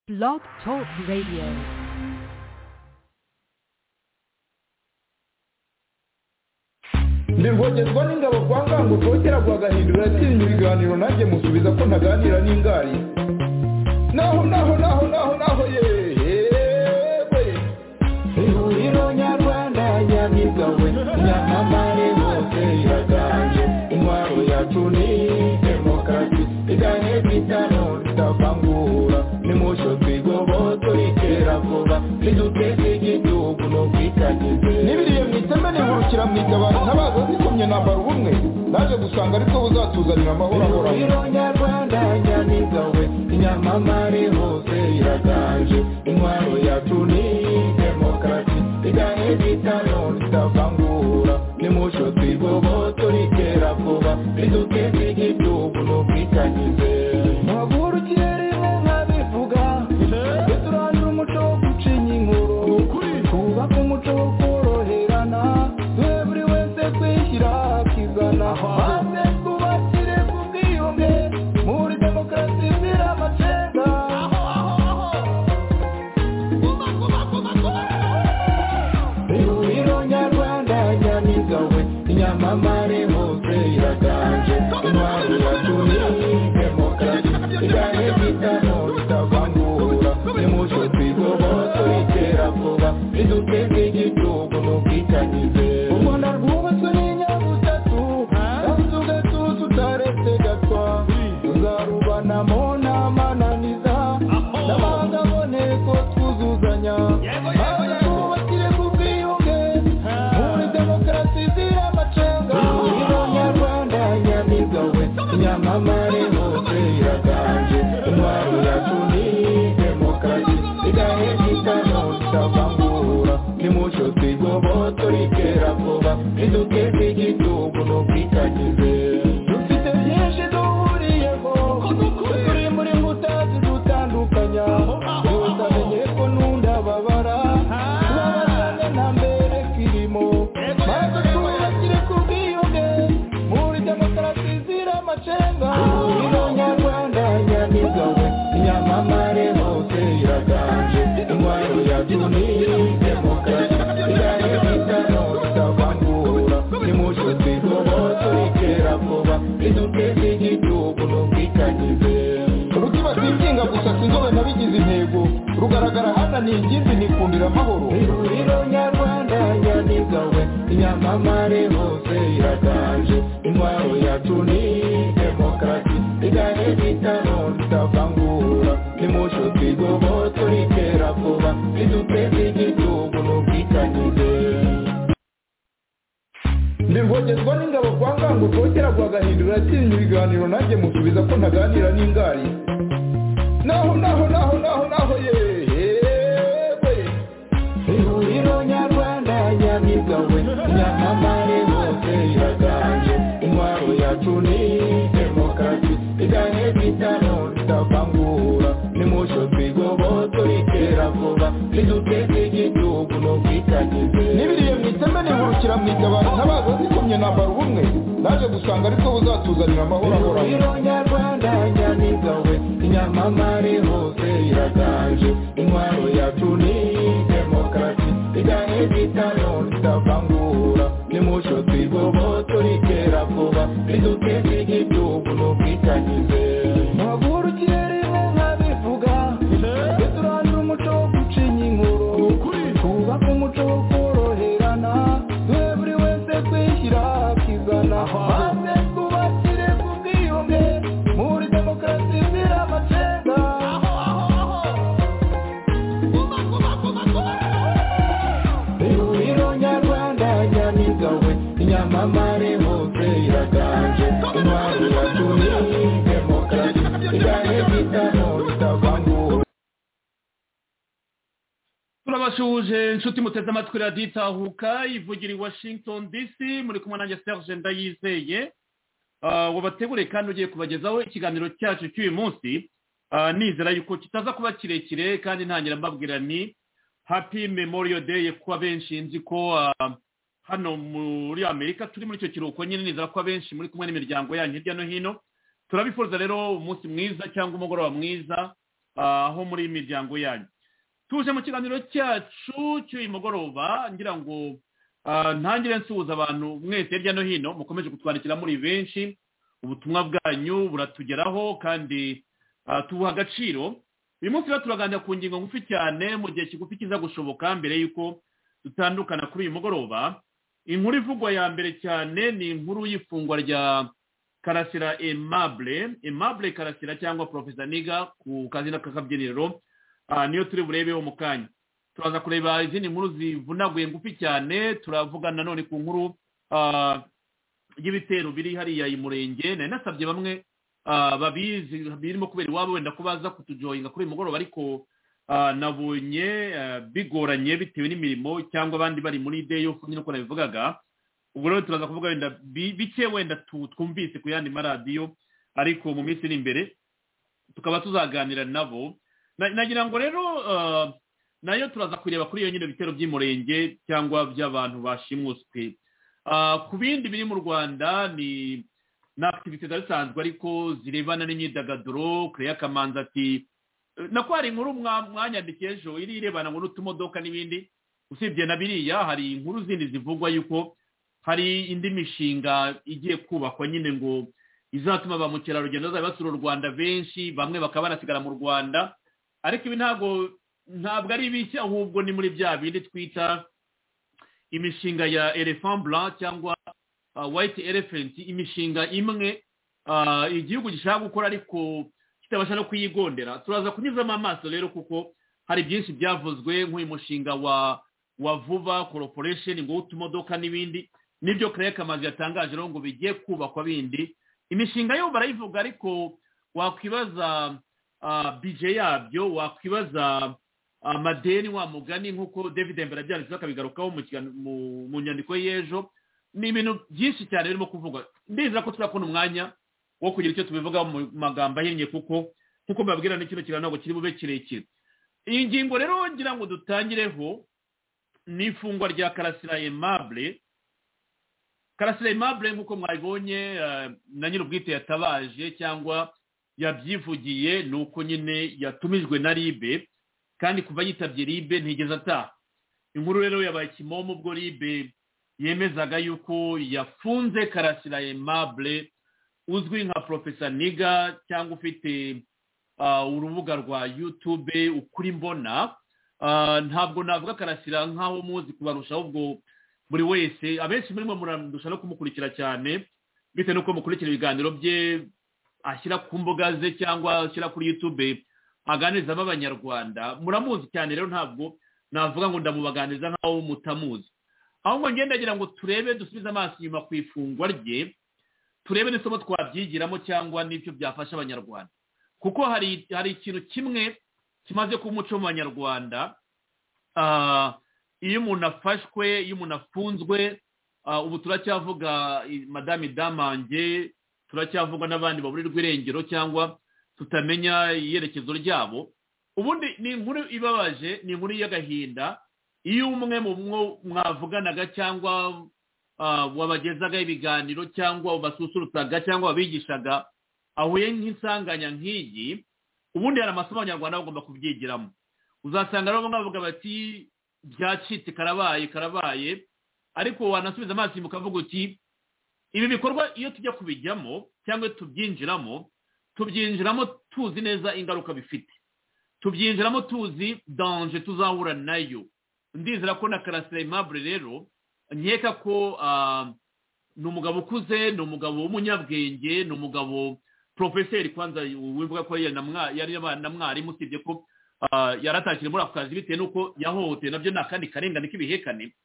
Blog Talk Radio. birwogerwa n'ingabo kwa ngango kongera guhagahindura atinya ibiganiro nanjye musubiza ko ntaganira n'ingari naho naho naho naho naho yewe ihuriro nyarwanda nyamigawe nyamamare hose iraganje intwaro yacu ni demokarasi iganye kwitano tutavangura nimucyo twigoboto iterabwoba riduteze igihugu n'ubwitangize n'ibiriye mu iteme nihurukira mu itabaro ntabaza zikomye nambara ubumwe naje gusanga aribwo buzatuzanira amahoro ahoraho ihuriro nyarwanda nyamigawe inyamamare hose iraganje intwaro yacu ni demokarasi iganye kwitano tutavangura nimucyo twigoboto riteravuba riduteze igihugu n'ubwitangize mpagurukire rimwe nkabivuga duturanire umuco wo gucinya inkuru twubake umuco wo koroherana duhe buri wese kwishyira akizana maze twubakire ku bwiyunge muri demokarasi izira amacenga ihuriro nyarwanda nyamigawe inyamamare hose iraganje intwaro yacu ni demokarasi igane bitano bitavangura nimucyo twigoboto iterabwoba riduteze igihugu n'ubwitangize u rwanda rwubatswe n'inyabutatu yabuze ugatuza utaretse gatwa tuzarubanamo n'amananiza n'amahanga aboneko twuzuzanya maze twubakire ku bwiyunge muri demokarasi izira amacenga ihuriro nyarwanda nyamigawe inyamamare hose iraganje intwaro yacu ni demokarasi igahe kitano tutavangura nimucyo twigoboto iterabwoba riduteze igihugu n'ubwitangize dufite byinshi duhuriyeho turi muri nkuta zidutandukanya yose amenye ko nunda babara tubabazane nta mbere kirimo maze twubakire ku bwiyunge muri demokarasi izira amacenga ihuriro nyarwanda nyamigawe inyamamare hose iraganje intwaro yacu ni demokarasi igahe kitano tutavangura nimucyo twigoboto iterabwoba riduteze igihugu n'ubwitangize rukiba twikinga gusa sinzobe nabigize intego rugaragara hana ni ingimbi nikundira amahoro ihuriro nyarwanda nyamigawe inyamamare hose iraganje intwaro yacu ni demokarasi igahe kitano tutavangura nimucyo twigoboto iterabwoba riduteze igihugu n'ubwitangize birwogerwa n'ingabo kwa ngango kongera guhagahindura atinya ibiganiro nanjye musubiza ko ntaganira n'ingari naho naho naho naho naho yewe ihuriro nyarwanda nyamigawe nyamamare hose iraganje intwaro yacu ni demokarasi igahe bitano tutavangura nimucyo twigoboto iterabwoba riduteze igihugu n'ubwitangize n'ibiriye mu iteme nihurukira mu itabaro ntabaza zikomye nambara ubumwe naje gusanga aribwo buzatuzanira amahoro ahoraho ihuriro nyarwanda nyamigawe inyamamare hose iraganje intwaro yacu ni demokarasi igahe bitano tutavangura nimucyo twigoboto iterabwoba riduteze igihugu n'ubwitangize mpagurukire rimwe nkabivuga duturanire umuco wo gucinya inkuru twubake umuco wo koroherana duhe buri wese kwishyira akizana maze twubakire ku bwiyunge muri demokarasi izira amacenga ihuriro nyarwanda nyamigawe inyamamare hose iraganje intwaro yacu ni demokarasi igahe bitano bitavangura turabasuhuje inshuti muteze amatwi radiyo itahuka ivugira i washington dc muri kumwe nanjye serge ndayizeye Ah, wabateguriye kandi ugiye kubagezaho ikiganiro cyacu cy'uyu munsi Ah, nizera yuko kitaza kuba kirekire kandi ntangira mbabwira ni happy memorial day kuba benshi nzi ko ah, hano muri amerika turi muri icyo kiruhuko nyine nizera ko abenshi muri kumwe n'imiryango yanyu hirya no hino turabifuza rero umunsi mwiza cyangwa umugoroba mwiza aho muri miryango yanyu tuje mu kiganiro cyacu cy'uyu mugoroba ngira ngo ntangire nsuhuza abantu mwese hirya no hino mukomeje kutwandikira muri benshi ubutumwa bwanyu buratugeraho kandi tubuha agaciro uyu munsi rero turaganira ku ngingo ngufi cyane mu gihe kigufi kiza gushoboka mbere y'uko dutandukana kuri uyu mugoroba inkuru ivugwa ya mbere cyane ni inkuru y'ifungwa rya karasira emabure emabure karasira cyangwa porofesa niga ku kazina k'akabyiniro niyo turi burebeho mu kanya turaza kureba izindi nkuru zivunaguye ngufi cyane turavuga nanone ku nkuru y'ibitero biri hariya i murenge nari nasabye bamwe babizi birimo kubera iwabo wenda ko baza kutujoyinga kuri uyu mugoroba ariko nabonye bigoranye bitewe n'imirimo cyangwa abandi bari muri deyo yo nyine uko nabivugaga ubwo rero turaza kuvuga wenda bike wenda twumvise ku yandi maradiyo ariko mu minsi iri imbere tukaba tuzaganira nabo nagira ngo rero nayo turaza kureba kuri iyo nyine bitero by'umurenge cyangwa by'abantu bashimuswe ku bindi biri mu rwanda ni akitivite zari zisanzwe ariko zirebana n'imyidagaduro kureya kamanza ati nako hari inkuru mwanyandikiye ejo iri irebana ngo n'utumodoka n'ibindi usibye na biriya hari inkuru zindi zivugwa yuko hari indi mishinga igiye kubakwa nyine ngo izatuma ba mukerarugendo bazajya basura u rwanda benshi bamwe bakaba banasigara mu rwanda ariko ibi ntabwo ntabwo ari bishya ahubwo ni muri bya bindi twita imishinga ya elefambura cyangwa wayiti elefenti imishinga imwe igihugu gishaka gukora ariko kitabasha no kuyigondera turaza kunyuzamo amaso rero kuko hari byinshi byavuzwe nk'uyu mushinga wa wa vuba koroporesheni ngo utumodoka n'ibindi nibyo karere kamazi yatangaje rero ngo bigiye kubakwa bindi imishinga yo barayivuga ariko wakwibaza bije yabyo wakwibaza amadeni wa mugani nk'uko david mbere abyanditseho akabigarukaho mu nyandiko y'ejo ni ibintu byinshi cyane birimo kuvugwa ndizera ko tuzakubona umwanya wo kugira icyo tubivugaho mu magambo ahinnye kuko nk'uko mbabwira n'ikino kiganiro ntabwo kiri bube kirekire iyi ngingo rero ngira ngo dutangireho ni ifungwa rya karasira emabure karasira emabure nk'uko mwabibonye na nyir'ubwite yatabaje cyangwa yabyivugiye ni uko nyine yatumijwe na ribe kandi kuva yitabye ribe ntigeze ataha inkuru rero yabaye kimomo ubwo ribe yemezaga yuko yafunze karasira emabure uzwi nka porofesa niga cyangwa ufite urubuga rwa yutube ukuri mbona ntabwo navuga karasira nk'aho muzi kubarusha ahubwo buri wese abenshi muri mwe murandusha no kumukurikira cyane bitewe n'uko mukurikira ibiganiro bye ashyira ku mbuga ze cyangwa ashyira kuri yutube aganirizamo abanyarwanda muramuzi cyane rero ntabwo navuga ngo ndamubaganiriza nk'aho mutamuzi ahubwo ngendagira ngo turebe dusubize amaso inyuma ku ifungwa rye turebe n'isomo twabyigiramo cyangwa n'ibyo byafasha abanyarwanda kuko hari hari ikintu kimwe kimaze kuba umuco mu banyarwanda iyo umuntu afashwe iyo umuntu afunzwe ubu turacyavuga madame damange turacyavugwa n'abandi baburirwa irengero cyangwa tutamenya iyerekezo ryabo ubundi ni inkuru ibabaje ni inkuru y'agahinda iyo umwe mu mwavuganaga cyangwa wabagezaga ibiganiro cyangwa ubasusurutsaga cyangwa wabigishaga ahuye nk'insanganya nk'iyi ubundi hari amasomo abanyarwanda bagomba kubyigiramo uzasanga rero bavuga bati byacitse karabaye karabaye ariko wanasubiza amaso inyuma ukavuga uti ibi bikorwa iyo tujya kubijyamo cyangwa tubyinjiramo tubyinjiramo tuzi neza ingaruka bifite tubyinjiramo tuzi danje tuzahura nayo ndizera ko na karasira imabure rero nkeka ko ni umugabo ukuze ni umugabo w'umunyabwenge ni umugabo porofeseri kwanza wivuga ko yari na mwarimu usibye ko yaratakira muri ako kazi bitewe n'uko yahohotewe nabyo ni akandi karengane k'ibihekane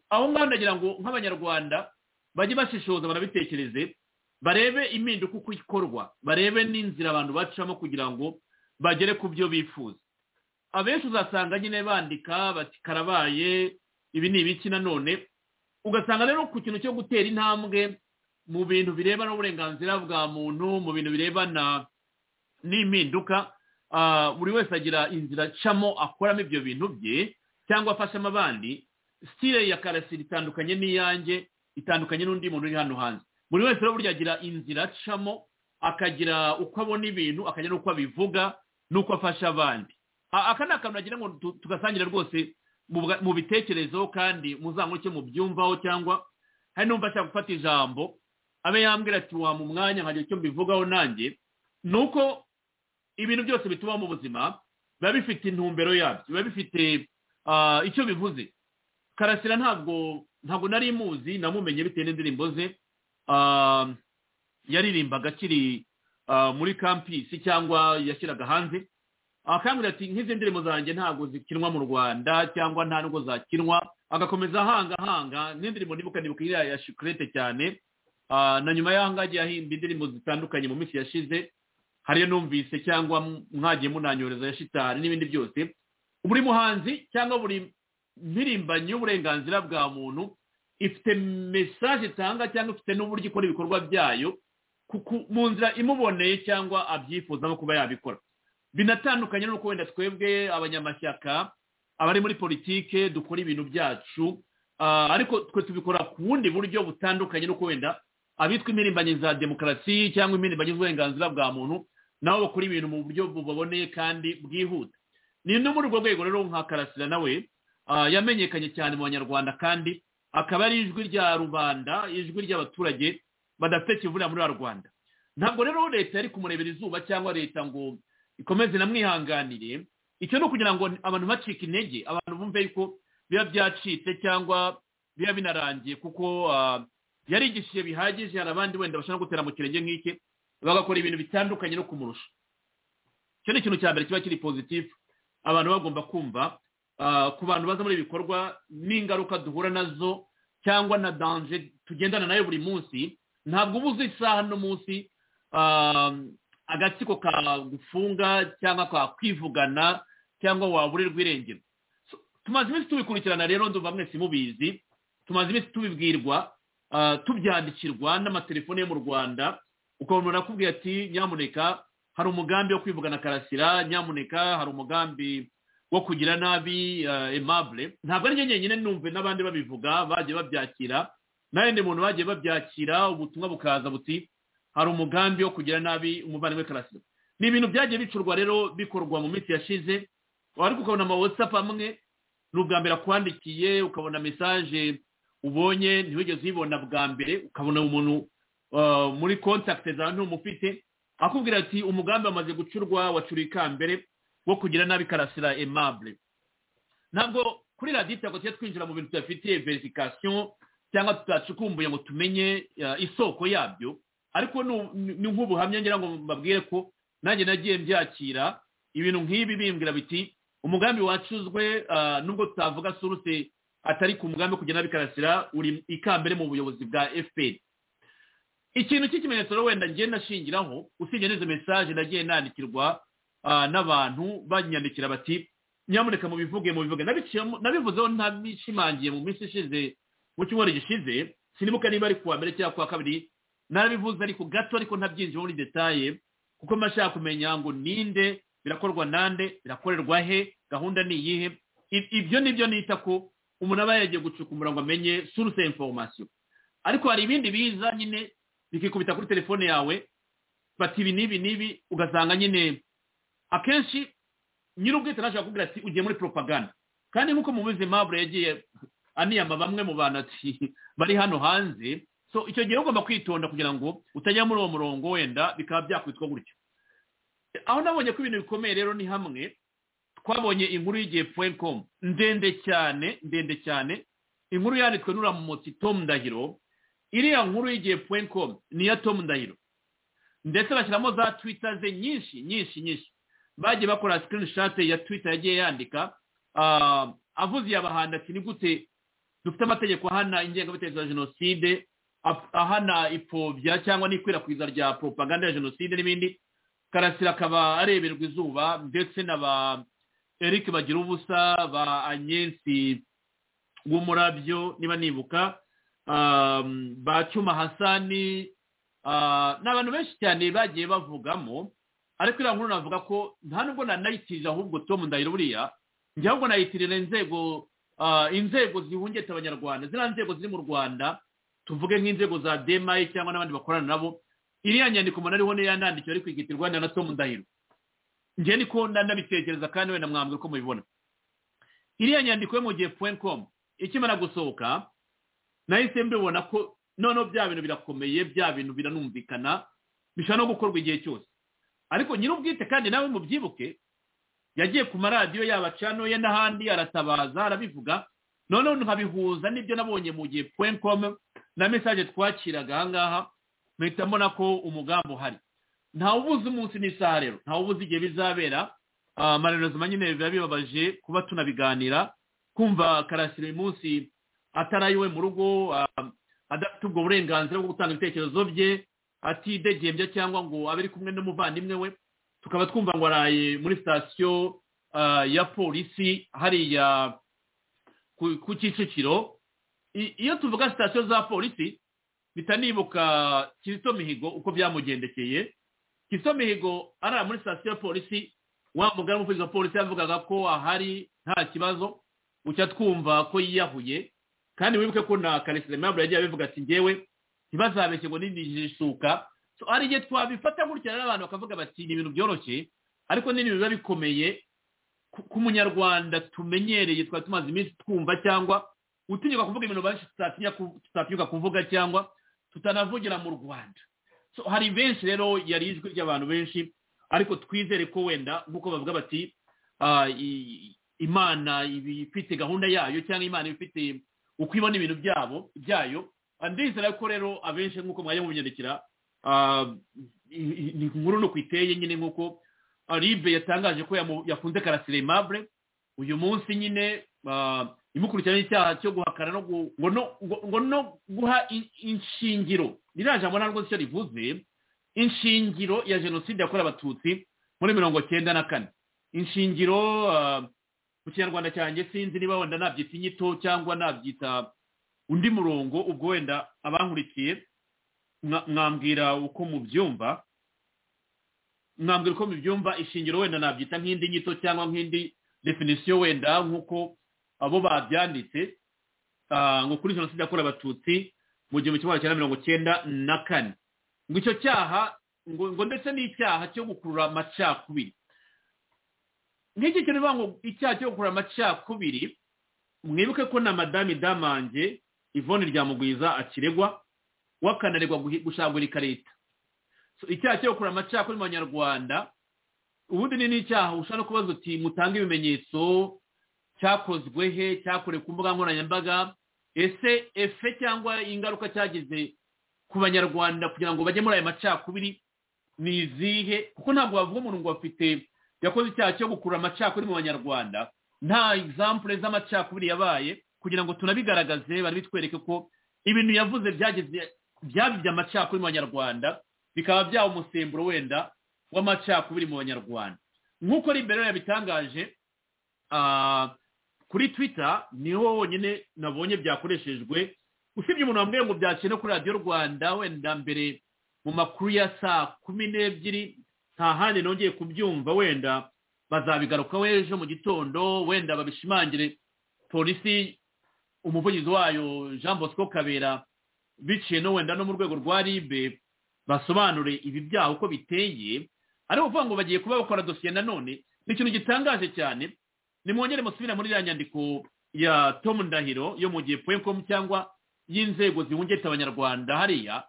aho ngaho ndagira ngo nk'abanyarwanda bajye bashishoza barabitekereze barebe impinduka uko ikorwa barebe n'inzira abantu bacamo kugira ngo bagere ku byo bifuza abenshi uzasanga nyine bandika bati karabaye ibi ni ibiki nanone ugasanga rero ku kintu cyo gutera intambwe mu bintu birebana n'uburenganzira bwa muntu mu bintu birebana n'impinduka buri wese agira inzira acamo akoramo ibyo bintu bye cyangwa afashamo abandi sitire ya karasira itandukanye n'iyanjye itandukanye n'undi muntu uri hano hanze buri wese rero burya agira inzira acamo akagira uko abona ibintu akagira n'uko abivuga uko afasha abandi A- aka ni akantu nagira ngo tu- tugasangira rwose mu bwa- mu bitekerezo kandi muzanguke mubyumvaho cyangwa hari n'umva ashaka gufata ijambo abe yambwira ati wamu umwanya nkagira icyo mbivugaho nanjye ni uko ibintu byose bitubaho mu buzima biba bifite intumbero yabyo biba bifite ah, icyo bivuze karasira ntabwo ntabwo nari muzi namumenye bitewe n'indirimbo ze Ah, yaririmbaga akiri ah, muri kampisi cyangwa yashyiraga hanze akambwira ati nk'izi ndirimbo zanjye ntabwo zikinwa mu rwanda cyangwa nta nubwo zakinwa agakomeza ahanga ahanga n'indirimbo nibuka nibuka iriya ya shikurete cyane Ah, na nyuma y'aho ngaho yahimba indirimbo zitandukanye mu minsi yashize hariyo numvise cyangwa mwagiye munanyoreza ya shitani n'ibindi byose buri muhanzi cyangwa buri mpirimbanyi y'uburenganzira bwa muntu ifite mesaje itanga cyangwa ifite n'uburyo ikora ibikorwa byayo ku- ku- mu nzira imuboneye cyangwa abyifuzamo kuba yabikora binatandukanye n'uko wenda twebwe abanyamashyaka abari muri politike dukora ibintu byacu ah, ariko twe tubikora ku bundi buryo butandukanye n'uko wenda abitwa impirimbanyi za demokarasi cyangwa impirimbanyi z'uburenganzira bwa muntu nabo bakora ibintu mu buryo bubaboneye kandi bwihuta ni no muri urwo rwego rero nka karasira nawe ah, yamenyekanye cyane mu banyarwanda kandi akaba ari ijwi rya rubanda ijwi ry'abaturage badafite kivurira muri rubanda ntabwo rero leta yari kumurebera izuba cyangwa leta ngo ikomeze namwihanganire icyo ni ukugira ngo abantu bacike intege abantu bumve yuko biba byacitse cyangwa biba binarangiye kuko ah, yarigishije bihagije hari abandi wenda bashobora gutera mu kirenge nk'ike bagakora ibintu bitandukanye no kumurusha icyo ni ikintu cya mbere kiba kiri pozitifu abantu bagomba kumva ah, ku bantu baza muri ibi bikorwa n'ingaruka duhura nazo cyangwa na danje tugendana nayo buri munsi ntabwo uba uzi isaha n'umunsi ah, agatsiko kagufunga cyangwa kakwivugana cyangwa waburirwa irengero So, tumaze iminsi tubikurikirana rero ndumva mwese mubizi tumaze iminsi tubibwirwa ah, tubyandikirwa n'amatelefone yo mu rwanda ukabona arakubwira ati nyamuneka hari umugambi wo kwivugana karasira nyamuneka hari umugambi wo kugira nabi ah, aimable ntabwo ari njye nyenyine numve n'abandi babivuga bagiye babyakira n'ayandi muntu bagiye babyakira ubutumwa bukaza buti hari umugambi wo kugira nabi umuvandimwe karasira ni ibintu byagiye bicurwa rero bikorwa mu minsi yashize ariko ukabona ama whatsapp amwe ni ubwa mbere akwandikiye ukabona mesaje ubonye ntiwigeze uyibona bwa mbere ukabona umuntu uh, muri kontakite za ntumufite akubwira ati umugambi wamaze gucurwa wacuriye ikambere wo kugira nabi karasira aimable ntabwo kuri radiyo ntabwo tujya twinjira mu bintu tudafitiye verifikasiyo cyangwa tutacukumbuye ngo tumenye uh, isoko yabyo ariko nu- ni nk'ubuhamya ngira ngo mbabwire ko nanjye nagiye mbyakira ibintu nk'ibi bimbwira biti umugambi wacuzwe ah, nubwo tutavuga suruse atari ku mugambi wo kugenda bikarasira uri ikambere mu buyobozi bwa fpr ikintu cy'ikimenyetso rero wenda ngiye nashingiraho usibye n'izo mesaje nagiye nandikirwa ah, n'abantu banyandikira bati nyamuneka mubivuge mubivuge Nabiciyemo- nabivuzeho ntabishimangiye mu minsi ishize mu cyumweru gishize sinibuka niba ari kuwa mbere cyangwa kuwa kabiri narabivuze ariko gato ariko ntabyinjira muri detaye kuko mba nshaka kumenya ngo ninde birakorwa nande birakorerwa he gahunda ni iyihe I- ibyo nibyo nita ko umuntu aba yagiye gucukumbura ngo amenye source information ariko hari ibindi biza nyine bikikubita kuri telefone yawe bati ibi n'ibi n'ibi ugasanga nyine akenshi nyir'ubwite nashaka kubwira ati ugiye muri propaganda kandi nk'uko mubizi mabure yagiye aniyama bamwe mu bantu ati bari hano hanze so icyo gihe ugomba kwitonda kugira ngo utajya muri uwo murongo wenda bikaba byakwitwa gutyo aho nabonye ko ibintu bikomeye rero ni hamwe twabonye inkuru y'igihe point com ndende cyane ndende cyane inkuru yanditswe n'uriya mumotsi tom ndahiro iriya nkuru y'igihe point com ni iya tom ndahiro ndetse bashyiramo za twitter ze nyinshi nyinshi nyinshi bagiye bakora screenshot ya twitter yagiye yandika ah, avuze iyabahanda ati ni gute dufite amategeko ahana ingengabitekerezo ya jenoside ap- ahana ipfobya cyangwa n'ikwirakwiza rya propaganda ya jenoside n'ibindi karasira akaba areberwa izuba ndetse na ba eric bagira ubusa ba anyensi w'umurabyo niba nibuka um, ba cyuma hasani uh, ni abantu benshi cyane bagiye bavugamo ariko iriya nkuru navuga ko nta nubwo nanayitirira ahubwo tom ndahiro buriya njye ahubwo nayitirira inzego uh, inzego zihungeta abanyarwanda ziriya nzego ziri mu rwanda tuvuge nk'inzego za demayi cyangwa n'abandi bakorana nabo iriya nyandiko umuntu ariho niyo yanandikiwe ariko igitirwa na tom ndahiro njye niko ndanabitekereza kandi wenda mwambwe uko mubibona iriya nyandiko yo mu gihe komu ikimara gusohoka nahise mbibona ko noneho bya bintu birakomeye bya bintu biranumvikana bishobora no gukorwa igihe cyose ariko nyir'ubwite kandi nawe mubyibuke yagiye ku maradiyo yaba canoye n'ahandi aratabaza arabivuga noneho nkabihuza n'ibyo nabonye mu gihe komu na mesaje twakiraga ahangaha mpita mbona ko umugambi uhari ntawe ubuze umunsi n'isaha rero ntawe ubuze igihe bizabera amarerozima nyine biba bibabaje kuba tunabiganira kumva karasira uyu munsi atari iwe mu rugo adafite ubwo burenganzira bwo gutanga ibitekerezo bye atidegembya cyangwa ngo abe ari kumwe n'umuvandimwe we tukaba twumva ngo araye muri sitasiyo ya polisi hariya ku kicukiro iyo tuvuga sitasiyo za polisi bitanibuka kizito mihigo uko byamugendekeye kizito mihigo arara muri sitasiyo ya polisi wa mugari w'umuvugizi wa polisi yavugaga ko ahari nta kibazo gucya twumva ko yiyahuye kandi wibuke ko na karesido mpamvu yagiye abivuga ati ngewe ntibazabeshye ngo n'inijisuka hari igihe twabifata gutya rero abantu bakavuga bati ni ibintu byoroshye ariko ni ibintu biba bikomeye ku munyarwanda tumenyereye twari tumaze iminsi twumva cyangwa utinyuka kuvuga ibintu benshi tutatinyuka kuvuga cyangwa tutanavugira mu rwanda hari benshi rero yari ijwi ry'abantu benshi ariko twizere ko wenda nk'uko bavuga bati imana iba ifite gahunda yayo cyangwa imana iba ifite uko ibona ibintu byabo byayo ndizera ko rero abenshi nk'uko mwajya mubinyandikira inkuru ni uko iteye nyine nk'uko ribe yatangaje ko yafunze karasire mabure uyu munsi nyine imukurikirana icyaha cyo guhakana ngo no guha inshingiro ririya jambo ntabwo icyo rivuze inshingiro ya jenoside yakorewe abatutsi muri mirongo cyenda na kane inshingiro mu kinyarwanda cyanjye sinzi niba wenda nabyita inyito cyangwa nabyita undi murongo ubwo wenda abankurikiye mwambwira uko mubyumva mwambwira uko mubyumva ishingiro wenda nabyita nk'indi nyito cyangwa nk'indi definisiyo wenda nk'uko abo babyanditse ngo kuri jenoside yakorewe abatutsi mu gihumbi kimwe magana mirongo cyenda na kane ngo icyo cyaha ngo ndetse n'icyaha cyo gukurura amacakubiri nk'iki kintu bivuga ngo icyaha cyo gukora amacakubiri mwibuke ko na madame damange ivone ryamugwiza akiregwa we akanaregwa gushangurika leta icyaha cyo gukora amacakubiri mu banyarwanda ubundi ni n'icyaha ushobora kubaza uti mutange ibimenyetso cyakozwe he cyakorewe ku mbuga nkoranyambaga ese efe cyangwa ingaruka cyagize ku banyarwanda kugira ngo bajye muri aya macakubiri ni izihe kuko ntabwo bavuga umuntu ngo bafite yakoze icyaha cyo gukurura amacakubiri mu banyarwanda nta egisampure z'amacakubiri yabaye kugira ngo tunabigaragaze bari bitwereke ko ibintu yavuze byageze byabibye amacakubiri mu banyarwanda bikaba byaba umusemburo wenda w'amacakubiri mu banyarwanda nk'uko rero yabitangaje kuri twita niho wonyine nabonye byakoreshejwe usibye umuntu wambwiye ngo byakire kuri radiyo rwanda wenda mbere mu makuru ya saa kumi n'ebyiri nta handi nongeye kubyumva wenda bazabigarukaho ejo mu gitondo wenda babishimangire polisi umuvugizi wayo jean bosco kabera biciye no wenda no mu rwego rwa ribe basobanure ibi byaha uko biteye ari ukuvuga ngo bagiye kuba bakora dosiye nanone ni ikintu gitangaje cyane nimwongere musubira muri iriya nyandiko ya tomu ndahiro yo mu gihe poyikomu cyangwa y'inzego zihungeta abanyarwanda hariya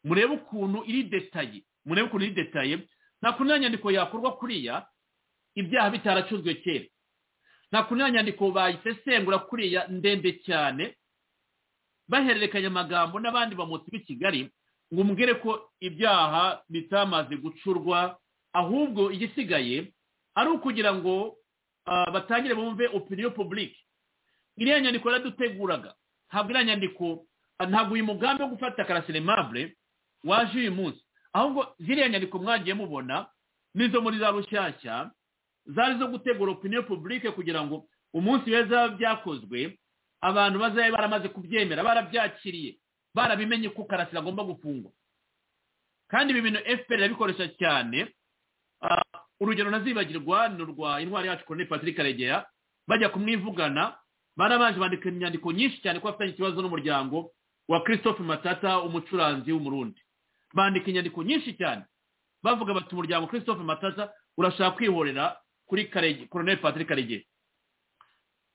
murebe ukuntu iri detaye murebe ukuntu iri detaye nta kuntu nyandiko yakorwa kuriya ibyaha bitaracuzwe kera nta kuntu nyandiko bayisesengura kuriya ndende cyane bahererekanya amagambo n'abandi bamutsi b'i kigali ngo umbwire ko ibyaha bitamaze gucurwa ahubwo igisigaye ari ukugira ngo batangire bumve opiniyo publike iriya nyandiko yaraduteguraga ntabwo iriya nyandiko ntabwo uyu mugambi wo gufata karasire mabure waje uyu munsi ahubwo ziriya nyandiko mwagiye mubona n'izo muri za rushyashya zari zo gutegura opiniyo publike kugira ngo umunsi weza byakozwe abantu bazabe baramaze kubyemera barabyakiriye barabimenye ko karasira agomba gufungwa kandi ibi bintu fpr irabikoresha cyane urugero nazibagirwa ni urwa intwari yacu koroneli patrick karegera bajya kumwivugana barabaje bandika inyandiko nyinshi cyane ko bafitanye ikibazo n'umuryango wa christophe matata umucuranzi w'umurundi bandika inyandiko nyinshi cyane bavuga bati umuryango christophe matasa urashaka kwihorera kuri karege koroneri patrick karege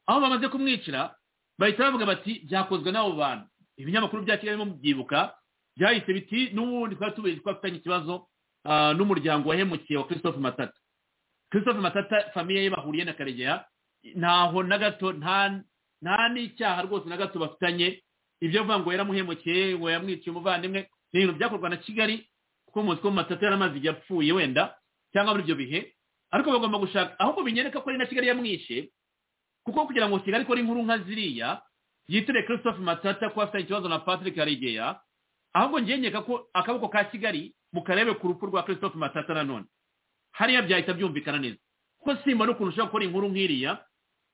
aho bamaze kumwicira bahita bavuga bati byakozwe n'abo bantu ibinyamakuru bya kigali bibyibuka byahise biti n'ubundi twari tubizi ko afitanye ikibazo ah, n'umuryango wahemukiye wa christophe matata christophe matata famiye ye bahuriye na karegeya ntaho na gato nta nta n'icyaha rwose na gato bafitanye ibyo avuga ngo yaramuhemukiye ngo yamwiciye umuvandimwe ni ibintu byakorwa na kigali kuko muzi ko matata yaramaze igihe apfuye wenda cyangwa muri ibyo bihe ariko bagomba gushaka ahubwo binyereka ko ari na kigali yamwishe kuko kugira ngo kigali ikore inkuru nka ziriya yitire christophe matata ko afitanye ikibazo na patrick karegeya ahubwo ngenyeka ko akaboko ka kigali mukarebe ku rupfu rwa christophe matata nanone hariya byahita byumvikana neza kuko simba n'ukuntu ushobora gukora inkuru nk'iriya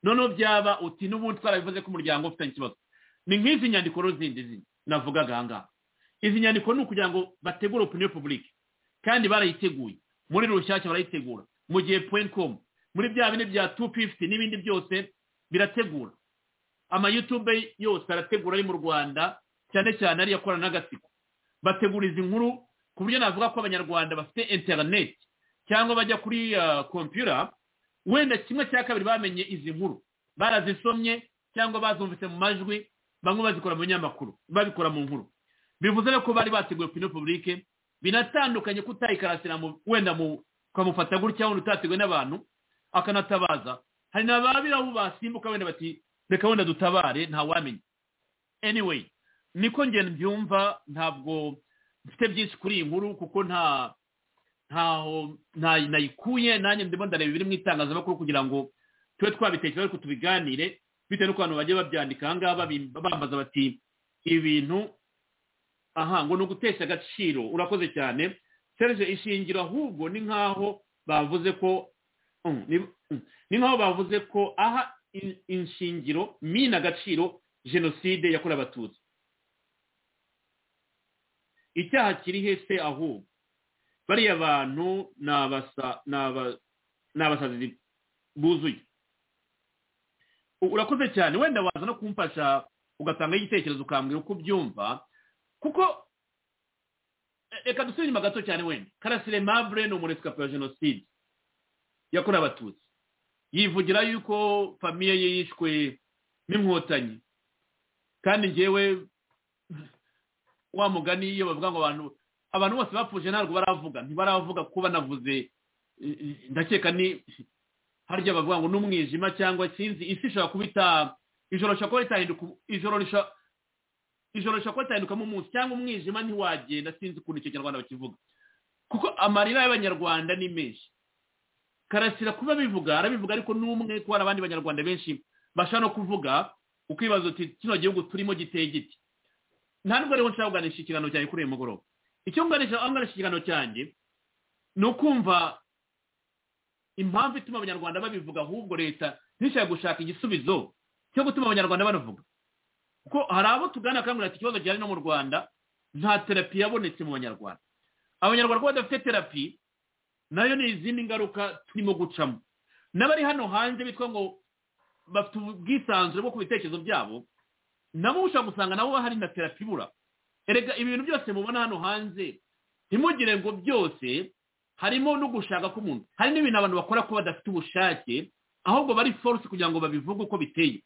noneho byaba uti n'ubundi twarabivuze ko umuryango ufitanye ikibazo ni nk'izi nyandiko rero zindi zindi navugaga aha ngaha izi nyandiko ni ukugira ngo bategure opinion publique kandi barayiteguye muri rushyashya barayitegura mu gihe point com muri bya bine bya tu fifty n'ibindi byose birategura amayutube yose arategura ari mu rwanda cyane cyane ariyo akorana n'agatsiko bategura izi nkuru ku buryo navuga ko abanyarwanda bafite interineti cyangwa bajya kuri kompiyura wenda kimwe cya kabiri bamenye izi nkuru barazisomye cyangwa bazumvise mu majwi bamwe bazikora mu binyamakuru babikora mu nkuru bivuze rero ko bari bateguye opinion publique binatandukanye ko utayikarasira mu- wenda mu ukamufata gutya wenda utateguwe n'abantu akanatabaza hari na ba birabu basimbuka wenda bati reka wenda dutabare ntawamenya anyway niko njye mbyumva ntabwo mfite byinshi kuri iyi nkuru kuko nta ntaho nta- nayikuye nanjye ndimo ndareba ibiri mu itangazamakuru kugira ngo tube twabitekerezaho ariko tubiganire bitewe n'uko abantu bagiye babyandika aha ngaha babi- bambaza bati ibintu aha ngo ni ugutesha agaciro urakoze cyane serge ishingiro ahubwo ni nk'aho bavuze ko Mm, ni- mm. ni nk'aho bavuze ko aha in- inshingiro mina agaciro jenoside yakorewe abatutsi icyaha kiri hese ahubwo bariya bantu ni abasa- ni aba- ni abasazi buzuye U- urakoze cyane wenda waza no kumfasha ugatangaho igitekerezo ukambwira uko ubyumva kuko e- reka dusubire inyuma gato cyane wenda karasire mabure ni umuresikapi wa jenoside yakorewe abatutsi yivugira yuko famiye ye yishwe n'inkotanyi kandi njyewe wa mugani iyo bavuga ngo abantu abantu bose bapfuje ntabwo baravuga ntibaravuga kuko banavuze eh, eh, ndakeka ni harya bavuga ngo n'umwijima cyangwa sinzi isi ishobora kuba ita ijoro rishobora kuba ritahinduka ijoro risha- ijoro rishobora kuba ritahindukamo umunsi cyangwa umwijima ntiwagenda sinzi ukuntu icyo kinyarwanda bakivuga kuko amarira y'abanyarwanda ni menshi karasira kuba abivuga arabivuga ariko n'umwe ko hari abandi banyarwanda benshi bashaka no kuvuga ukibaza uti kino gihugu turimo giteye giti nta nubwo rero nshaka kuganisha ikiganiro cyanjye kuri uyu mugoroba icyo nganisha aho nganisha ikiganiro cyanjye ni ukumva impamvu ituma abanyarwanda babivuga ahubwo leta ntishaka gushaka igisubizo cyo gutuma abanyarwanda banavuga kuko hari abo tugana akangurira ati ikibazo gihari no mu rwanda nta terapi yabonetse mu banyarwanda abanyarwanda kuba badafite terapi nayo ni izindi ngaruka turimo gucamo n'abari hano hanze bitwa ngo bafite ubwisanzure bwo ku bitekerezo byabo nabo ushobora gusanga nabo bahari na terapi ibura erega ibintu byose mubona hano hanze ntimugire ngo byose harimo no gushaka k'umuntu hari n'ibintu abantu bakora ko badafite ubushake ahubwo bari force kugira ngo babivuge uko biteye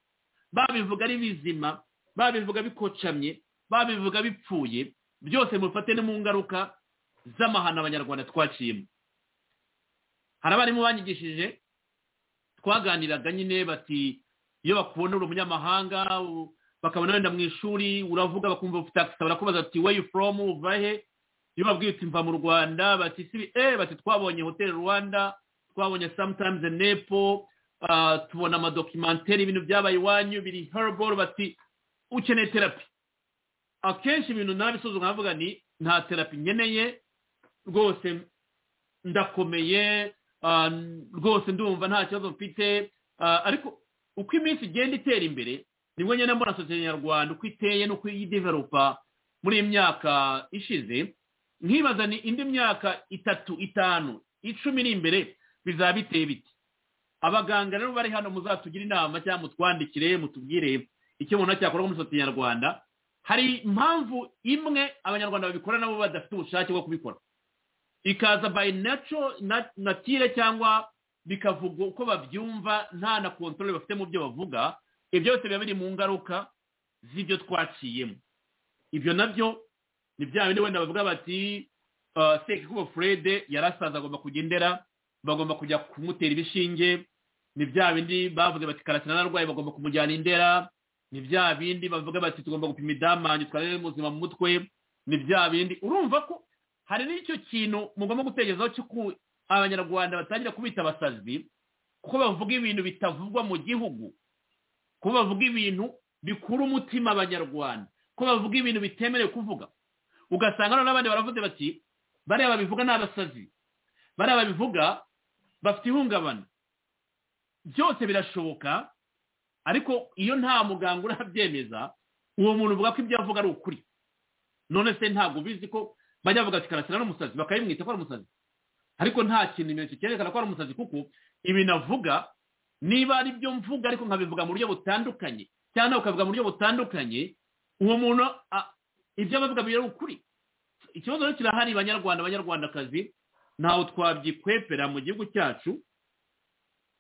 babivuga ari bizima babivuga bikocamye babivuga bipfuye byose mubifate no mu ngaruka z'amahano abanyarwanda twaciyemo hari abarimu banyigishije twaganiraga nyine bati iyo bakubona uri umunyamahanga u- bakabona wenda mu ishuri uravuga bakumva ufite akisa barakubaza ati where you from uva he iyo babwiye uti mva mu rwanda bati sibi eh bati twabonye hotel rwanda twabonye sometimes nepo ah, tubona amadokimenteri ibintu byabaye iwanyu biri herbal bati ukeneye terapi akenshi ibintu nabisuzuma nkavuga ni nta terapi nkeneye rwose ndakomeye ah, rwose ndumva nta kibazo mfite ah, ariko uko iminsi igenda itera imbere nibwo ngenda mbona sosiyete nyarwanda uko iteye n'uko yideveropa muri iyi myaka ishize nkibaza ni indi myaka itatu itanu icumi iri imbere bizaba biteye biti abaganga rero bari hano muzatugire inama cyangwa mutwandikire mutubwire icyo umuntu cyakorwa muri sosiyete nyarwanda hari impamvu imwe abanyarwanda babikora nabo badafite ubushake bwo kubikora ikaza by natural na- natire cyangwa bikavuga uko babyumva nta na kontorore bafite mu byo bavuga ibyo byose biba biri mu ngaruka z'ibyo twaciyemo ibyo nabyo ni bya bindi wenda bavuga bati "Ah, sekikubo furede yarasaza agomba kujya indera bagomba kujya kumutera ibishinge ni bya bindi bavuze bati karasira n'arwaye bagomba kumujyana indera ni bya bindi bavuga bati tugomba gupima idamange twarebe ubuzima mu mutwe ni bya bindi urumva ko hari n'icyo kintu mugomba gutekerezaho cy'uko abanyarwanda batangira kubita abasazi kuko bavuga ibintu bitavugwa mu gihugu kuko bavuga ibintu bikura umutima abanyarwanda ko bavuga ibintu bitemerewe kuvuga ugasanga noneho abandi baravuze bati bariya babivuga ni abasazi bariya babivuga bafite ihungabana byose birashoboka ariko iyo nta muganga urabyemeza uwo muntu uvuga ko ibyo avuga ari ukuri none se ntabwo ubizi ko bajya bavuga ati karasira ni umusazi bakabimwita ko ari umusazi ariko nta kintu ikimenyetso cyerekana ko ari umusazi kuko ibintu avuga niba ari byo mvuga ariko nkabivuga mu buryo butandukanye cyangwa nawe ukabivuga mu buryo butandukanye uwo muntu a- ibyo aba avuga biri ukuri ikibazo rero kirahari banyarwanda banyarwandakazi ntawe twabyikwepera mu gihugu cyacu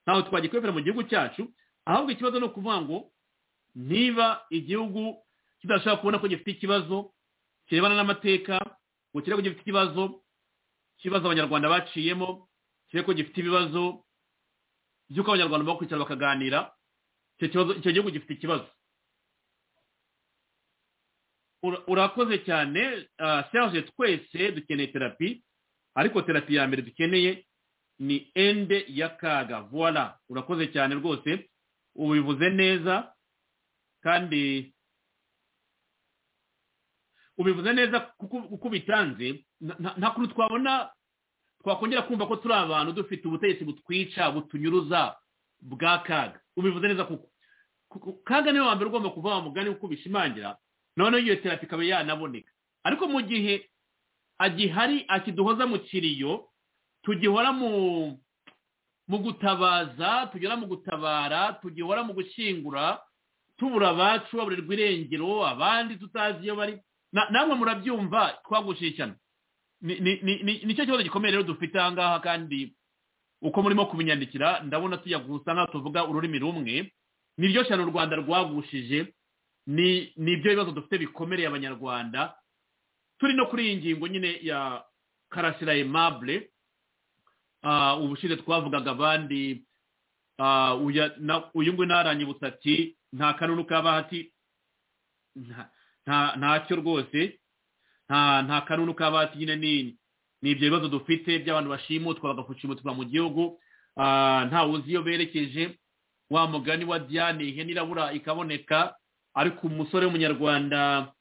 ntawe twagikwepera mu gihugu cyacu ahubwo ikibazo ni ukuvuga ngo niba igihugu kidashobora kubona ko gifite ikibazo kirebana n'amateka ngo kirebe ko gifite ikibazo ikibazo abanyarwanda baciyemo kirebe ko gifite ibibazo by'uko abanyarwanda bakwicara bakaganira icyo kibazo icyo gihugu gifite ikibazo Ura- urakoze cyane ah, serge twese dukeneye terapi ariko terapi ya mbere dukeneye ni ende ya kaga voila urakoze cyane rwose ubivuze neza kandi ubivuze neza kuko uko ubitanze nta- nta- nta kuntu twabona twakongera kumva ko turi abantu dufite ubutegetsi butwica butunyuruza bwa kaga ubivuze neza kuko Kuko kaga niwe wa mbere ugomba kuva wa mugani kuko ubishimangira noneho iyo terapi ikaba yanaboneka ariko mu gihe agihari akiduhoza mu kiriyo tugihora mu mu gutabaza tugihora mu gutabara tugihora mu gushyingura tubura abacu baburirwa irengero abandi tutazi iyo bari Na- namwe murabyumva twagushishana Ni- ni- ni- ni- nicyo kibazo gikomeye rero dufite aha ngaha kandi uko murimo kubinyandikira ndabona tujya gusa nk'aho tuvuga ururimi rumwe niryo shyano u rwanda rwagushije ni ni ibyo bibazo dufite bikomereye abanyarwanda turi no kuri iyi ngingo nyine ya karasira aimable Ah, ubushize twavugaga abandi ah, uya- na- uyu nguyu naranyibutsa ati nta kanunu k'abahati nta- nta- ntacyo rwose nta nta kanunu k'abahati nyine ni ni ibyo bibazo dufite by'abantu bashimutwa bagafushimutwa mu gihugu Ah, nta wuzi iyo berekeje wa mugani wa diane ihene irabura ikaboneka ariko umusore w'umunyarwanda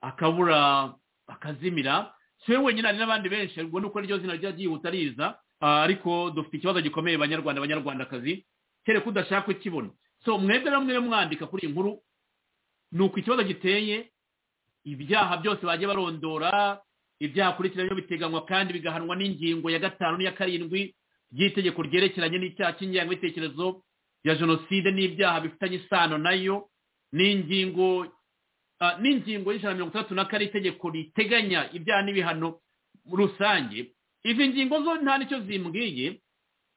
akabura akazimira si we wenyine hari n'abandi benshi ubwo ni uko niryo zina rya ryihuta riza Ah, ariko dufite ikibazo gikomeye banyarwanda banyarwandakazi kereka udashaka ukibona so mwebwe na mwebwe mwandika kuri iyi nkuru ni uko ikibazo giteye ibyaha byose bagiye barondora ibyaha kurikira byo biteganywa kandi bigahanwa n'ingingo ya gatanu n'iya karindwi by'itegeko ryerekeranye n'icyaha cy'ingengabitekerezo ya jenoside n'ibyaha bifitanye isano nayo n'ingingo ah, n'ingingo y'ijana na mirongo itandatu na kane itegeko riteganya ibyaha n'ibihano rusange izi ngingo zo nta nicyo zimbwiye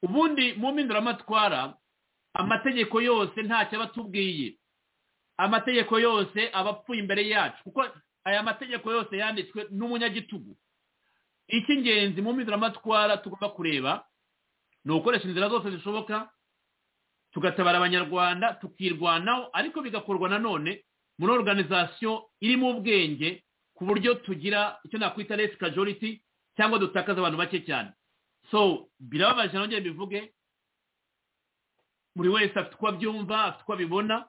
ubundi mu mpinduramatwara amategeko yose ntacyo aba atubwiye amategeko yose aba apfuye imbere yacu kuko aya mategeko yose yanditswe n'umunyagitugu icy'ingenzi mu mpinduramatwara tugomba kureba ni ugukoresha inzira zose zishoboka tugatabara abanyarwanda tukirwanaho ariko bigakorwa nanone muri organization irimo ubwenge ku buryo tugira icyo nakwita resi kajoriti cyangwa dutakaza abantu bake cyane so birababaje nongeye bivuge buri wese afite uko abyumva afite uko abibona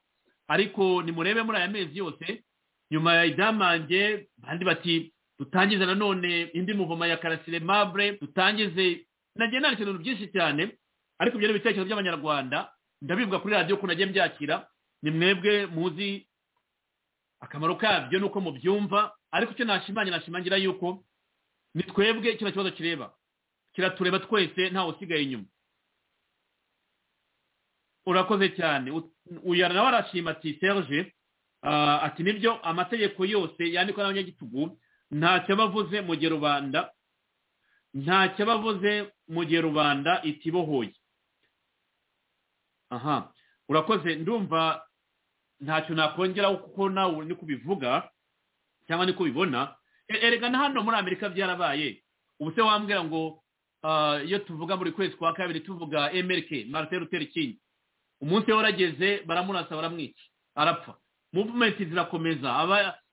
ariko nimurebe muri aya mezi yose nyuma ya idamange bandi bati dutangize nanone indi muvoma ya karasire mabure dutangize nagiye nandika ibintu byinshi cyane ariko ibyo ni ibitekerezo by'abanyarwanda ndabivuga kuri radiyo ukuntu nagiye mbyakira ni mwebwe muzi akamaro kabyo ni uko mubyumva ariko icyo nashimangira nashimangira yuko ni twebwe kino kibazo kireba kiratureba twese ntawe usigaye inyuma urakoze cyane U- uyara nawe arashima ati serge ah, ati nibyo amategeko yose yandikwa n'abanyagitugu ntacyo aba avuze mu gihe rubanda ntacyo bavuze mu gihe rubanda itibohoye aha urakoze ndumva ntacyo nakongeraho kuko nawe ni kubivuga cyangwa ni kubibona erega na hano muri amerika byarabaye ubu se wambwira ngo iyo tuvuga buri kwezi kwa kabiri tuvuga emerike marite ruteri kingi umunsi we warageze baramurasa baramwica arapfa muvumenti zirakomeza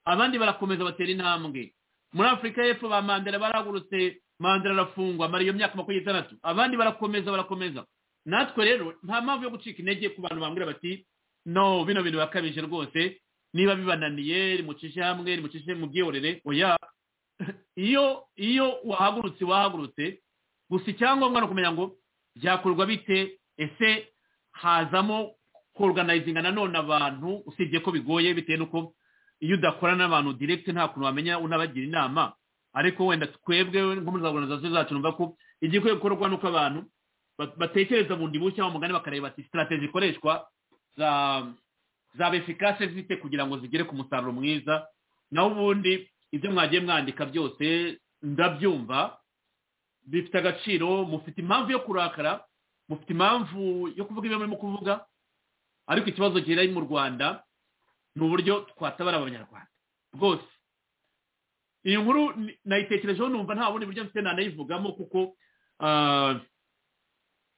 abandi barakomeza batera intambwe muri afurika y'epfo ba mandela baragurutse mandela arafungwa amara iyo myaka makumyabiri n'itandatu abandi barakomeza barakomeza natwe rero nta mpamvu yo gucika intege ku bantu bambwira bati no bino bintu birakabije rwose niba bibananiye rimucishe hamwe rimucishe mu bwihorere oya iyo iyo wahagurutse wahagurutse gusa icyangombwa ni ukumenya ngo byakorwa bite ese hazamo koruganizinga nanone abantu usibye ko bigoye bitewe n'uko iyo udakorana n'abantu direkiti nta kuntu wamenya unabagira inama ariko wenda twebwe nko muri za oruganizasiyo zacu numva ko igikwiye gukorwa nuko abantu batekereza bundi bushya mu mugani bakareba ati sitarategi ikoreshwa zaba efikase zite kugira ngo zigere ku musaruro mwiza naho ubundi ibyo mwagiye mwandika byose ndabyumva bifite agaciro mufite impamvu yo kurakara mufite impamvu yo kuvuga ibyo murimo kuvuga ariko ikibazo gihari mu rwanda ni uburyo twatabara abanyarwanda bwose iyi nkuru nayitekerejeho numva nta bundi buryo mfite nanayivugamo kuko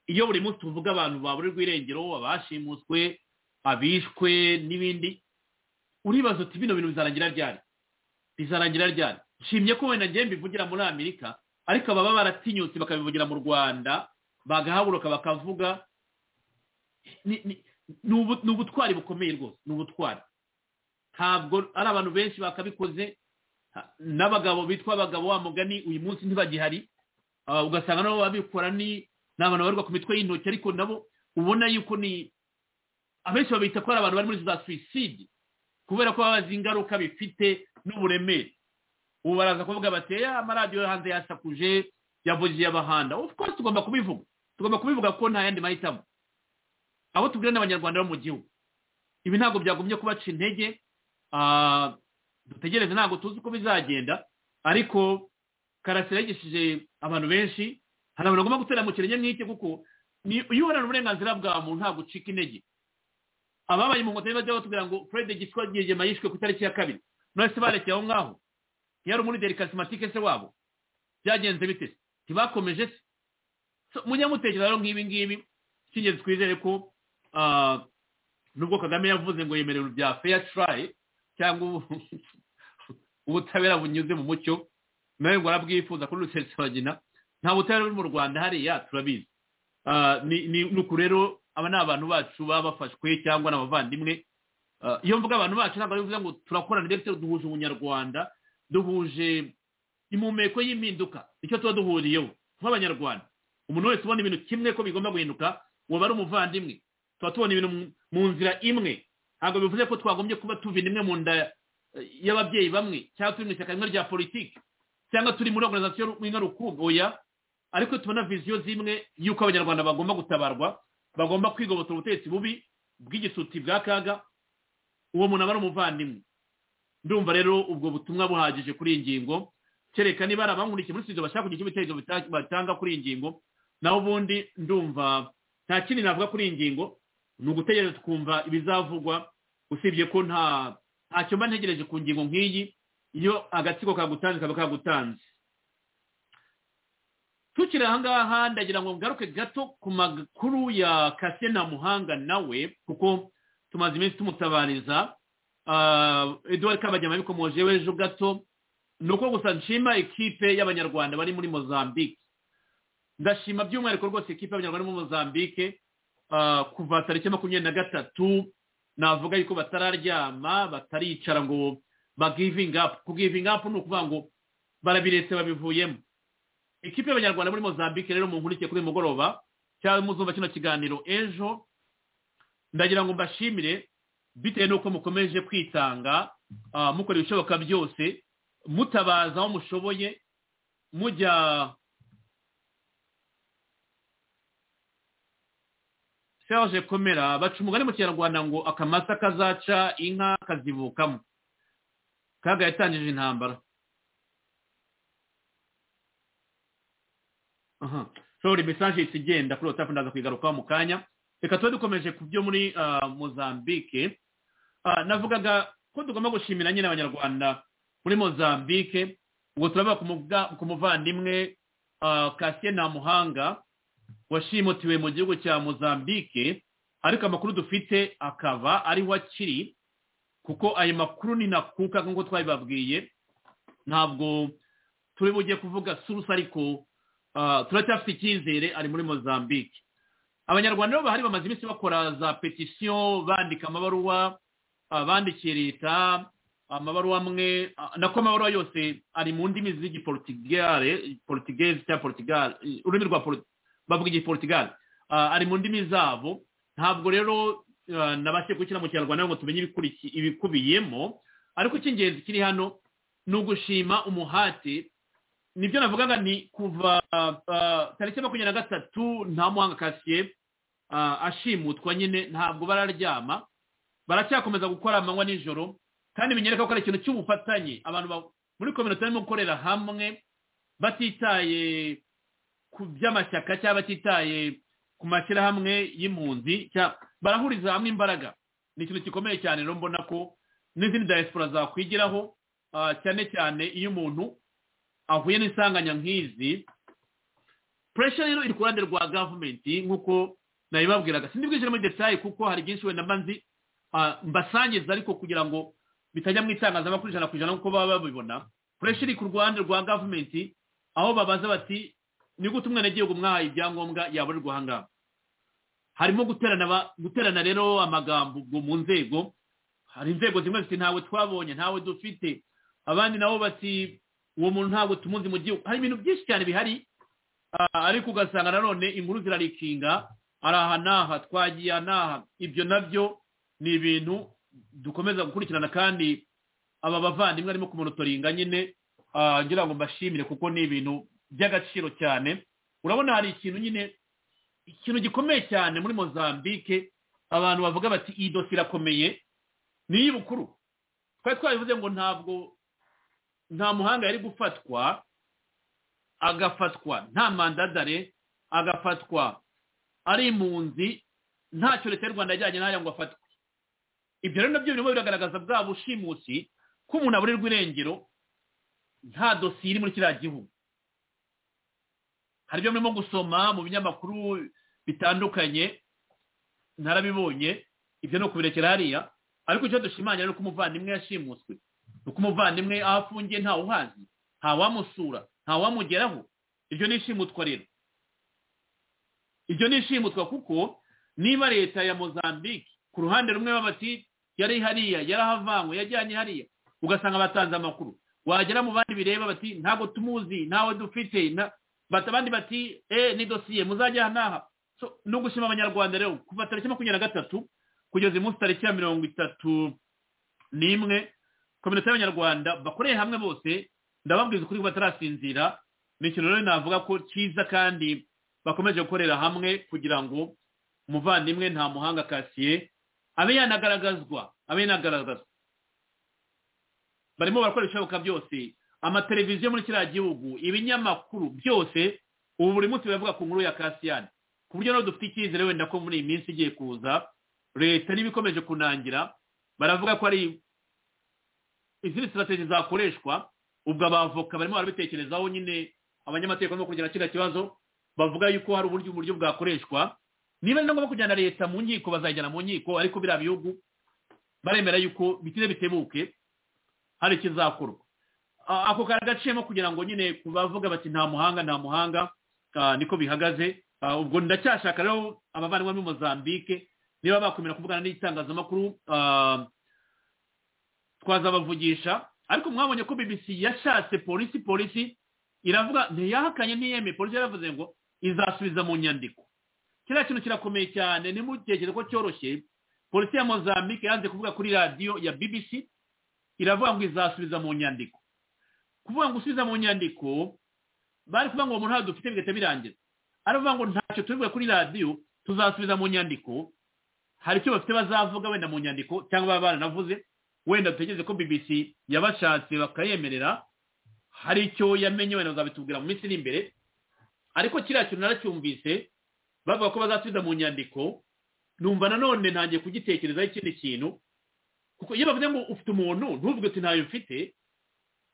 iyo buri munsi tuvuga abantu baburirwa irengero abashimuswe abishwe n'ibindi uribaza uti bino bintu bizarangira ryari bizarangira ryari nshimye ko wenda ngewe mbivugira muri amerika ariko baba baratinyutse bakabivugira mu rwanda bagahaguruka bakavuga ni ubutwari bukomeye rwose ni ubutwari ntabwo ari abantu benshi bakabikoze n'abagabo bitwa abagabo wa mugani uyu munsi ntibagihari ugasanga nabo babikora ni abantu babarirwa ku mitwe y'intoki ariko nabo ubona yuko ni abenshi babita ko ari abantu bari muri za suwiside kubera ko bazi ingaruka bifite n'uburemere ubu baraza kuvuga bati amaradiyo yo hanze yasakuje yavugiye abahanda of course tugomba kubivuga tugomba kubivuga kuko nta yandi mahitamo abo tubwira n'abanyarwanda bo mu gihugu ibi ntabwo byagumye kubaca intege dutegereze ntabwo tuzi uko bizagenda ariko karasira yigishije abantu benshi hari abantu bagomba gutera mu kirenge nk'iki kuko iyo uharanira uburenganzira bwa muntu ntabwo ucika intege ababaye mu nkotanyi bajya batubwira ngo fred gitwa gihegema yishwe ku itariki ya kabiri none se barekeye aho ngaho ntiyari muri derikasimatike se wabo byagenze bite ntibakomeje se munyamutekereza rero nk'ibi ngibi cy'ingenzi twizere ko nubwo kagame yavuze ngo yemere ibintu bya feya turayi cyangwa ubutabera bunyuze mu mucyo nawe ngo arabwifuza kuri rusesabagina nta butabera buri mu rwanda hariya turabizi ni uku rero aba ni abantu bacu baba bafashwe cyangwa ni abavandimwe iyo mvuga abantu bacu ntabwo bivuze ngo turakorana ndetse duhuje ubunyarwanda duhuje impumeko y'impinduka icyo tuba duhuriyeho nk'abanyarwanda umuntu wese ubona ibintu kimwe ko bigomba guhinduka waba ari umuvandimwe tuba tubona ibintu mu nzira imwe ntabwo bivuze ko twagombye kuba tuva imwe mu nda y'ababyeyi bamwe cyangwa turi mu ishyaka rimwe rya politiki cyangwa turi muri oruganizasiyo imwe rukumbi oya ariko tubona viziyo zimwe y'uko abanyarwanda bagomba gutabarwa bagomba kwigobotora ubutegetsi bubi bw'igisuti bwa kaga uwo muntu aba ari umuvandimwe ndumva rero ubwo butumwa buhagije kuri iyi ngingo kereka niba ari abankurikiye muri studio bashaka kugira ibitekerezo batanga kuri iyi ngingo naho ubundi ndumva nta kindi navuga kuri iyi ngingo ni ugutegereza tukumva ibizavugwa usibye ko nta ntacyo mba ntegereje ku ngingo nk'iyi iyo agatsiko kagutanze kaba kagutanze tukiri aha ngaha ndagira ngo ngaruke gato ku makuru ya kasiye na muhanga nawe kuko tumaze iminsi tumutabariza eduwari kabagema bikomoje w'ejo gato ni uko gusa nshima ekipe y'abanyarwanda bari muri mozambique ndashima by'umwihariko rwose ekipe y'abanyarwanda muri mozambique kuva tariki makumyabiri na gatatu navuga yuko batararyama bataricara ngo bagivingapu kugivingapu ni ukuvuga ngo barabiretse babivuyemo ikipe y'abanyarwanda muri mozambique rero nkurikiye kuri mugoroba cyangwa muzumva kino kiganiro ejo ndagira ngo mbashimire bitewe n'uko mukomeje kwitanga mukora ibishoboka byose mutabaza aho mushoboye mujya serge komera baca umugani mu kinyarwanda ngo akamasa kazaca inka kazivukamo kaga yatangije intambara aha sorry mesaje ihita igenda kuri watsapu ndaza kuyigarukaho mu kanya reka tuba dukomeje ku byo muri ah, mozambique Ah, navugaga ko tugomba gushimira nyine abanyarwanda muri mozambique ubwo turabona ku mubwa- ku muvandimwe ah, kasiye ntamuhanga washimutiwe mu gihugu cya mozambique ariko amakuru dufite akaba ariho akiri kuko ayo makuru ni nakuka nk'uko twabibabwiye ntabwo turi bujye kuvuga surusi ariko ah, turacyafite icyizere ari muri mozambique abanyarwanda bo bahari bamaze iminsi bakora za petisiyo bandika amabaruwa abandikiye leta amabaruwa amwe ah, nako amabaruwa yose ari mu ndimi z'igiportigare portigeze cyangwa portigare eh, ururimi rwa Port- bavuga igiportigare Ah, ari mu ndimi zabo ntabwo rero ah, nabashije gushyira mu kinyarwanda ngo tumenye ibikurikiye- ibikubiyemo ariko icy'ingenzi kiri hano ni ugushima umuhate nibyo navugaga ni kuva ah, ah, tariki ya makumyabiri na gatatu nta muhanga kasiye ah, ashimutwa nyine ntabwo bararyama baracyakomeza gukora amanywa nijoro kandi binyereka ko ari ikintu cy'ubufatanye abantu ba- muri kominote barimo gukorera hamwe batitaye ku by'amashyaka cyangwa batitaye ku mashyirahamwe y'impunzi cyangwa- barahuriza hamwe imbaraga ni ikintu gikomeye cyane rero mbona ko n'izindi diaspora zakwigiraho ah, cyane cyane iyo umuntu ahuye n'isanganya nk'izi pressure rero iri ku ruhande rwa gavumenti nk'uko nabibabwiraga sindi bwishyira muri detaye kuko hari byinshi wenda mba nzi ah, mbasangiza ariko kugira ngo bitajya mu itangazamakuru ijana ku ijana nk'uko baba babibona pressure iri ku ruhande rwa gavumenti aho babaza bati ni gute umwenegihugu mwahaye ibyangombwa yaburirwa aha ngaha harimo guterana ba- guterana rero amagambo ubwo mu nzego hari inzego zimwe ziti ntawe twabonye ntawe dufite abandi nabo bati uwo muntu ntabwo tumuzi mu gihugu hari ibintu byinshi cyane bihari Ah, ariko ugasanga nanone inkuru zirarikinga ari aha n'aha twagiye aha n'aha ibyo nabyo ni ibintu dukomeza gukurikirana kandi aba bavandimwe arimo kumunotoringa nyine ah, ngira ngo mbashimire kuko ni ibintu by'agaciro cyane urabona hari ikintu nyine ikintu gikomeye cyane muri mozambique abantu bavuga bati iyi dosiye irakomeye ni iy'ubukuru twari twabivuze ngo ntabwo nta muhanga yari gufatwa agafatwa nta mandadare agafatwa ari impunzi ntacyo leta y'u rwanda yajyanye n'aya ngo afatwe ibyo rero nabyo birimo biragaragaza bwa bushimusi ko umuntu aburirwa irengero nta dosiye iri muri kiriya gihugu hari ibyo murimo gusoma mu binyamakuru bitandukanye narabibonye ibyo ni ukubirekera hariya ariko icyo dushimangira ni uko umuvandimwe yashimuswe ni uko umuvandimwe aho afungiye ntawe uhazi ntawamusura ntawamugeraho iryo ni ishimutwa rero iryo ni ishimutwa kuko niba leta ya mozambique ku ruhande rumwe baba bati yari hariya yarahavanywe yajyanye hariya ugasanga batanze amakuru wagera mu bandi bireba bati ntabwo tumuzi ntawe dufite na- bata abandi bati eh ni dosiye muzajya aha n'aha So, ni ugushima abanyarwanda rero kuva tariki makumyabiri na gatatu kugeza uyu munsi tariki ya mirongo itatu n'imwe kominote y'abanyarwanda bakoreye hamwe bose ndababwiza ukuri ko batarasinzira ni ikintu rero navuga ko cyiza kandi bakomeje gukorera hamwe kugira ngo umuvandimwe nta muhanga kasiye abe yanagaragazwa abe yanagaragazwa barimo barakora ibishoboka byose amateleviziyo muri kiriya gihugu ibinyamakuru byose ubu buri munsi biravuga ku nkuru ya kasiyani ku buryo nawe dufite icyizere wenda ko muri iyi minsi igiye kuza leta niba ikomeje kunangira baravuga ko ari izindi sitrategi zakoreshwa ubwo abavoka barimo barabitekerezaho nyine abanyamategeko barimo kugena kiriya kibazo bavuga yuko hari uburyo uburyo bwakoreshwa niba ari ngombwa kujyana leta mu nkiko bazayijyana mu nkiko ariko biriya bihugu baremera yuko bitire bitebuke hari ikizakorwa Ah, ako kari gaciyemo kugira ngo nyine ku bavuga bati nta muhanga nta muhanga ah, niko bihagaze Ah, ubwo ndacyashaka rero abavandimwe muri mozambique niba bakwemera kuvugana n'itangazamakuru ah, twazabavugisha ariko mwabonye ko bbc yashatse polisi polisi iravuga ntiyahakanye ntiyemeye polisi yaravuze ngo izasubiza mu nyandiko kiriya kintu kirakomeye cyane ntimutekereze ko cyoroshye polisi ya mozambique yanze kuvuga kuri radiyo ya bbc iravuga ngo izasubiza mu nyandiko kuvuga ngo usubiza mu nyandiko bari kuvuga ngo uwo muntu ntabwo dufite bigahita birangira aravuga ngo ntacyo tubivuga kuri radiyo tuzasubiza mu nyandiko hari icyo bafite bazavuga wenda mu nyandiko cyangwa baba baranavuze wenda dutegereze ko bbc yabashatse bakayemerera hari icyo yamenye wenda bazabitubwira mu minsi iri imbere ariko kiriya kintu naracyumvise bavuga ko bazasubiza mu nyandiko numva nanone ntangiye kugitekerezaho ikindi kintu kuko iyo bavuze ngo ufite umuntu ntuvuge uti ntayo mfite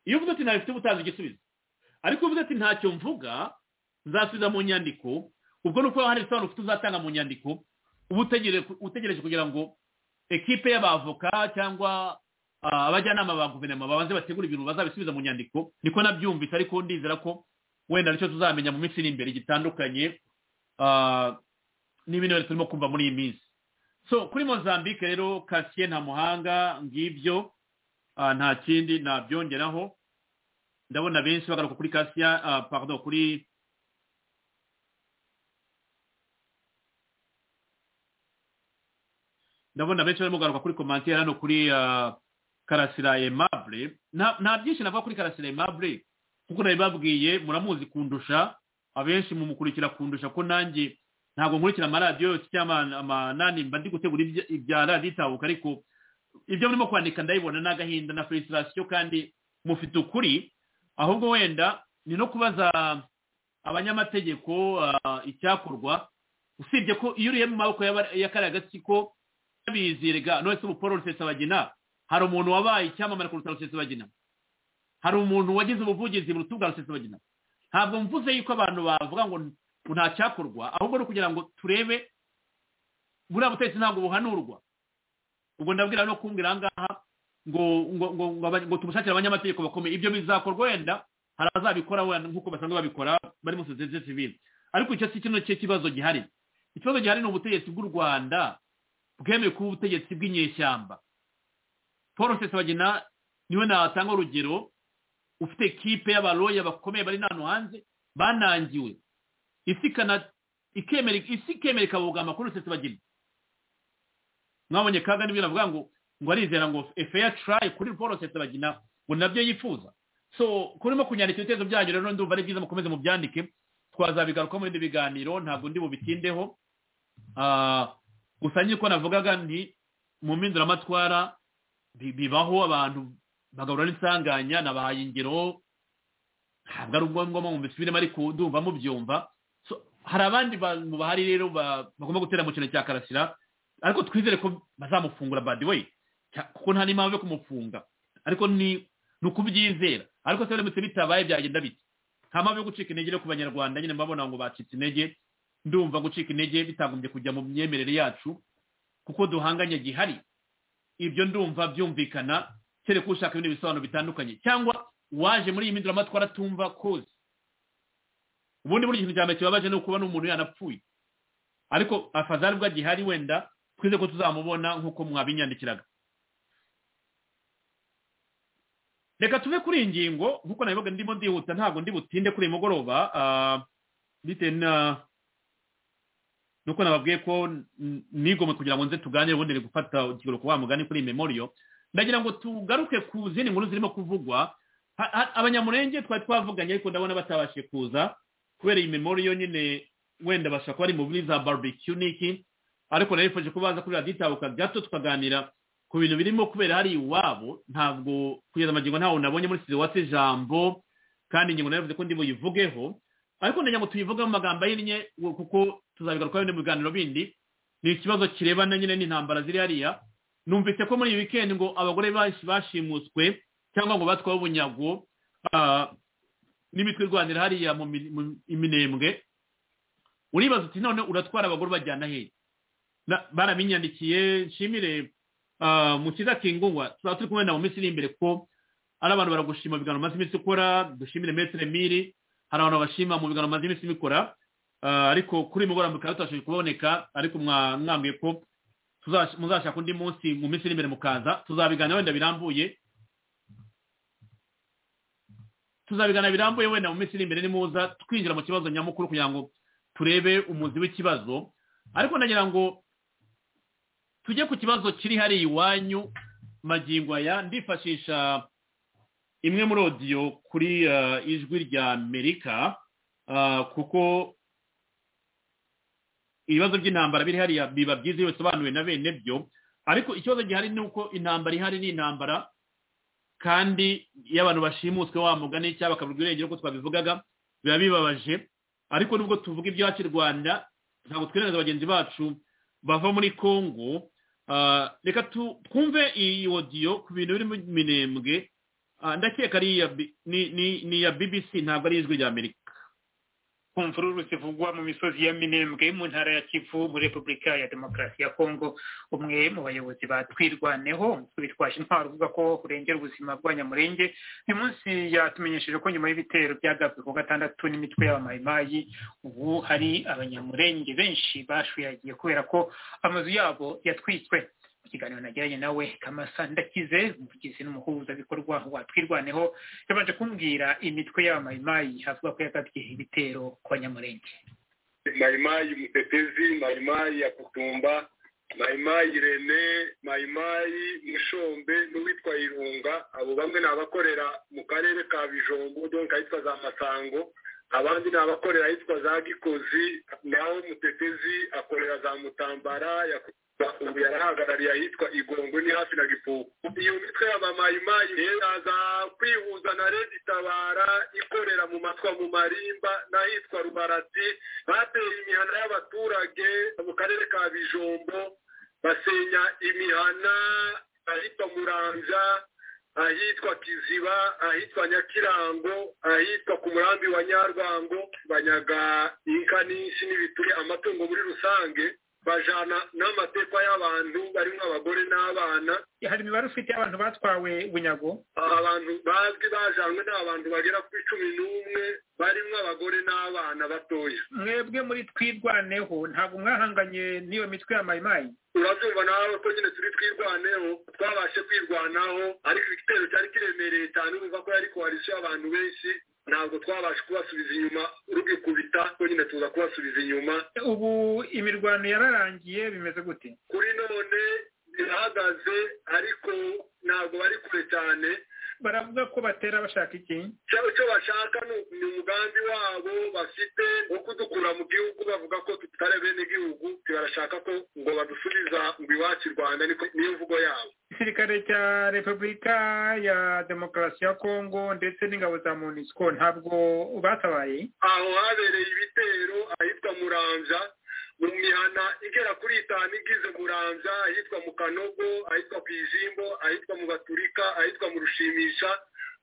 iyo uvuze uti ntayo mfite uba igisubizo ariko uvuze ati ntacyo mvuga nzasubiza mu nyandiko ubwo ni uko hano ibisobanuro ufite uzatanga mu nyandiko uba utegereje kugira ngo ekipe y'abavoka cyangwa abajyanama ba guverinoma babanze bategura ibintu bazabisubiza mu nyandiko niko nabyumvise ariko ndizera ko wenda nicyo tuzamenya mu minsi iri imbere gitandukanye n'ibindi bintu turimo kumva muri iyi minsi so kuri mozambique rero kasiye nta muhanga ngibyo nta kindi nabyongeraho ndabona benshi bagaruka kuri kasiya pardon kuri ndabona benshi barimo kugaruka kuri komantere hano kuri karasira emabure nta byinshi navuga kuri karasira emabure kuko nabibabwiye muramuzi kundusha abenshi mumukurikira kundusha ko nanjye ntabwo nkurikira amaradiyo yose cyangwa amanani mba ndi gutegura ibya radiyo itabuka ariko ibyo murimo kwandika ndabibona ni agahinda na felicitasiyo kandi mufite ukuri ahubwo wenda ni no kubaza abanyamategeko icyakorwa usibye ko iyo uriye mu maboko y'akariya gatsiko bizirega none se ubu paul rusesabagina hari umuntu wabaye icyamamare kuruta rusesabagina hari umuntu wagize ubuvugizi mu rutugu rwa rusesabagina ntabwo mvuze yuko abantu bavuga ngo ntacyakorwa ahubwo ni ukugira ngo turebe buriya butegetsi ntabwo buhanurwa ubwo ndabwira no kumbwira aha ngaha ngo ngo ngo ngo tumushakire abanyamategeko bakomeye ibyo bizakorwa wenda hari abazabikora wenda nk'uko basanzwe babikora bari muri sosiyete sivile ariko icyo si kino kibazo gihari ikibazo gihari ni ubutegetsi bw'u rwanda bwemewe kuba ubutegetsi bw'inyeshyamba paul rusesabagina niwe natanga urugero ufite ekipe y'abaroya bakomeye bari hano hanze banangiwe isi ikemera ikabogama kuri rusesabagina mwabonye kaga n'ibyo navuga ngo ngo arizera ngo efeya turayi kuri paul rusesabagina ngo nabyo yifuza so kurimo kunyandika ibitekerezo byanyu rero ndumva ari byiza mukomeze mubyandike twazabigaruka mu bindi biganiro ntabwo ndi bubitindeho gusa nk'uko navugaga ni mu mpinduramatwara bibaho abantu bagahura n'insanganya nabahaye ingero ntabwo ari ngombwa mu bisubiremo ariko ndumva mubyumva hari abandi bantu bahari rero bagomba gutera mu kintu cya karasira ariko twizere ko bazamufungura badi we kuko nta n'impamvu yo kumufunga ariko ni ukubyizera ariko se biramutse bitabaye byagenda bite nta mpamvu yo gucika intege ku banyarwanda nyine mbabona ngo bacitse intege ndumva gucika intege bitagombye kujya mu myemerere yacu kuko duhanganye gihari ibyo ndumva byumvikana kereka ushaka ibindi bisobanuro bitandukanye cyangwa waje muri iyi mpinduramatwara atumva koze ubundi buri kintu cya mbere kibabaje ni ukuba n'umuntu yanapfuye ariko afazari bwa gihari wenda twize ko tuzamubona nk'uko mwabinyandikiraga reka tuve kuri iyi ngingo nk'uko nabivuga ndimo ndihuta ntabwo ndi butinde kuri uyu mugoroba bitewe na nuko nababwiye ko nigomwe kugira ngo nze tuganire ubundi gufata ikiruhuko wa mugani kuri memoriyo ndagira ngo tugaruke ku zindi nkuru zirimo kuvugwa abanyamurenge twari twavuganye ariko ndabona batabashije kuza kubera iyi memoriyo nyine wenda bashobora kuba ari mu buri za barbecue n'iki ariko narifuje ko baza kuri radiyo itabuka gato tukaganira ku bintu birimo kubera hari iwabo ntabwo kugeza amagingo ntawe nabonye muri sida watse ijambo kandi ingingo navuze ko ndi buyivugeho ariko ndagira ngo tuyivuge mu magambo ahinnye kuko tuzabigarukaho bino biganiro bindi ni ikibazo kirebana nyine n'intambara ziri hariya numvise ko muri iyi wikendi ngo abagore bashimuswe cyangwa ngo batwawe ubunyago n'imitwe irwanira hariya mu iminembwe uribaza uti none uratwara abagore ubajyana hehe baraminyandikiye nshimire mukiza kingungwa tuzaba turi kumwe nawe mu minsi iri imbere ko ari abantu baragushima biganiro maze iminsi ukora dushimire metero miri hari abantu bashima mu biganiro maze iminsi bikora ariko kuri uyu mugoroba mukaba tutabashije kuboneka ariko mwambwiye ko muzashaka undi munsi mu minsi iri imbere mukaza tuzabiganira wenda birambuye tuzabigana birambuye wenda mu minsi iri imbere nimuza twinjira mu kibazo nyamukuru kugira ngo turebe umuzi w'ikibazo ariko ndagira ngo tujye ku kibazo kiri hariya iwanyu magingo aya ndifashisha imwe muri odiyo kuri ijwi rya amerika kuko ibibazo by'intambara biri hariya biba byiza iyo bisobanuwe na bene byo ariko ikibazo gihari ni uko intambara ihari ni intambara kandi iyo abantu bashimuswe wa mugani cyangwa bakabura ubwirengero ko twabivugaga biba bibabaje ariko nubwo tuvuga ibyacu i rwanda ntabwo twemereza bagenzi bacu bava muri congo ah, reka tu- twumve iyi odiyo ku bintu biri mu minembwe Ah, ndakeka ari iya bi- ni- ni- ni iya bbc ntabwo ari ijwi ry'amerika ku mvururu zivugwa mu misozi ya minembwe mu ntara ya kivu muri repubulika ya demokarasi ya kongo umwe mu bayobozi batwirwaneho umutwe witwaje intwaro uvuga ko urengera ubuzima bwa nyamurenge uyu munsi yatumenyesheje ko nyuma y'ibitero byagabwe ku gatandatu n'imitwe y'abamayimayi ubu hari abanyamurenge benshi bashuyagiye kubera ko amazu yabo yatwitswe mu kiganiro nagiranye nawe kamasa ndakize umuvugizi n'umuhuzabikorwa wa twirwaneho yabanje kumbwira imitwe y'abamayimayi avuga ko yagabye ibitero ku banyamurenge Maimai Mtetezi, Maimai ya Kutumba, Maimai Rene, Maimai Mushombe n'uwitwa Irunga abo bamwe ni abakorera mu karere ka Bijombo donc ahitwa za Masango abandi ni abakorera ahitwa za Gikozi naho Mutetezi akorera za Mutambara ya Kutumba, ubu yarahagarariye ahitwa Igongo ni hafi na Gipuku iyo mitwe y'abamayimayi yaza kwihuza na Redi Tabara ikorera mu matwa mu marimba n'ahitwa Rubarati bateye imihana y'abaturage mu karere ka bijombo basenya imihana ahitwa muramvya ahitwa kiziba ahitwa nyakirango ahitwa ku murambi wa nyarwango banyaga inka n'inshi n'ibituri amatungo muri rusange bajana n'amatekwa y'abantu barimo abagore n'abana hari imibare ufite y'abantu batwawe bunyago abantu bazwi bajanwe ni abantu bagera kuri cumi n'umwe barimo abagore n'abana batoya mwebwe muri twirwaneho ntabwo mwahanganye n'iyo mitwe ya mayimayi urabyumva nawe ko nyine turi twirwaneho twabashe kwirwanaho ariko igitero cyari kiremereye cyane urumva ko yari koalisiyo y'abantu benshi ntabwo twabasha kubasubiza inyuma rugikubita ko nyine tuza kubasubiza inyuma ubu imirwano yararangiye bimeze gute kuri none birahagaze ariko ntabwo bari kure cyane baravuga ko batera bashaka iki icyo icyo bashaka ni- ni umugambi wabo bafite wo kudukura mu gihugu bavuga ko tutari bene igihugu barashaka ko ngo badusubiza ngo iwacu i rwanda niko- niyo mvugo yabo igisirikare cya repubulika ya demokarasi ya kongo ndetse n'ingabo za monisco ntabwo batabaye aho habereye ibitero ahitwa muramvya mu mihana igera kuri itanu igize muramvya ahitwa mu kanogo ahitwa ku ijimbo ahitwa mu baturika ahitwa mu rushimisha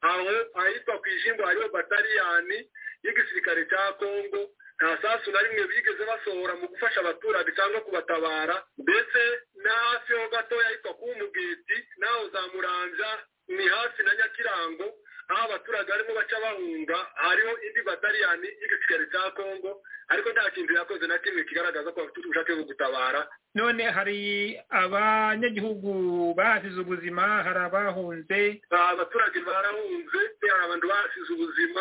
aho ahitwa ku ijimbo hariho bataliyani y'igisirikare cya kongo nta sasu na rimwe bigeze basohora mu gufasha abaturage cyangwa kubatabara ndetse na hafi ho gatoya ahitwa ku mugeti naho za muramvya ni hafi na nyakirango aho abaturage barimo baca bahunga hariho indi bataliyani y'igisirikare cya kongo ariko nta kintu yakoze na kimwe kigaragaza ko bafite ubushake bwo gutabara none hari abanyagihugu bahasize ubuzima hari abahunze abaturage barahunze hari abantu basize ubuzima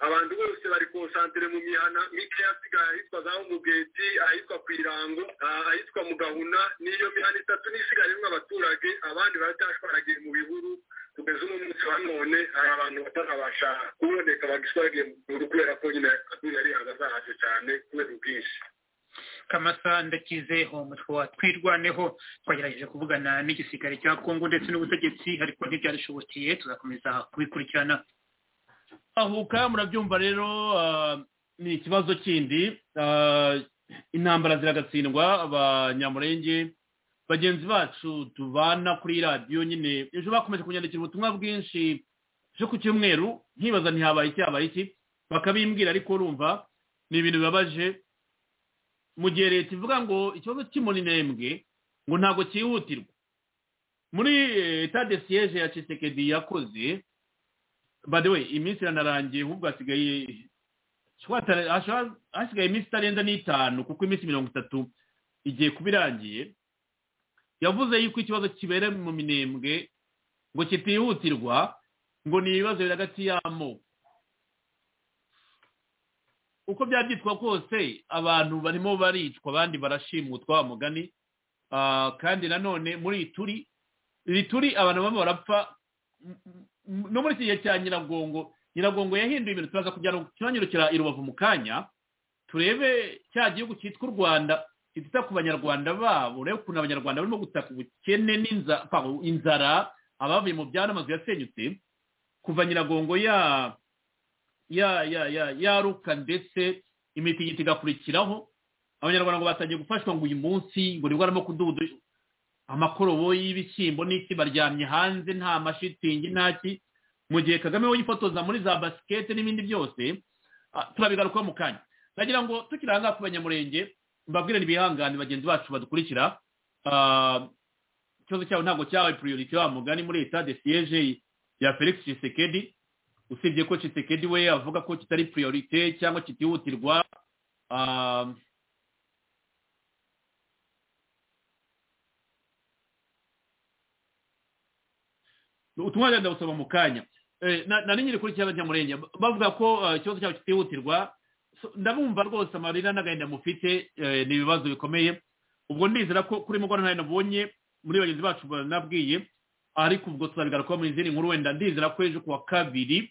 abantu bose bari konsantere mu mihana mike yasigaye ahitwa za umugeti ahitwa ku irango ah, ahitwa mu gahuna n'iyo mihana itatu n'isigayemo abaturage abandi baracyashwaragiye mu bihuru kugeza uno munsi wa none hari abantu batarabasha kuboneka bagishwaragiye mu bihuru kubera ko nyine yari yahagazahaje cyane kubera ubwinshi kamasa ndakize umutwe wa twirwaneho twagerageje kuvugana n'igisirikare cya kongo ndetse n'ubutegetsi ariko ntibyarishobokeye tuzakomeza kubikurikirana ahuka murabyumva rero ah, ni ikibazo kindi ah, intambara ziragatsindwa abanyamurenge bagenzi bacu tubana kuri radiyo nyine ejo bakomeje kunyandikira ubutumwa bwinshi byo ku cyumweru nkibaza ntihabaye iki habaye iki bakabimbwira ariko urumva ni ibintu bibabaje mu gihe leta ivuga ngo ikibazo cy'umurinembwe ngo ntabwo cyihutirwa muri etade siyeje ya cisekedi yakoze by the way iminsi iranarangiye ahubwo hasigaye twatara- hasha- hasigaye iminsi itarenza n'itanu kuko iminsi mirongo itatu igiye kuba irangiye yavuze yuko ikibazo kibera mu minembwe ngo kitihutirwa ngo ni ibibazo biri hagati y'amoko uko byabyitwa kose abantu barimo baricwa abandi barashimutwa wa mugani Ah, kandi nanone muri iri turi iri turi abantu bamwe barapfa m- m- no muri iki gihe cya nyiragongo nyiragongo yahinduye ibintu turaza kujya kiranyarukira i rubavu mu kanya turebe cya gihugu cyitwa u rwanda kitita ku banyarwanda babo urebe ukuntu abanyarwanda barimo gutaka ubukene n'inza- pa- inzara abavuye mu byaro amazu yasenyutse kuva nyiragongo ya ya ya ya yaruka ndetse imitingito igakurikiraho abanyarwanda ngo batangiye gufashwa ngo uyu munsi ngo nibwo barimo kududu amakorobo y'ibishyimbo n'iki baryamye hanze nta mashitingi ntaki mu gihe kagame we yifotoza muri za basikete n'ibindi byose ah, turabigarukaho mu kanya nagira ngo tukirangaha ku banyamurenge mbabwire n'ibihangane bagenzi bacu badukurikira Ah, ikibazo cyabo ntabwo cyabaye priorite wa mugani muri leta de siyeje ya felix Tshisekedi usibye ko Tshisekedi we avuga ko kitari priorite cyangwa kitihutirwa ah, ubutumwa wenda busaba mu kanya Eh, na na nyiri kuri kiyaga murenge bavuga ko eh, ikibazo cyabo kitihutirwa So, ndabumva rwose amarira n'agahinda mufite eh, ni ibibazo bikomeye ubwo ndizera ko kuri mugoroba nayo nabonye muri bagenzi bacu banabwiye ariko ubwo tuzabigarukaho mu izindi nkuru wenda ndizera ko ejo kuwa kabiri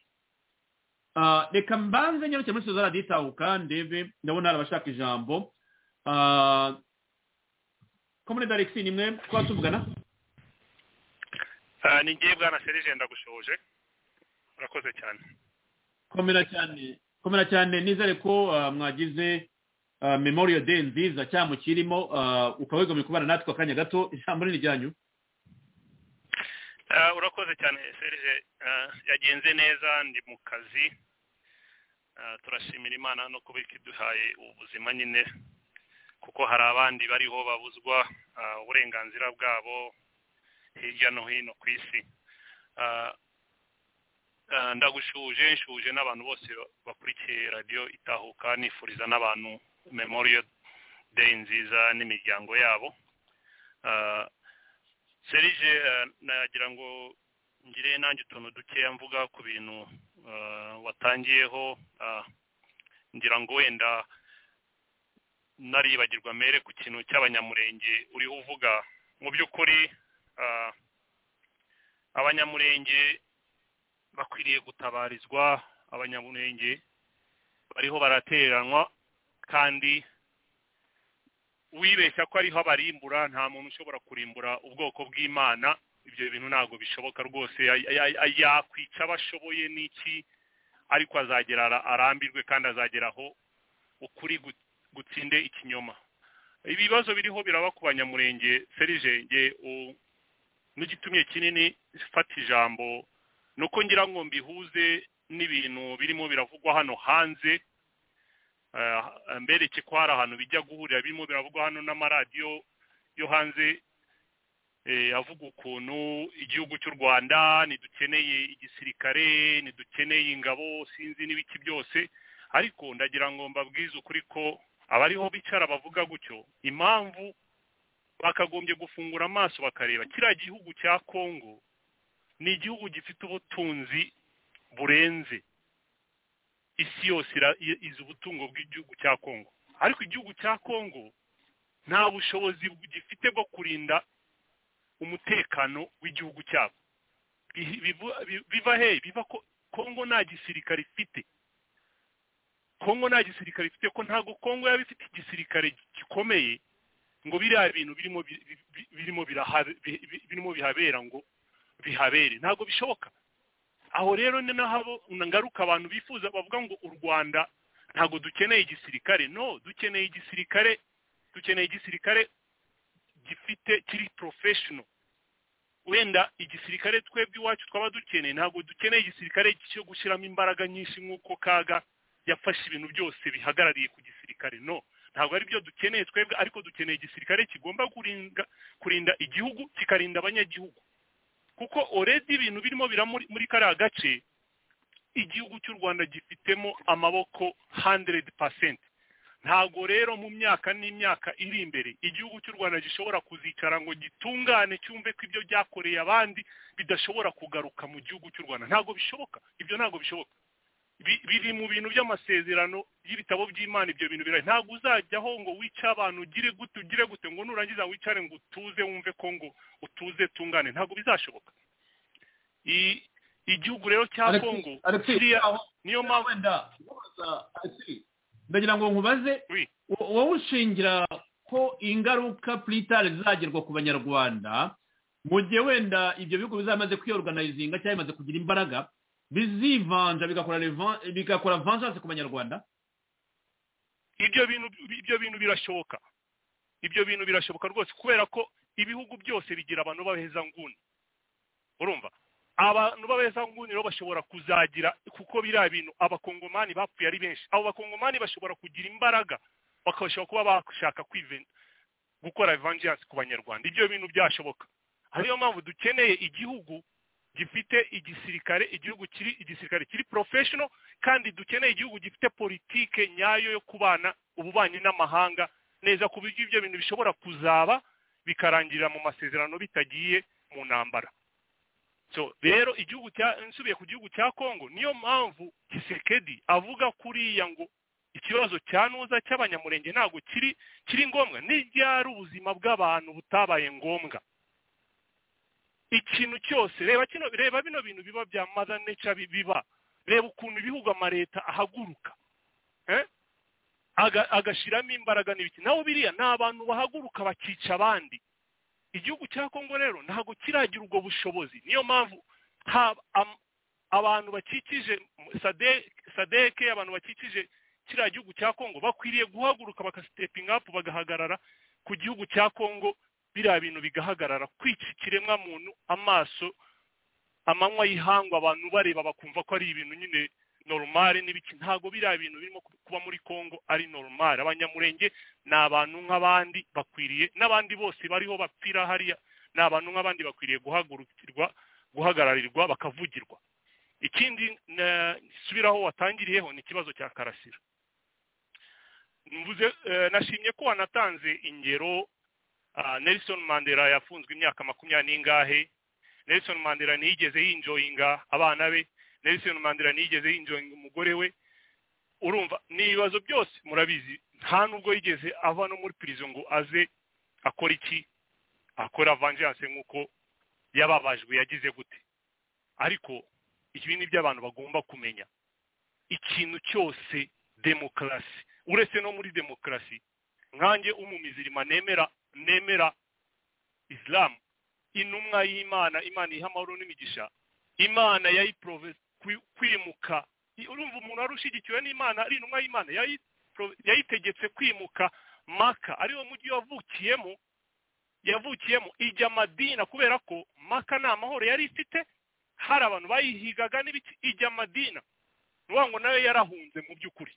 Ah, reka mbanze nyarukire muri sozara ditahuka ndebe ndabona hari abashaka ijambo komunede alexi ni mwe twaba tuvugana Ah, ni ngiye bwana serije ndagushoje urakoze cyane komera cyane komera cyane nizere ko ah, mwagize ah, memorial day nziza cyangwa kirimo ukaba wigomye kubana natwe akanya gato ijambo ni iryanyu Ah, urakoze cyane serije Ah, yagenze neza ndi mu kazi Ah, turashimira imana no kuba ikiduhaye ubuzima nyine kuko hari abandi bariho babuzwa ah, uburenganzira bwabo hirya no hino ku isi Ah, ah, ndagushuje nshuje n'abantu bose bakurikiye radiyo itahuka nifuriza n'abantu memorial day nziza n'imiryango yabo Ah, serije eh, nagira ngo ngire nanjye utuntu dukeya mvuga ku bintu eh, watangiyeho ah, ngira ngo wenda naribagirwa mere ku kintu cy'abanyamurenge uriho uvuga mu by'ukuri ah, abanyamurenge bakwiriye gutabarizwa abanyamurenge bariho barateranwa kandi wibeshya ko ariho abarimbura nta muntu ushobora kurimbura ubwoko bw'imana ibyo bintu ntabwo bishoboka rwose Ya- ya- ya- yakwica abo ashoboye n'iki ariko azagera ara- arambirwe kandi azageraho ukuri gu- gutsinde ikinyoma ibibazo biriho biraba ku banyamurenge serije nge n'igitumye kinini fata ijambo ni uko ngira ngo mbihuze n'ibintu birimo biravugwa hano hanze Eh, mbereke ko hari ahantu bijya guhurira birimo biravugwa hano n'amaradiyo yo hanze eh, avuga ukuntu igihugu cy'u rwanda ntidukeneye igisirikare ntidukeneye ingabo sinzi n'ibiki byose ariko ndagira ngo mbabwize ukuri ko abariho bicara bavuga gutyo impamvu bakagombye gufungura amaso bakareba kiriya gihugu cya kongo ni igihugu gifite ubutunzi burenze isi yose ira- i- izi ubutungo bw'igihugu cya kongo ariko igihugu cya kongo nta bushobozi bu- gifite bwo kurinda umutekano w'igihugu cyabo Bi- bivu- bi- biva hehe biva ko kongo nta gisirikare ifite kongo nta gisirikare ifite ko ntabwo kongo yaba ifite igisirikare gikomeye ngo biriya bintu birimo bi- bi- bi- birimo biraha- bi- bi- birimo bihabera ngo bihabere ntabwo bishoboka aho rero ni naho ngaruka abantu bifuza bavuga ngo u rwanda ntabwo dukeneye igisirikare no dukeneye igisirikare dukeneye igisirikare gifite kiri porofeshono wenda igisirikare twebwe iwacu twaba dukeneye ntabwo dukeneye igisirikare cyo gushyiramo imbaraga nyinshi nk'uko kaga yafashe ibintu byose bihagarariye ku gisirikare no ntabwo ari byo dukeneye twebwe ariko dukeneye igisirikare kigomba kurinda kurinda igihugu kikarinda abanyagihugu kuko oredi ibintu birimo bira muri muri kariya gace igihugu cy'u rwanda gifitemo amaboko 100% ntabwo rero mu myaka n'imyaka iri imbere igihugu cy'u rwanda gishobora kuzicara ngo gitungane cyumve ko ibyo byakoreye abandi bidashobora kugaruka mu gihugu cy'u rwanda ntabwo bishoboka ibyo ntabwo bishoboka Bi- biri mu bintu by'amasezerano y'ibitabo by'imana ibyo bintu birahari ntabwo uzajyaho ngo wice abantu ugire gute ugire gute ngo nurangiza wicare ngo utuze wumve ko ngo utuze tungane ntabwo bizashoboka I- igihugu rero cya Alexis- kongo Alexis, kiriya aho- niyo mpamvu wenda kubaza, Alexis, ndagira ngo nkubaze Oui. wo- wowe ushingira ko ingaruka puritari zizagerwa ku banyarwanda mu gihe wenda ibyo bihugu bizamaze kwiyorganizinga cyangwa bimaze kugira imbaraga bizivanja bigakora revan- bigakora vanjanse ku banyarwanda ibyo bintu ibyo bintu birashoboka ibyo bintu birashoboka rwose kubera ko ibihugu byose bigira abantu b'abaheza nguni urumva abantu b'abaheza nguni rero bashobora kuzagira kuko biriya bintu abakongomani bapfuye ari benshi abo bakongomani bashobora kugira imbaraga bakabashobora kuba bashaka kwivena gukora evangelisi ku banyarwanda ibyo bintu byashoboka ariyo mpamvu dukeneye igihugu gifite igisirikare igihugu kiri igisirikare kiri porofeshono kandi dukeneye igihugu gifite politike nyayo yo kubana ububanyi n'amahanga neza ku buryo ibyo bintu bishobora kuzaba bikarangirira mu masezerano bitagiye mu ntambara so rero igihugu cya nsubiye ku gihugu cya kongo niyo mpamvu kisekedi avuga kuriya ngo ikibazo cya nuza cy'abanyamurenge ntabwo kiri kiri ngombwa n'ibyari ubuzima bw'abantu butabaye ngombwa ikintu cyose reba kino reba bino bintu biba bya mother nature biba reba ukuntu ibihugu amaleta ahaguruka agashyiramo imbaraga n'ibiki nawe biriya ni abantu bahaguruka bakica abandi igihugu cya kongo rero ntabwo kiragira ubwo bushobozi niyo mpamvu abantu bakikije sadeke abantu bakikije kiriya gihugu cya kongo bakwiriye guhaguruka bagasitepinga apu bagahagarara ku gihugu cya kongo biriya bintu bigahagarara kwica ikiremwa muntu amaso amanywa y'ihangwa abantu bareba bakumva ko ari ibintu nyine normal n'ibiki ntabwo biriya bintu birimo kuba muri kongo ari normal abanyamurenge ni abantu nk'abandi bakwiriye n'abandi bose bariho bapfira hariya ni abantu nk'abandi bakwiriye guhagurukirwa guhagararirwa bakavugirwa ikindi nsubiraho watangiriyeho ni ikibazo cya karasira mvuze nashimye ko wanatanze ingero nelson mandela yafunzwe imyaka makumyabiri n'ingahe nelson mandela ntiyigeze yinjoyinga abana be nelson mandela ntiyigeze yinjoyinga umugore we urumva ni ibibazo byose murabizi nta nubwo yigeze ava no muri pirizo ngo aze akora iki akora vanjanse nk'uko yababajwe yagize gute ariko ibi ni byo abantu bagomba kumenya ikintu cyose demokarasi uretse no muri demokarasi nkange umumizirima nemera nemera isilamu intumwa y'imana imana iha amahoro n'imigisha imana yayiporove kwimuka urumva umuntu wari ushyigikiwe n'imana ari intumwa y'imana yayitegetse kwimuka maka ariwo mujyi wavukiyemo yavukiyemo ijya madina kubera ko maka nta mahoro yari ifite hari abantu bayihigaga n'ibiki ijya madina ni ngo nayo yarahunze mu by'ukuri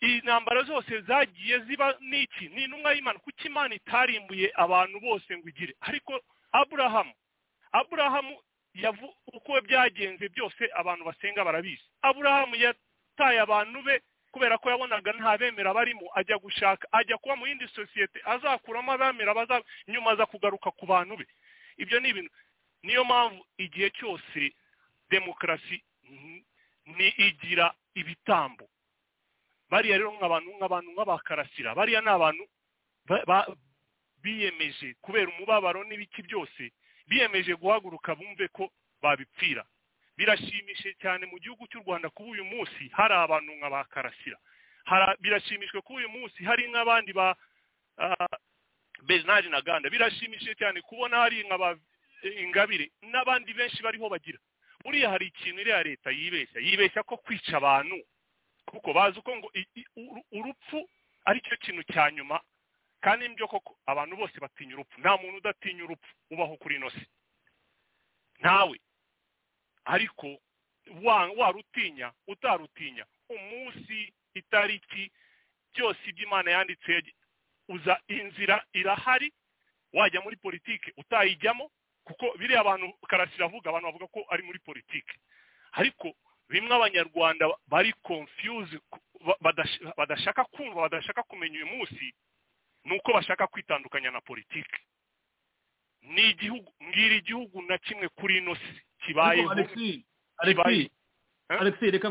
intambara zose zagiye ziba n'iki ni intumwa y'imana kuko imana itarimbuye abantu bose ngo igire ariko aburahamu aburahamu uko byagenze byose abantu basenga barabizi aburahamu yataye abantu be kubera ko yabonaga nta bemera barimo ajya gushaka ajya kuba mu yindi sosiyete azakuramo abemera nyuma aza kugaruka ku bantu be ibyo ni ibintu niyo mpamvu igihe cyose demokarasi ni igira ibitambo bariya rero nk'abantu nk'abantu nk'abakarasira bariya ni abantu biyemeje kubera umubabaro n'ibiki byose biyemeje guhaguruka bumve ko babipfira birashimishije cyane mu gihugu cy'u rwanda kuba uyu munsi hari abantu nk'abakarasira birashimishwe kuba uyu munsi hari nk'abandi ba bezinari na ganda birashimishije cyane kubona hari nk'aba ingabire n'abandi benshi bariho bagira buriya hari ikintu iriya leta yibeshya yibeshya ko kwica abantu kuko bazi uko ngo urupfu aricyo kintu cya nyuma kandi nibyo koko abantu bose batinya urupfu nta muntu udatinya urupfu ubaho kuri ino si ntawe ariko warutinya utarutinya umunsi itariki byose ibyo imana yanditse uza inzira irahari wajya muri politiki utayijyamo kuko biriya abantu karasira avuga abantu bavuga ko ari muri politiki ariko bimwe abanyarwanda bari confuse badashaka kumva badashaka kumenya uyu munsi ni uko bashaka kwitandukanya na politiki ni igihugu mbwira igihugu na kimwe kuri ino si kibayeho alexi reka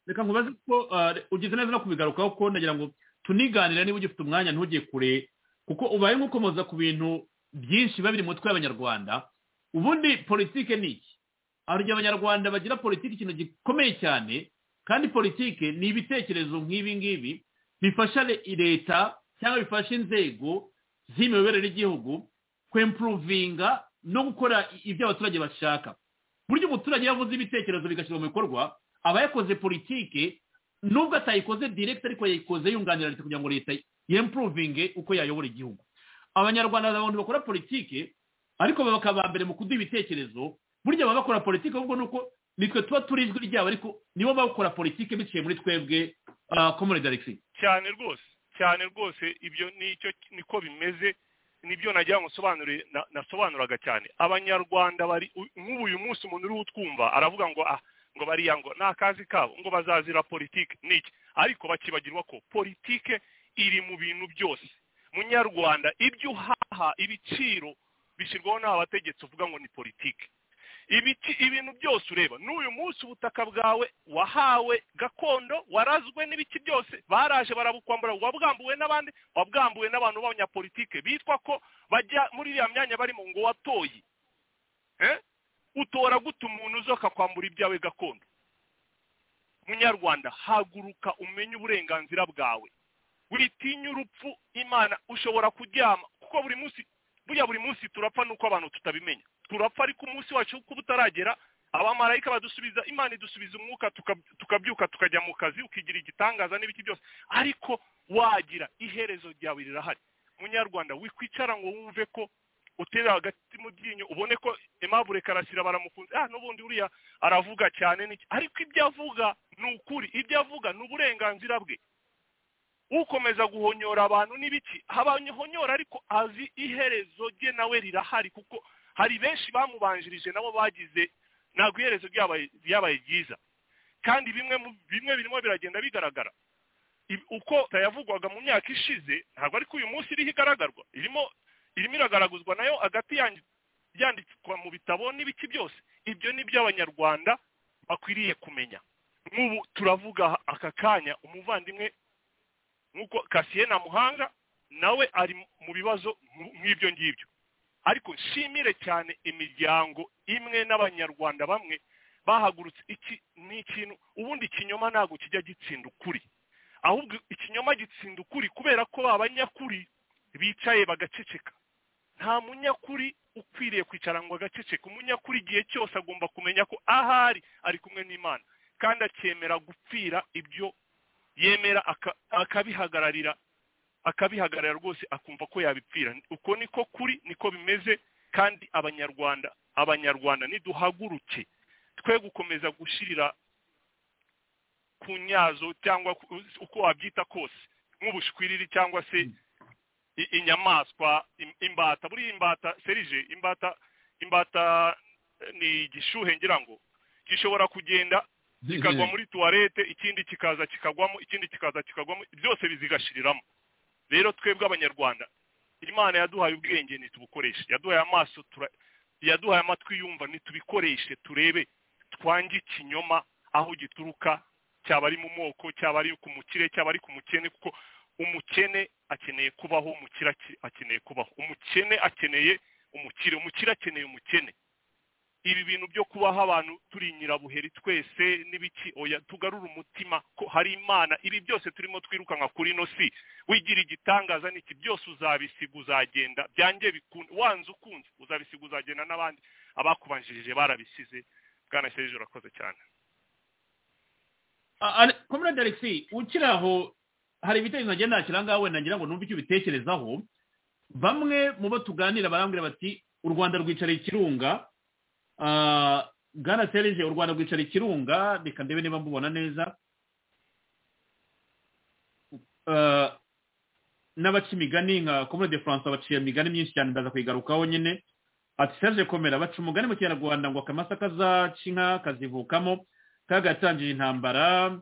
nkubaze ko ugize neza no kubigarukaho ko ndagira ngo tuniganire niba ugifite umwanya ntujye kure kuko ubaye nk'ukomoza ku bintu byinshi biba biri mu mutwe y'abanyarwanda ubundi politike ni iki hari abanyarwanda bagira politiki ikintu gikomeye cyane kandi politike ni ibitekerezo nk'ibi ngibi bifasha leta cyangwa bifasha inzego z'imiyoborere y'igihugu kwempuruvinga no gukora ibyo abaturage bashaka buryo umuturage yavuze ibitekerezo bigashyirwa mu bikorwa aba yakoze politike nubwo atayikoze diregiti ariko yayikoze yunganira leta kugira ngo leta yempuruvinge uko yayobora igihugu abanyarwanda abantu bakora politiki ariko bakaba ba mbere mu kuduha ibitekerezo burya baba bakora politiki ahubwo ni uko nitwe tuba turi ijwi ryabo ariko nibo bakora politiki biciye muri twebwe komune darikisi cyane rwose cyane rwose ibyo nicyo niko bimeze nibyo nagira ngo nsobanure nasobanuraga cyane abanyarwanda bari nk'ubu uyu munsi umuntu uriho utwumva aravuga ngo ah ngo bariya ngo ni akazi kabo ngo bazazira politiki niki ariko bakibagirwa ko politiki iri mu bintu byose munyarwanda ibyo uhaha ibiciro bishyirwaho n'abategetsi uvuga ngo ni politiki ibiti ibintu byose ureba n'uyu munsi ubutaka bwawe wahawe gakondo warazwe n'ibiti byose baraje barabukwambura wabwambuwe n'abandi wabwambuwe n'abantu b'abanyapolitike bitwa ko bajya muri iriya myanya barimo ngo watoye utora guta umuntu uzi akakwambura ibyawe gakondo munyarwanda haguruka umenye uburenganzira bwawe witinya urupfu imana ushobora kuryama kuko buri munsi buriya buri munsi turapfa nuko abantu tutabimenya turapfa ariko umunsi wacu kuba utaragera abamarayika badusubiza imana idusubiza umwuka tukabyuka tukajya mu kazi ukigira igitangaza n'ibiti byose ariko wagira iherezo ryawe rirahari munyarwanda wikwicara ngo wumve ko utera hagati mu ryinyo ubone ko emabure karasira baramukunze ah n'ubundi uriya aravuga cyane n'iki ariko ibyo avuga ni ukuri ibyo avuga ni uburenganzira bwe ukomeza guhonyora abantu n'ibiki abahonyora ariko azi iherezo rye nawe rirahari kuko hari benshi bamubanjirije nabo bagize ntabwo iherezo ryabaye ryiza kandi bimwe bimwe birimo biragenda bigaragara uko yavugwaga mu myaka ishize ntabwo ariko uyu munsi iriho igaragarwa irimo irimo iragaraguzwa nayo hagati yandikwa mu bitabo n'ibiki byose ibyo ni byo abanyarwanda bakwiriye kumenya nk'ubu turavuga aka kanya umuvandimwe nk'uko kasiye na muhanga nawe ari mu bibazo nk'ibyo ngibyo ariko nshimire cyane imiryango imwe n'abanyarwanda bamwe bahagurutse iki ni ikintu ubundi ikinyoma ntabwo kijya gitsinda ukuri ahubwo ikinyoma gitsinda ukuri kubera ko abanyakuri bicaye bagaceceka nta munyakuri ukwiriye kwicara ngo agaceceke umunyakuri igihe cyose agomba kumenya ko ahari ari kumwe n'imana kandi akemera gupfira ibyo yemera akabihagararira akabihagarara rwose akumva ko yabipfira uko niko kuri niko bimeze kandi abanyarwanda abanyarwanda niduhaguruke twe gukomeza gushyirira ku nyazo cyangwa uko wabyita kose nk'ubushwiriri cyangwa se inyamaswa imbata buriya imbata serije imbata imbata ni igishuhe ngira ngo gishobora kugenda kikagwa muri tuwarete ikindi kikaza kikagwamo ikindi kikaza kikagwamo byose bizigashiriramo rero twebwe abanyarwanda imana yaduhaye ubwenge ntitubukoreshe yaduhaye amaso yaduhaye amatwi yumva ntitubikoreshe turebe twange ikinyoma aho gituruka cyaba ari mu moko cyaba ari ku mukire cyaba ari ku mukene kuko umukene akeneye kubaho umukire akeneye kubaho umukene akeneye umukire umukire akeneye umukene ibi bintu byo kubaho abantu turi nyirabuheri twese n'ibiki oya tugarura umutima ko hari imana ibi byose turimo twirukanka kuri ino si wigira igitangaza n'iki byose uzabisiga uzagenda byange bikunze wanze ukunze uzabisiga uzagenda n'abandi abakubanjirije barabisize bwana serije urakoze cyane komurade alexi ukiri aho hari ibitekerezo nagenda nakira ngaho wenda ngira ngo numve icyo ubitekerezaho bamwe mu bo tuganira barambwira bati u rwanda rwicariye ikirunga bwana serije u rwanda rwicara ikirunga reka ndebe niba mubona neza n'abaca imigani nka komune de france baciye imigani myinshi cyane ndaza kuyigarukaho nyine ati serije komera baca umugani mu kinyarwanda ngo akamasa kazaca inka kazivukamo kagatangije intambara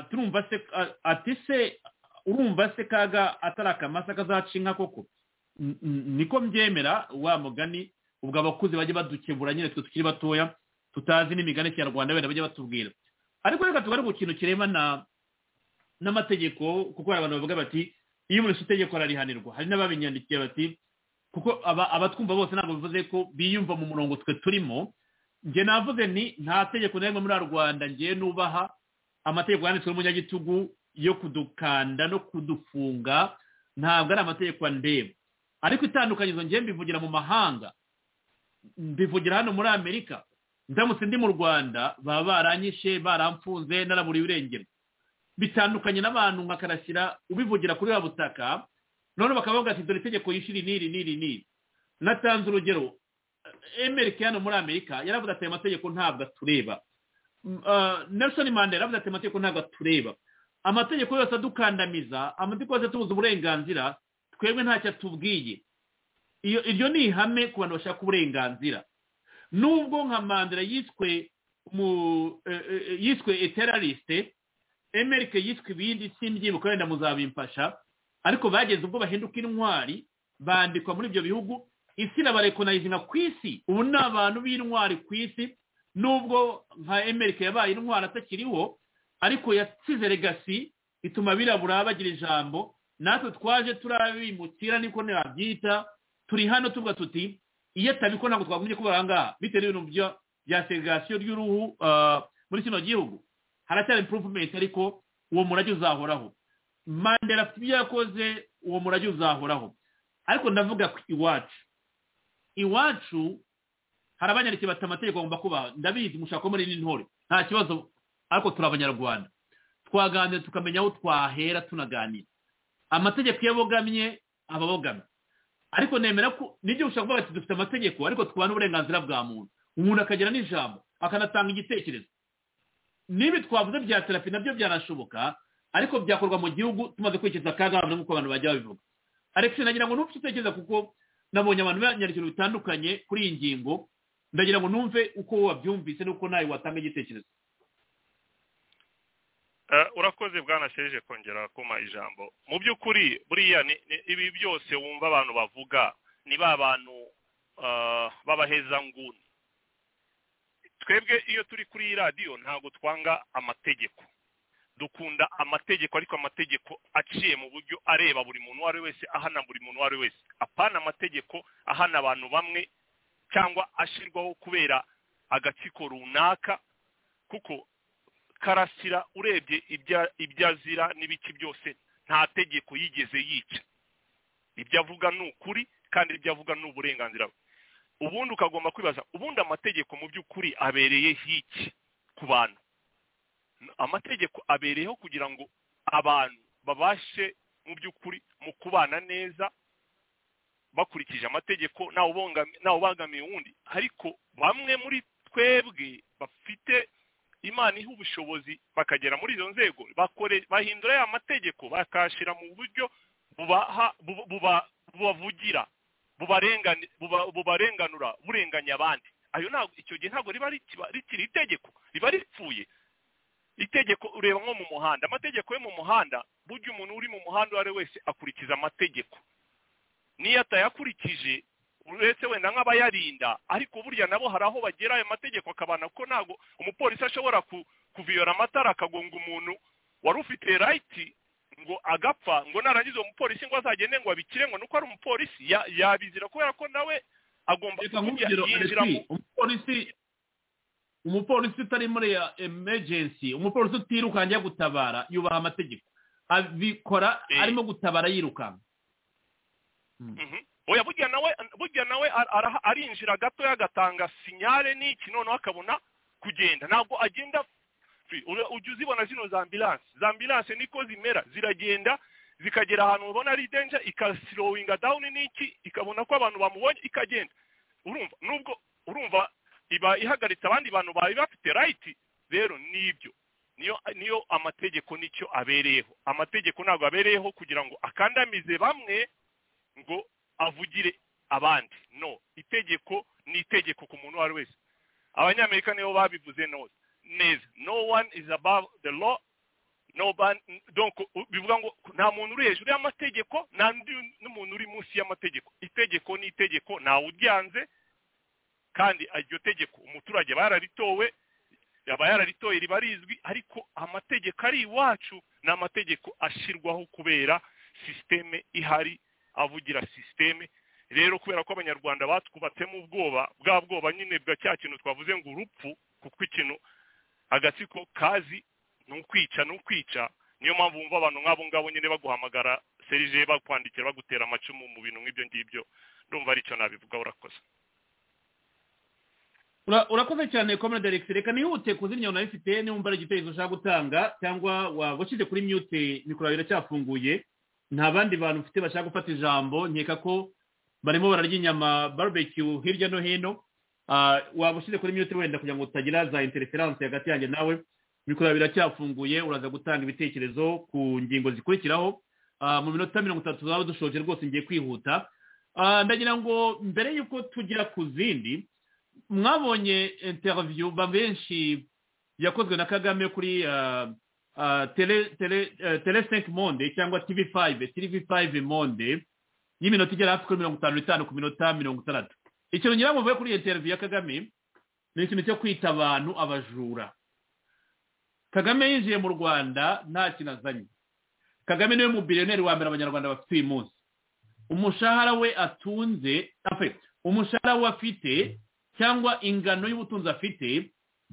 turumva se ati se urumva se kaga atari akamasa kazaca inka koko niko mbyemera wa mugani ubwo abakuze bajya badukebura nyine twe tukiri batoya tutazi n'imigani kinyarwanda wenda bajya batubwira ariko reka tugare ku kintu kireba n'amategeko kuko hari abantu bavuga bati iyo umuntu itegeko ararihanirwa hari n'ababinyandikiye bati kuko abatwumva bose ntabwo bivuze ko biyumva mu murongo twe turimo njye navuze ni nta tegeko na rimwe muri rwanda ngiye nubaha amategeko yanditswe n'umunyagitugu yo kudukanda no kudufunga ntabwo ari amategeko ndeba ariko itandukanyirizo ngiye mbivugira mu mahanga mbivugira hano muri amerika ndamutse ndi mu rwanda baba baranyishe baramfunze naraburiye irengero bitandukanye n'abantu nka karasira ubivugira kuri wa butaka noneho bakaba bavuga ati dore itegeko yishyura n'iri n'iri n'iri natanze urugero emerike hano muri amerika yaravuze ati aya mategeko ntabwo atureba Ah, nelson mandela yaravuze ati amategeko ntabwo atureba amategeko yose adukandamiza amategeko yose atubuza uburenganzira twebwe ntacyo atubwiye iyo iryo ni ihame ku bantu bashaka uburenganzira nubwo nka mandela yiswe mu eh, eh, yiswe eteraliste emerike yiswe ibindi simbyibuka wenda muzabimfasha ariko bageze ubwo bahinduka intwari bandikwa muri ibyo bihugu isi irabarekonayizinga ku isi ubu ni abantu b'intwari ku isi nubwo nka emerike yabaye intwari atakiriho ariko yasize legasi ituma abirabura bagira ijambo natwe twaje turabimukira niko ntibabyita turi hano tuvuga tuti iyo atabikora ntabwo twagumye kuba ahangaha bitewe n'ibintu bya- bya segregasiyo y'uruhu ah, muri kino gihugu haracyari impuruvumenti ariko uwo murage uzahoraho mandela afite ibyo yakoze uwo murage uzahoraho ariko ndavuga ku iwacu iwacu hari abanyarwanda bafite amategeko bagomba kubaha ndabizi mushaka muri n'intore nta kibazo ariko turi abanyarwanda twaganira tukamenya aho twahera tunaganira amategeko iyo abogamye aba abogamye ariko nemera ko nibyo ushaka kuvuga ati dufite amategeko ariko twubaha n'uburenganzira bwa muntu umuntu akagira n'ijambo akanatanga igitekerezo nibi twavuze bya terapi nabyo byanashoboka ariko byakorwa mu gihugu tumaze kwikiza akaga abantu nk'uko abantu bajya babivuga alex nagira ngo ntupfe utekereza kuko nabonye abantu banyandikira bitandukanye kuri iyi ngingo ndagira ngo numve uko wowe wabyumvise n'uko nawe watanga igitekerezo Eh, urakoze bwanasheje kongera kuma ijambo mu by'ukuri buriya ni- ni- ibi byose wumva abantu bavuga ni ba bantu eh, b'abahezanguni twebwe iyo turi kuri iyi radiyo ntabwo twanga amategeko dukunda amategeko ariko amategeko aciye mu buryo areba buri muntu uwo ari we wese ahana buri muntu uwo ari we wese apana amategeko ahana abantu bamwe cyangwa ashyirwaho kubera agatsiko runaka kuko karasira urebye ibya- ibyo azira n'ibiki byose nta tegeko yigeze yica ibyo avuga ni ukuri kandi ibyo avuga ni uburenganzira bwe ubundi ukagomba kwibaza ubundi amategeko mu by'ukuri abereye hiki ku bantu amategeko abereyeho kugira ngo abantu babashe mu by'ukuri mu kubana neza bakurikije amategeko ntawe ubangami- ntawe ubangamiye uwundi ariko bamwe muri twebwe bafite imana iha ubushobozi bakagera muri izo nzego bakore bahindura ya mategeko bakashyira mu buryo bubaha bu- buba- bubavugira bubarengani- buba- bubarenganura burenganya abandi ayo ntabwo icyo gihe ntabwo riba rikiba- rikiri itegeko riba ripfuye itegeko ureba nko mu muhanda amategeko yo mu muhanda burya umuntu uri mu muhanda uwo ari we wese akurikiza amategeko niyo atayakurikije uretse wenda nk'abayarinda ariko burya nabo hari aho bagera ayo mategeko akabana ko ntabwo umupolisi ashobora ku- kuviyora amatara akagonga umuntu wari ufite rayiti ngo agapfa ngo narangiza uwo mupolisi ngo azagende ngo abikire ngo nuko ari umupolisi ya- yabizira kubera ko nawe agomba reka nk'urugero yinjira mu Alexis, umupolisi umupolisi utari muri ya emergency umupolisi utirukanka ajya gutabara yubaha amategeko abikora Eh. arimo gutabara yirukanka Mhm. oya burya nawe burya nawe ar- araha- arinjira gatoya agatanga sinyare n'iki noneho akabona kugenda ntabwo agenda free. Ura- ujya uzibona zino za ambulance za ambulance niko zimera ziragenda zikagera ahantu ubona ari danger ikaslowinga down n'iki ikabona ko abantu bamubonye ikagenda urumva nubwo urumva iba ihagaritse abandi bantu bari bafite right rero nibyo niyo niyo amategeko nicyo abereyeho amategeko ntabwo abereyeho kugira ngo akandamize bamwe ngo avugire abandi no itegeko ni itegeko ku muntu uwo ari we wese abanyamerika nibo babivuze nose neza no one is above the law no ban donc u- bivuga ngo nta muntu uri hejuru y'amategeko nta n'undi n'umuntu uri munsi y'amategeko itegeko ni itegeko ntawe uryanze kandi iryo tegeko umuturage aba yararitowe aba yararitoye riba rizwi ariko amategeko ari iwacu ni amategeko ashyirwaho kubera sisiteme ihari avugira sisiteme rero kubera ko abanyarwanda batwubatsemo ubwoba bwa bwoba nyine bwa cya kintu twavuze ngo urupfu kuko ikintu agatsiko kazi ni ukwica ni ukwica niyo mpamvu wumva abantu nk'abo ngabo nyine baguhamagara serije bakwandikira bagutera amacumu mu bintu nk'ibyo ngibyo ndumva aricyo nabivuga urakoze Ura- urakoze cyane komera deregisi reka nihute kuzimya nayo ifite niba umbara igitekerezo ushaka gutanga cyangwa waba ushyize kuri mute mikoro yawe iracyafunguye nta bandi bantu ufite bashaka gufata ijambo nkeka ko barimo bararya inyama barbecue hirya no hino Ah, waba ushyize kuri mute wenda kugira ngo utagira za interference hagati yanjye nawe mikoro yawe iracyafunguye uraza gutanga ibitekerezo ku ngingo zikurikiraho Ah, mu minota mirongo itatu zaba dushoje rwose ngiye kwihuta Ah, ndagira ngo mbere y'uko tujya ku zindi mwabonye interiviyu benshi yakozwe na kagame kuri ah, ah, tele tele eh, tele 5 monde cyangwa tv 5 tv 5 monde y'iminota igera hafi kuri mirongo itanu n'itanu ku minota mirongo itandatu ikintu ngira ngo mvuge kuri iyo interiviyu ya kagame ni ikintu cyo kwita abantu abajura kagame yinjiye mu rwanda nta kintu azanye kagame niwe mubiliyoneri wa mbere abanyarwanda bafite uyu munsi umushahara we atunze afe- umushahara we afite cyangwa ingano y'ubutunzi afite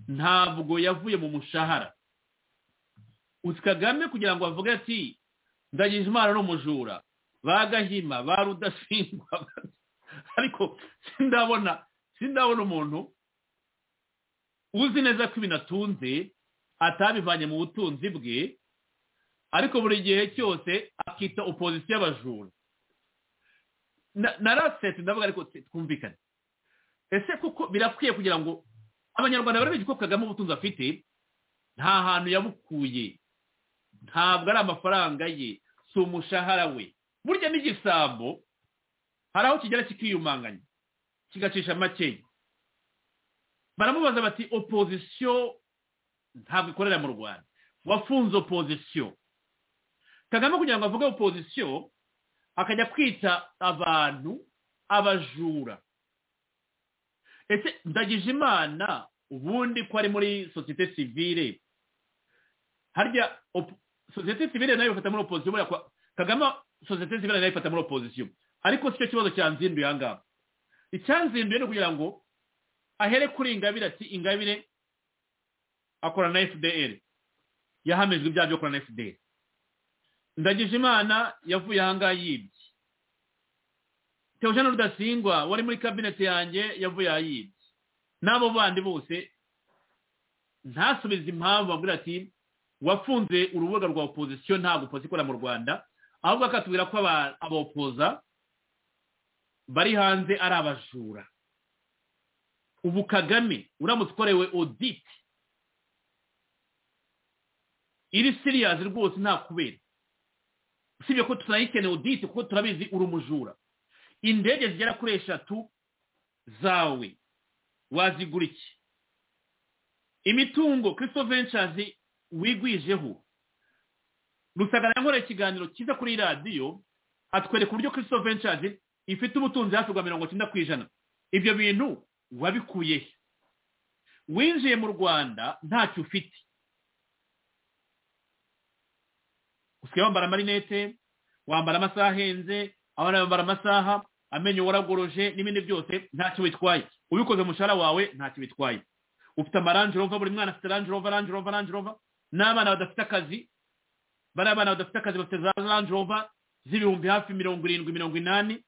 ntabwo yavuye mu mushahara uzi kagame kugira ngo avuge ati ndagije imana ni umujura ba gahima ba rudasingwa ariko sindabona sindabona umuntu uzi neza ko ibintu atunze atabivanye mu butunzi bwe ariko buri gihe cyose akita opozisiyo y'abajura Na- narasetse ndavuga ariko twumvikane ese kuko birakwiye kugira ngo abanyarwanda bari bazi ko kagame ubutunzi afite nta hantu yabukuye ntabwo ari amafaranga ye si umushahara we burya n'igisambo hari aho kigera kikiyumanganya kigacisha makeya baramubaza bati opozisiyo ntabwo ikorera mu rwanda wafunze opozisiyo kagame kugira ngo avuge opozisiyo akajya kwita abantu abajura ese ndagije imana ubundi ko ari muri sosiyete sivire harya op- sosiyete sivire nayo ifata muri opozisiyo buriya kwa- kagame sosiyete sivire nayo ifata muri opozisiyo ariko si cyo kibazo cyanzinduye aha ngaha icyanzinduye ni ukugira ngo ahere kuri ingabire ati ingabire akorana na fdr yahamijwe ibyaha byo gukorana na fdr ndagije imana yavuye aha ngaha yibye Theogene Rudasingwa wari muri kabineti yanjye yavuye ayibye n'abo bandi bose ntasubize impamvu agira ati wafunze urubuga rwa opozisiyo ntabwo opozi ikora mu rwanda ahubwo akatubwira ko aba- abopoza bari hanze ari abajura ubu kagame uramutse ukorewe oditi iri siriyazi rwose nta kubera usibye ko tunayikeneye oditi kuko turabizi uri umujura indege zigera kuri eshatu zawe wazigura iki imitungo christo ventures wigwijeho rusagara yankora ikiganiro cyiza kuri radiyo atwereka uburyo christo ventures ifite ubutunzi hafi bwa mirongo icyenda ku ijana ibyo bintu wabikuye he winjiye mu rwanda ntacyo ufite usigaye wambara amarinete wambara amasaha ahenze abana bambara amasaha amenyo waragoroje n'ibindi byose ntacyo bitwaye ubikoze umushahara wawe ntacyo bitwaye ufite amaranjirova buri mwana afite ranjirova ranjirova ranjirova n'abana badafite akazi bari abana badafite akazi bafite za ranjirova z'ibihumbi hafi mirongo irindwi mirongo inani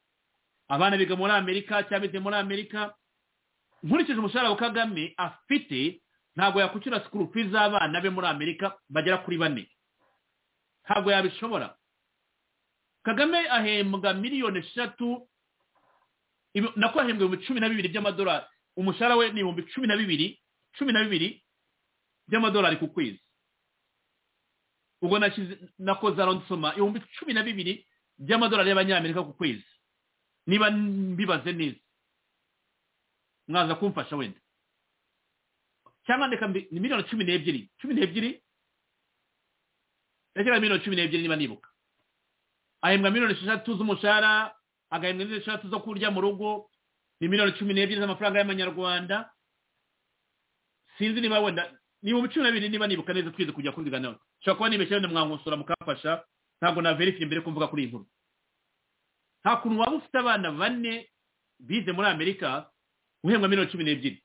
abana biga muri amerika cyabize muri amerika nkurikije umushahara wa kagame afite ntabwo yakwishyura sikuru fi z'abana be muri amerika bagera kuri bane ntabwo yabishobora kagame ahembwa miliyoni eshatu ibi- nako ahembwa ibihumbi cumi na bibiri by'amadolari umushahara we ni ibihumbi cumi na bibiri cumi na bibiri by'amadolari ku kwezi ubwo nashyize nakoze aronsoma ibihumbi cumi na bibiri by'amadolari y'abanyamerika ku kwezi niba mbibaze neza mwaza kumfasha wenda cyangwa ndeka mbi- ni miliyoni cumi n'ebyiri cumi n'ebyiri yageraga miliyoni cumi n'ebyiri niba nibuka ahembwa miliyoni esheshatu z'umushahara agahembwa n'izindi esheshatu zo kurya mu rugo ni miliyoni cumi n'ebyiri z'amafaranga y'amanyarwanda sinzi niba wenda ni ibihumbi cumi na bibiri niba nibuka neza twize kujya kubiganiraho nshobora kuba nibeshye wenda mwankosora mukamfasha ntabwo naverifiye mbere ko mvuga kuri iyi nkuru nta kuntu waba ufite abana bane bize muri amerika uhembwa miliyoni cumi n'ebyiri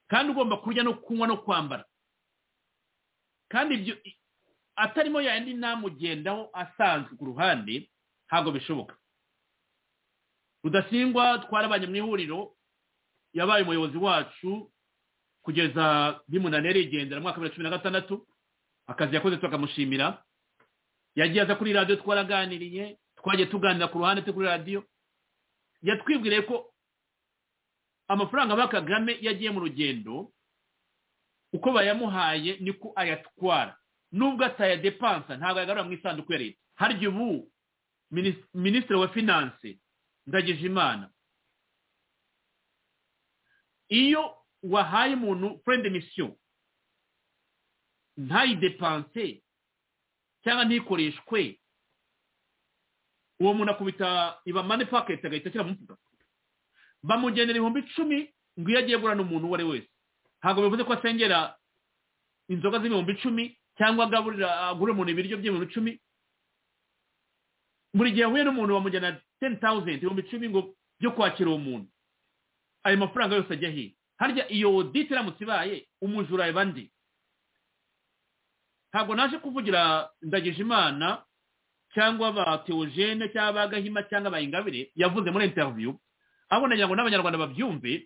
kandi ugomba kurya no kunywa no kwambara kandi ibyo atarimo yandi ntamugendaho asanzwe ku ruhande ntabwo bishoboka rudasingwa twarabanye mu ihuriro yabaye umuyobozi wacu kugeza bimunaniye arigendera mu mwaka wa bibiri na cumi na gatandatu akazi yakoze tukamushimira yagiye aza kuri radiyo twaraganiriye twagiye tuganira ku ruhande turi kuri radiyo yatwibwiriye ko amafaranga ba kagame yagiye mu rugendo uko bayamuhaye niko ayatwara nubwo atayadepansa ntabwo ayagarura mu isanduku ya leta harya ubu minisitiri wa finanse ndagijimana iyo wahaye umuntu furende misiyo ntayidepanse cyangwa ntikoreshwe uwo muntu akubita iba mani paketi agahita ashyira mu mfuka bamugenera ibihumbi icumi ngo iyo agiye agurana umuntu uwo ari we wese ntabwo bivuze ko asengera inzoga z'ibihumbi icumi cyangwa agaburira agura umuntu ibiryo by'ibihumbi icumi buri gihe ahuye n'umuntu bamujyana teni tawuzenti ibihumbi icumi ngo byo kwakira uwo muntu ayo mafaranga yose ajya ahiye harya iyo odite iramutse ibaye umujura aba andi ntabwo naje kuvugira ndagijimana cyangwa ba teogene cyangwa ba gahima cyangwa ba ingabire yavuze muri interiviyu ahubwo nagira ngo n'abanyarwanda babyumve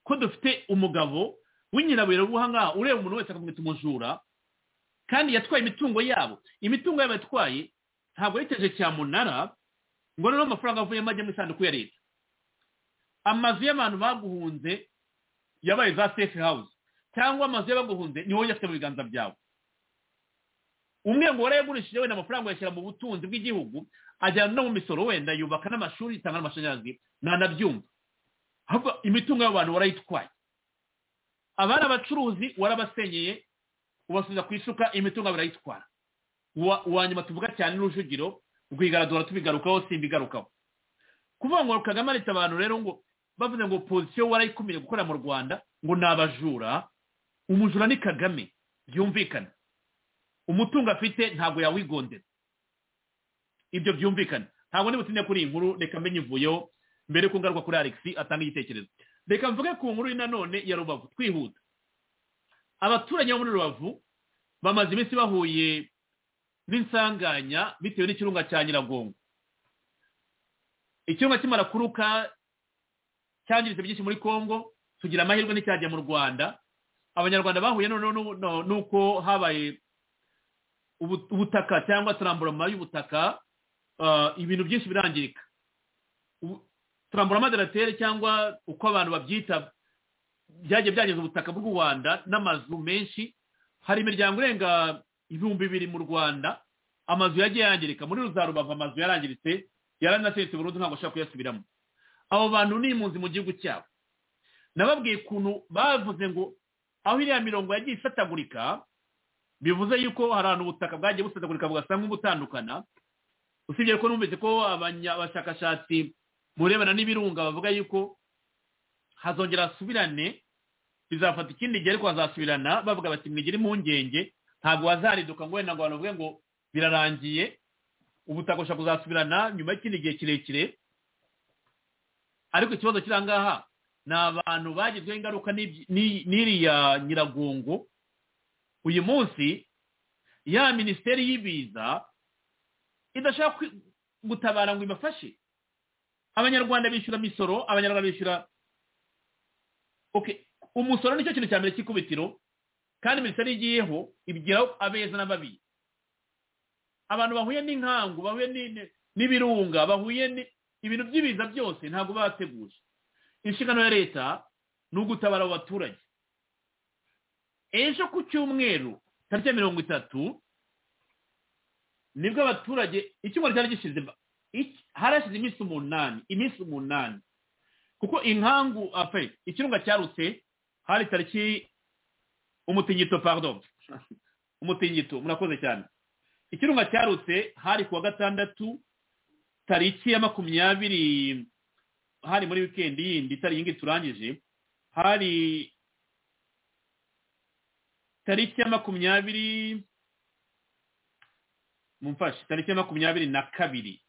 ko dufite umugabo w'inyiraburabuhanga ureba umuntu wese akamwita umujura kandi yatwaye imitungo yabo imitungo yabo yatwaye ntabwo yiteje cyamunara ngo noneho amafaranga avuyemo ajya mu isanduku ya leta amazu y'abantu baguhunze yabaye za safe house cyangwa amazu y'abaguhunze niho yafite mu biganza byawe umwe ngo warayagurishije wenda amafaranga yashyira mu butunzi bw'igihugu ajyana no mu misoro wenda yubaka n'amashuri itanga n'amashanyarazi ntanabyumva ahubwo imitungo y'abantu warayitwaye abari abacuruzi warabasenyeye ubasubiza ku isuka imitungo barayitwara uwa nyuma tuvuga cyane n'urujugiro rwigaradura tubigarukaho simbigarukaho kuvuga ngo kagame arita abantu rero ngo bavuze ngo opozisiyo warayikomeje gukora mu rwanda ngo ni abajura umujura ni kagame byumvikana umutungo afite ntabwo yawigondera ibyo byumvikana ntabwo niba kuri iyi nkuru reka amenye ivuyeho mbere ko ngaruka kuri alex atanga igitekerezo reka mvuge ku nkuru nanone ya rubavu twihuta abaturage bo muri rubavu bamaze iminsi bahuye n'insanganya bitewe n'ikirunga cya nyiragongo ikirunga kimara kuruka cyangiritse byinshi muri congo tugira amahirwe n'icyajya mu rwanda abanyarwanda bahuye noneho n'uko habaye ubutaka cyangwa turamburama y'ubutaka ibintu byinshi birangirika turamburama deratere cyangwa uko abantu babyita byagiye byangiza ubutaka bw'u rwanda n'amazu menshi hari imiryango irenga ibihumbi bibiri mu rwanda amazu yagiye yangirika muri rubavu amazu yarangiritse yaranaseretse burundu ntabwo ashobora kuyasubiramo abo bantu ni impunzi mu gihugu cyabo nababwiye ukuntu bavuze ngo aho iriya mirongo yagiye ifatagurika bivuze yuko hari ahantu ubutaka bwagiye busatagurika bugasa nk'ubutandukana usibye ko numvise ko abashakashatsi mu birebana n'ibirunga bavuga yuko hazongera hasubirane bizafata ikindi gihe ariko hazasubirana bavuga bati mwigire impungenge ntabwo hazariduka ngo wenda ngo abantu bavuge ngo birarangiye ubutaka bushobora kuzasubirana nyuma y'ikindi gihe kirekire ariko ikibazo kiri aha ngaha ni abantu bagizweho ingaruka n'iriya nyiragongo uyu munsi ya minisiteri y'ibiza idashaka gutabara ngo ibafashe abanyarwanda bishyura imisoro abanyarwanda bishyura umusoro nicyo kintu cya mbere cy'ikubitiro kandi minisiteri igiyeho ibwira abeza n'ababi abantu bahuye n'inkangu bahuye n'ibirunga bahuye ibintu by'ibiza byose ntabwo bateguje inshingano ya leta ni ugutabara abo baturage ejo ku cyumweru tariki mirongo itatu nibwo abaturage icyumweru cyari gishize harashize iminsi umunani iminsi umunani kuko inkangu afe ikirunga cyarutse hari tariki umutingito pardon umutingito murakoze cyane ikirunga cyarutse hari ku wa gatandatu tariki ya makumyabiri hari muri wikendi yindi itari iyi ngiyi turangije hari tariki ya makumyabiri mumfashe tariki ya makumyabiri na kabiri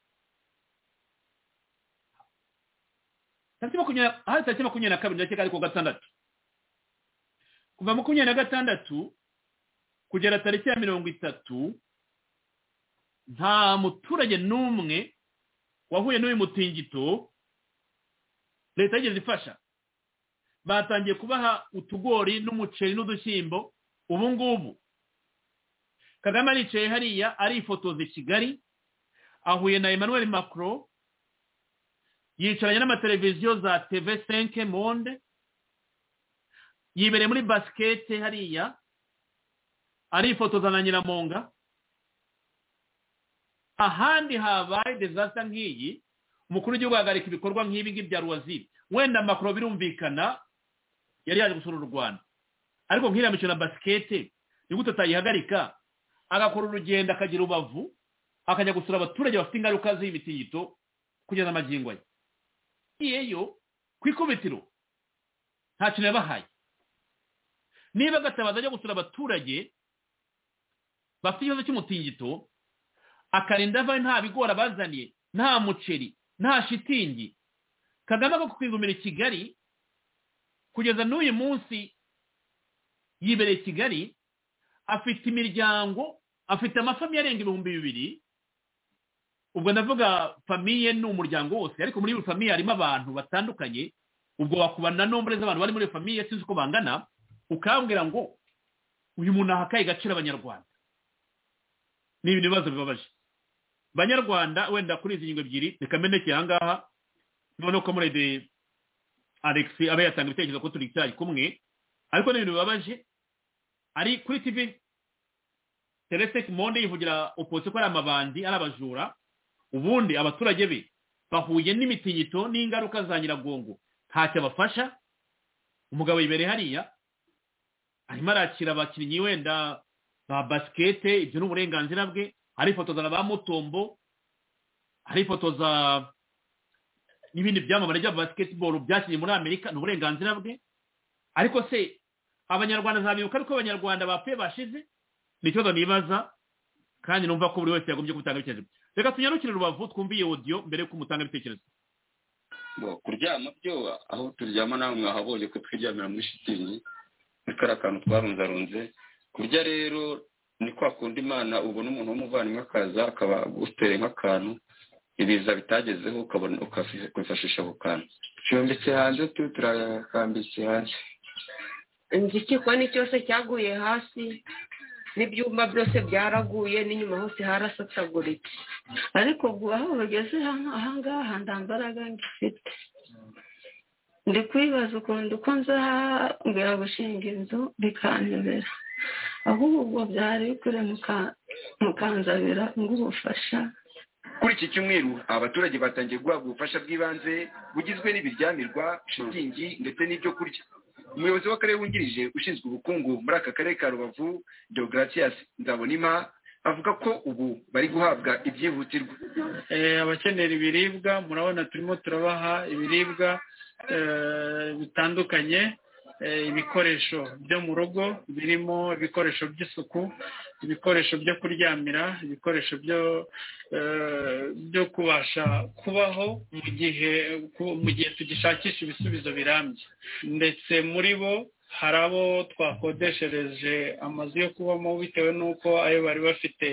tariki makumyabiri hari tariki makumyabiri na kabiri ndakeka ari ku gatandatu kuva makumyabiri na gatandatu kugera tariki ya mirongo itatu nta muturage n'umwe wahuye n'uyu mutingito leta yigeze ifasha batangiye kubaha utugori n'umuceri n'udushyimbo ubu ngubu kagame aricaye hariya arifotoza i kigali ahuye na emmanuel macron yicaranye n'amateleviziyo za tv senke monde yibereye muri basikete hariya arifotoza na nyiramonga ahandi habaye dezasita nk'iyi umukuru w'igihugu ahagarika ibikorwa nk'ibi ngibi bya ruwaziri wenda makoro birumvikana yari yaje gusura u rwanda ariko nk'iriya mikino ya basikete ni gute atayihagarika agakora urugendo akagira ubavu akajya gusura abaturage bafite ingaruka z'imitingito kugeza amagingo ye ngiyeyo ku ikubitiro nta kintu yabahaye niba agatabaza ajya gusura abaturage bafite ikibazo cy'umutingito akarinda ava nta bigori abazaniye nta muceri nta shitingi kagame ako kwigumira i kigali kugeza n'uyu munsi yibereye i kigali afite imiryango afite amafamiye arenga ibihumbi bibiri ubwo ndavuga famiye ni umuryango wose ariko muri iyo famiye harimo abantu batandukanye ubwo wakubana nombore z'abantu bari muri iyo famiye sinzi uko bangana ukambwira ngo uyu muntu ahakaye agaciro abanyarwanda ni ibintu bibazo bibabaje banyarwanda wenda kuri izi ngingo ebyiri reka meneke aha ngaha noneho ko murede alexi aba yatanga ibitekerezo ko turi icyayi kumwe ariko ni ibintu bibabaje ari kuri tv teresiteki monde yivugira opozisiyo ko ari amabandi ari abajura ubundi abaturage be bahuye n'imitingito n'ingaruka za nyiragongo ntacyo abafasha umugabo yibereye hariya arimo arakira abakinnyi wenda ba basikete ibyo ni uburenganzira bwe arifotoza na ba mutombo arifotoza n'ibindi byamamare bya basiketiboro byakinnye muri amerika ni uburenganzira bwe ariko se abanyarwanda ntabibuka ariko abanyarwanda bapfuye bashize ni ikibazo nibaza kandi numva ko buri wese yagombye gutanga ibitekerezo reka tunyarukire rubavu twumviye odiyo mbere y'uko mutanga ibitekerezo kuryama byo aho turyama nawe mwahabonye ko twiryamira muri shitingi kariya kantu twarunzarunze kurya rero ni kwa kundi imana ubona umuntu w'umuvandimwe akaza akaba aguteye nk'akantu ibiza bitagezeho ukabona ukifashisha ako kantu tuyombitse hanze turakambitse hanze igikiko ni cyose cyaguye hasi n'ibyumba byose byaraguye n'inyuma hose harasataguritse ariko aho bageze ahangaha nta mbaraga ngifite ndi kwibaza ukuntu uko nzabwira gushinga inzu bikanyobera ahubwo byari bikure mukanzabira ng'ubufasha kuri iki cyumweru abaturage batangiye guhabwa ubufasha bw'ibanze bugizwe n'ibiryamirwa shitingi ndetse n'ibyo kurya umuyobozi w'akarere wungirije ushinzwe ubukungu muri aka karere ka rubavu deogratias nzabonima avuga ko ubu bari guhabwa ibyihutirwa abakenera ibiribwa murabona turimo turabaha ibiribwa bitandukanye ibikoresho byo mu rugo birimo ibikoresho by'isuku ibikoresho byo kuryamira ibikoresho byo kubasha kubaho mu gihe mu gihe tugishakisha ibisubizo birambye ndetse muri bo hari abo twakodeshereje amazu yo kubamo bitewe n'uko ayo bari bafite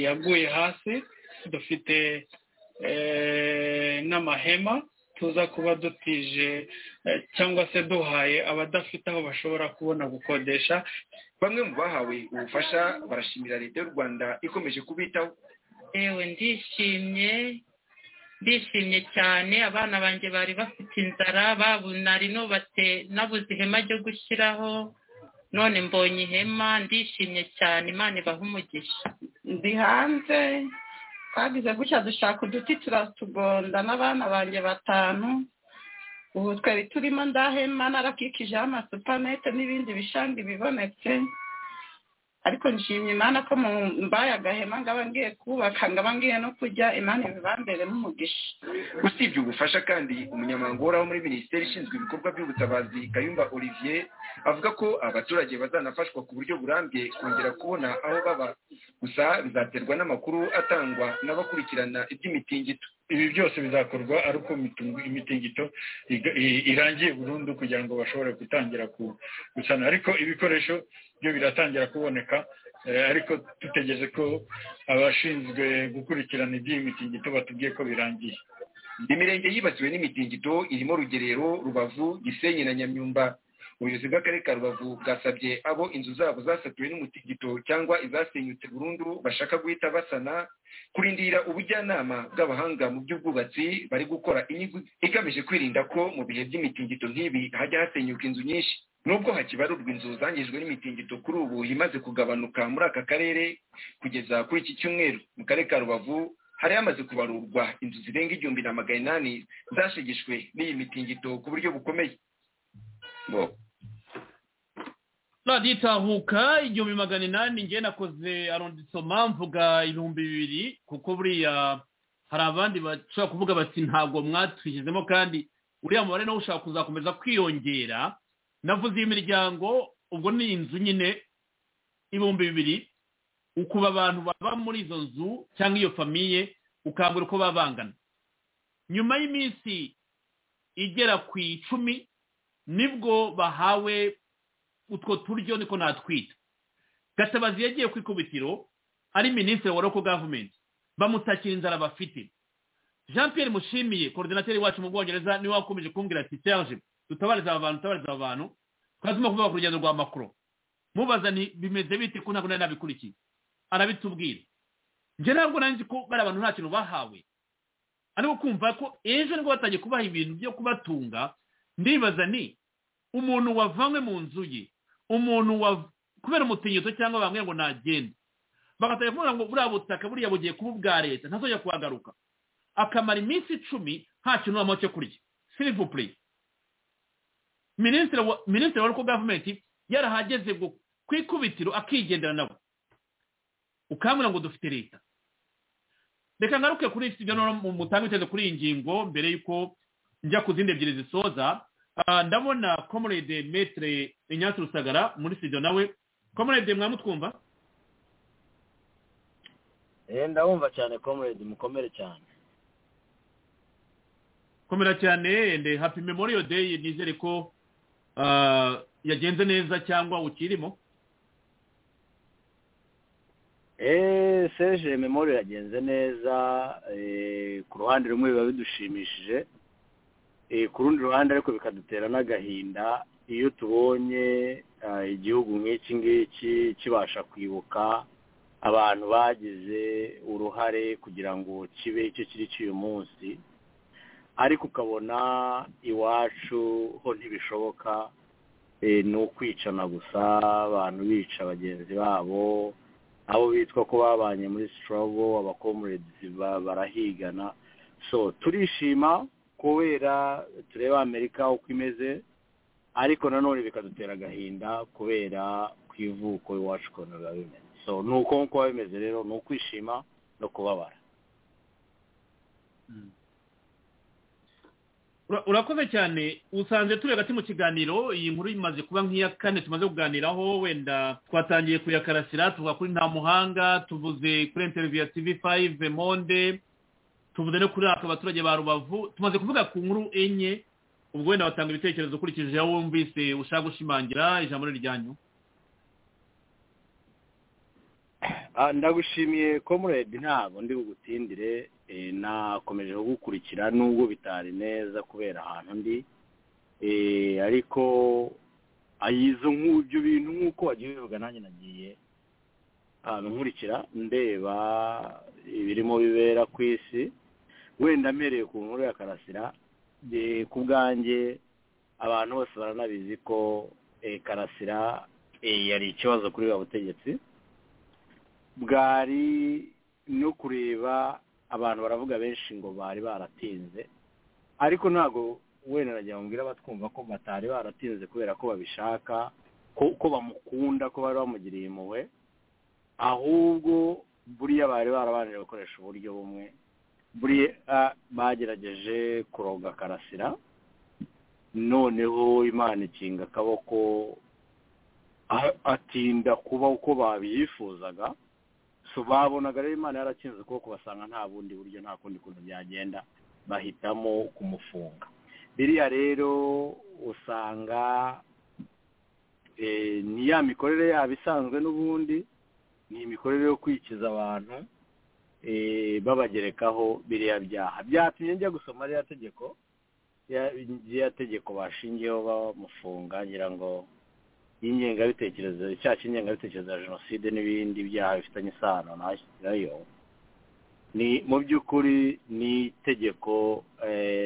yaguye hasi dufite n'amahema tuza kuba dutije cyangwa se duhaye abadafite aho bashobora kubona gukodesha bamwe mu bahawe ubufasha barashimira leta y'u rwanda ikomeje kubitaho yewe ndishimye ndishimye cyane abana banjye bari bafite inzara nari nubatse nabuze ihema ryo gushyiraho none mbonye ihema ndishimye cyane imana ibaha umugisha ndi hanze twagize gutya dushaka uduti turatugonda n'abana banjye batanu ubu twari turimo ndahema narakikijeho amasupanete n'ibindi bishanga bibonetse ariko nshimye imana ko mbaye agahema ngaba ngiye kubaka ngaba ngiye no kujya imana ibibamberemo umugisha usibye ubufasha kandi umunyamabanga uhoraho muri minisiteri ishinzwe ibikorwa by'ubutabazi kayumba olivier avuga ko abaturage bazanafashwa ku buryo burambye kongera kubona aho baba gusa bizaterwa n'amakuru atangwa n'abakurikirana iby'imitingito ibi byose bizakorwa ariko imitingito irangiye burundu kugira ngo bashobore gutangira gusana ariko ibikoresho byo biratangira kuboneka ariko dutegereje ko abashinzwe gukurikirana iby'iyi mitingito batubwiye ko birangiye imirenge yibasiwe n'imitingito irimo rugerero rubavu gisenyi na nyamyumba ubuyobozi bw'akarere ka rubavu bwasabye abo inzu zabo zasatuwe n'umutingito cyangwa izasenyutse burundu bashaka guhita basana kurindira ubujyanama bw'abahanga mu by'ubwubatsi bari gukora inyigo igamije kwirinda ko mu bihe by'imitingito nk'ibi hajya hasenyuka inzu nyinshi nubwo hakibarurwa inzu zangijwe n'imitingito kuri ubu imaze kugabanuka muri aka karere kugeza kuri iki cyumweru mu karere ka rubavu hari hamaze kubarurwa inzu zirenga igihumbi na magana inani zashegeshwe n'iyi mitingito ku buryo bukomeye radiyo itahuka igihumbi magana inani njye nakoze arondisoma mvuga ibihumbi bibiri kuko buriya hari abandi bashobora kuvuga bati ntabwo mwatwishyizemo kandi uriya mubare nawe ushaka kuzakomeza kwiyongera navuze iyi miryango ubwo ni inzu nyine ibihumbi bibiri ukuba abantu baba muri izo nzu cyangwa iyo famiye ukangura uko baba bangana nyuma y'iminsi igera ku icumi nibwo bahawe utwo turyo niko natwita gatabazi yagiye ku ikubitiro ari minisitiri wa roko gavumenti bamutakira inzara bafite jean Pierre mushimiye korodinateri wacu mu bwongereza niwe wakomeje kumbwira ati serge dutabariza aba bantu dutabariza aba bantu twazima kuvuga ku rugendo rwa makuru mubaza ni bimeze bite ko ntabwo nari nabikurikiye arabitubwira njye ntabwo nzi ko bari abantu nta kintu bahawe ariko kumva ko ejo nibwo batangiye kubaha ibintu byo kubatunga ndibaza ni umuntu wavanywe mu nzu ye umuntu kubera umutingito cyangwa bamwe ngo ntagende bagatangira kuvuga ngo buriya butaka buriya bugiye kuba ubwa leta ntazongera kuhagaruka akamara iminsi icumi nta kintu wabamo cyo kurya sirivupure minisitiri wa roko gavumenti yarahageze ngo ku ikubitiro akigendera nabo ukambwira ngo dufite leta reka ngaruke kuri ibyo mutanga ibitekerezo kuri iyi ngingo mbere y'uko njya ku zindi ebyiri zisoza ndabona komorede metere inyatsi rusagara muri studio nawe komorede mwamutwumva ndabumva cyane komorede mukomere cyane komera cyane nde hapi memoriyo deyi nizere ko yagenze neza cyangwa ukirimo eee seje memoriyo yagenze neza ku ruhande rumwe biba bidushimishije ku rundi ruhande ariko bikadutera n'agahinda iyo tubonye igihugu nk'iki ngiki kibasha kwibuka abantu bagize uruhare kugira ngo kibe icyo kiri cy'uyu munsi ariko ukabona iwacu ho ntibishoboka ni ukwicana gusa abantu bica bagenzi babo abo bitwa ko babanye muri sitorobo abakomuredizi barahigana so turishima kubera tureba amerika uko imeze ariko nanone bikadutera agahinda kubera ku ivuko iwacu ukuntu biba bimeze so ni uko nk'uko biba bimeze rero ni ukwishima no kubabara urakoze cyane usanzwe turi hagati mu kiganiro iyi nkuru imaze kuba nk'iya kane tumaze kuganiraho wenda twatangiye kuyakarasira tuvuga kuri nta muhanga tuvuze kuri interiviyu ya tivi fayive monde tuvuze no kuri aka baturage ba rubavu tumaze kuvuga ku nkuru enye ubwo wenda batanga ibitekerezo ukurikije aho wumvise ushaka gushimangira ijambo ryanyu ndagushimiye komuredi ntabwo ndi bugutindire nakomeje kugukurikira nubwo bitari neza kubera ahantu ndi ariko izo nk'ibyo bintu nk'uko wagiye bivuga nanjye nagiye nkurikira ndeba ibirimo bibera ku isi wenda mbereye ku nkuru ya karasira ku bwanjye abantu bose baranabizi ko karasira yari ikibazo kuri ba butegetsi bwari no kureba abantu baravuga benshi ngo bari baratinze ariko ntabwo wenda nagira mubwira batwumva ko batari baratinze kubera ko babishaka ko bamukunda ko bari bamugiriye impuhwe ahubwo buriya bari barabanje gukoresha uburyo bumwe buriya bagerageje kuroga karasira noneho imana ikinga akaboko atinda kuba uko babyifuzaga babonaga rero imana yarakinze ukuboko basanga nta bundi buryo nta kundi kuntu byagenda bahitamo kumufunga biriya rero usanga ni ya mikorere yabo isanzwe n'ubundi ni imikorere yo kwikiza abantu babagerekaho biriya byaha byatumye njya gusoma ririya tegeko ririya tegeko bashingiyeho bamufunga ngira ngo y'ingengabitekerezo icyaha cy'ingengabitekerezo ya jenoside n'ibindi byaha bifitanye isano ntashyirayo ni mu by'ukuri ni itegeko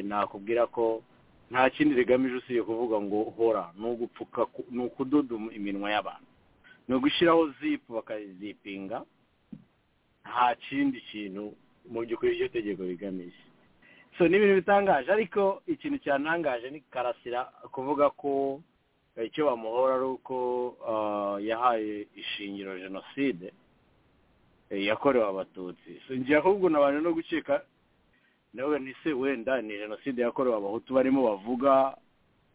nakubwira ko nta kindi rigamije usibye kuvuga ngo hora ni ugupfuka ni ukudoda iminwa y'abantu ni ugushyiraho zipu bakazipinga nta kindi kintu mu by'ukuri iryo tegeko rigamije so ni ibintu bitangaje ariko ikintu cyatangaje ni karasira kuvuga ko icyo bamuhora ari uko yahaye ishingiro jenoside yakorewe abatutsi ngira ahubwo abantu no gukeka nawe ntise wenda ni jenoside yakorewe abahutu barimo bavuga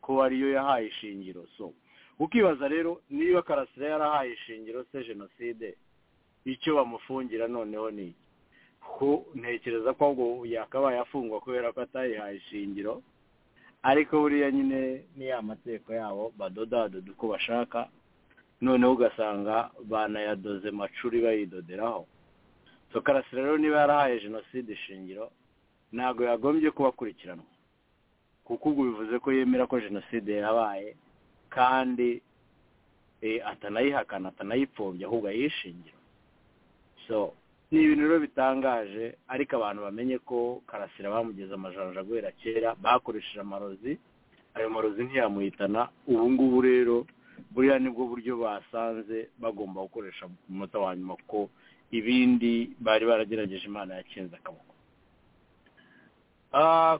ko ariyo yahaye ishingiro so ukibaza rero niba karasira yarahaye ishingiro se jenoside icyo bamufungira noneho ni ko ntekereza ko ahubwo yakabaye afungwa kubera ko atayihaye ishingiro ariko buriya nyine ni ya mategeko yabo badodadoda uko bashaka noneho ugasanga banayadoze macuri bayidoderaho so karasira rero niba yarahaye jenoside ishingiro ntabwo yagombye kubakurikiranwa kuko ubwo bivuze ko yemera ko jenoside yabaye kandi atanayihakana atanayipfobya ahubwo ayishingira so ni ibintu rero bitangaje ariko abantu bamenye ko karasira bamugeze amajanja guhera kera bakoresheje amarozi ayo marozi ntiyamuhitana ubu ngubu rero buriya nibwo buryo basanze bagomba gukoresha ku munota wa nyuma kuko ibindi bari baragerageje imana yakinze akaboko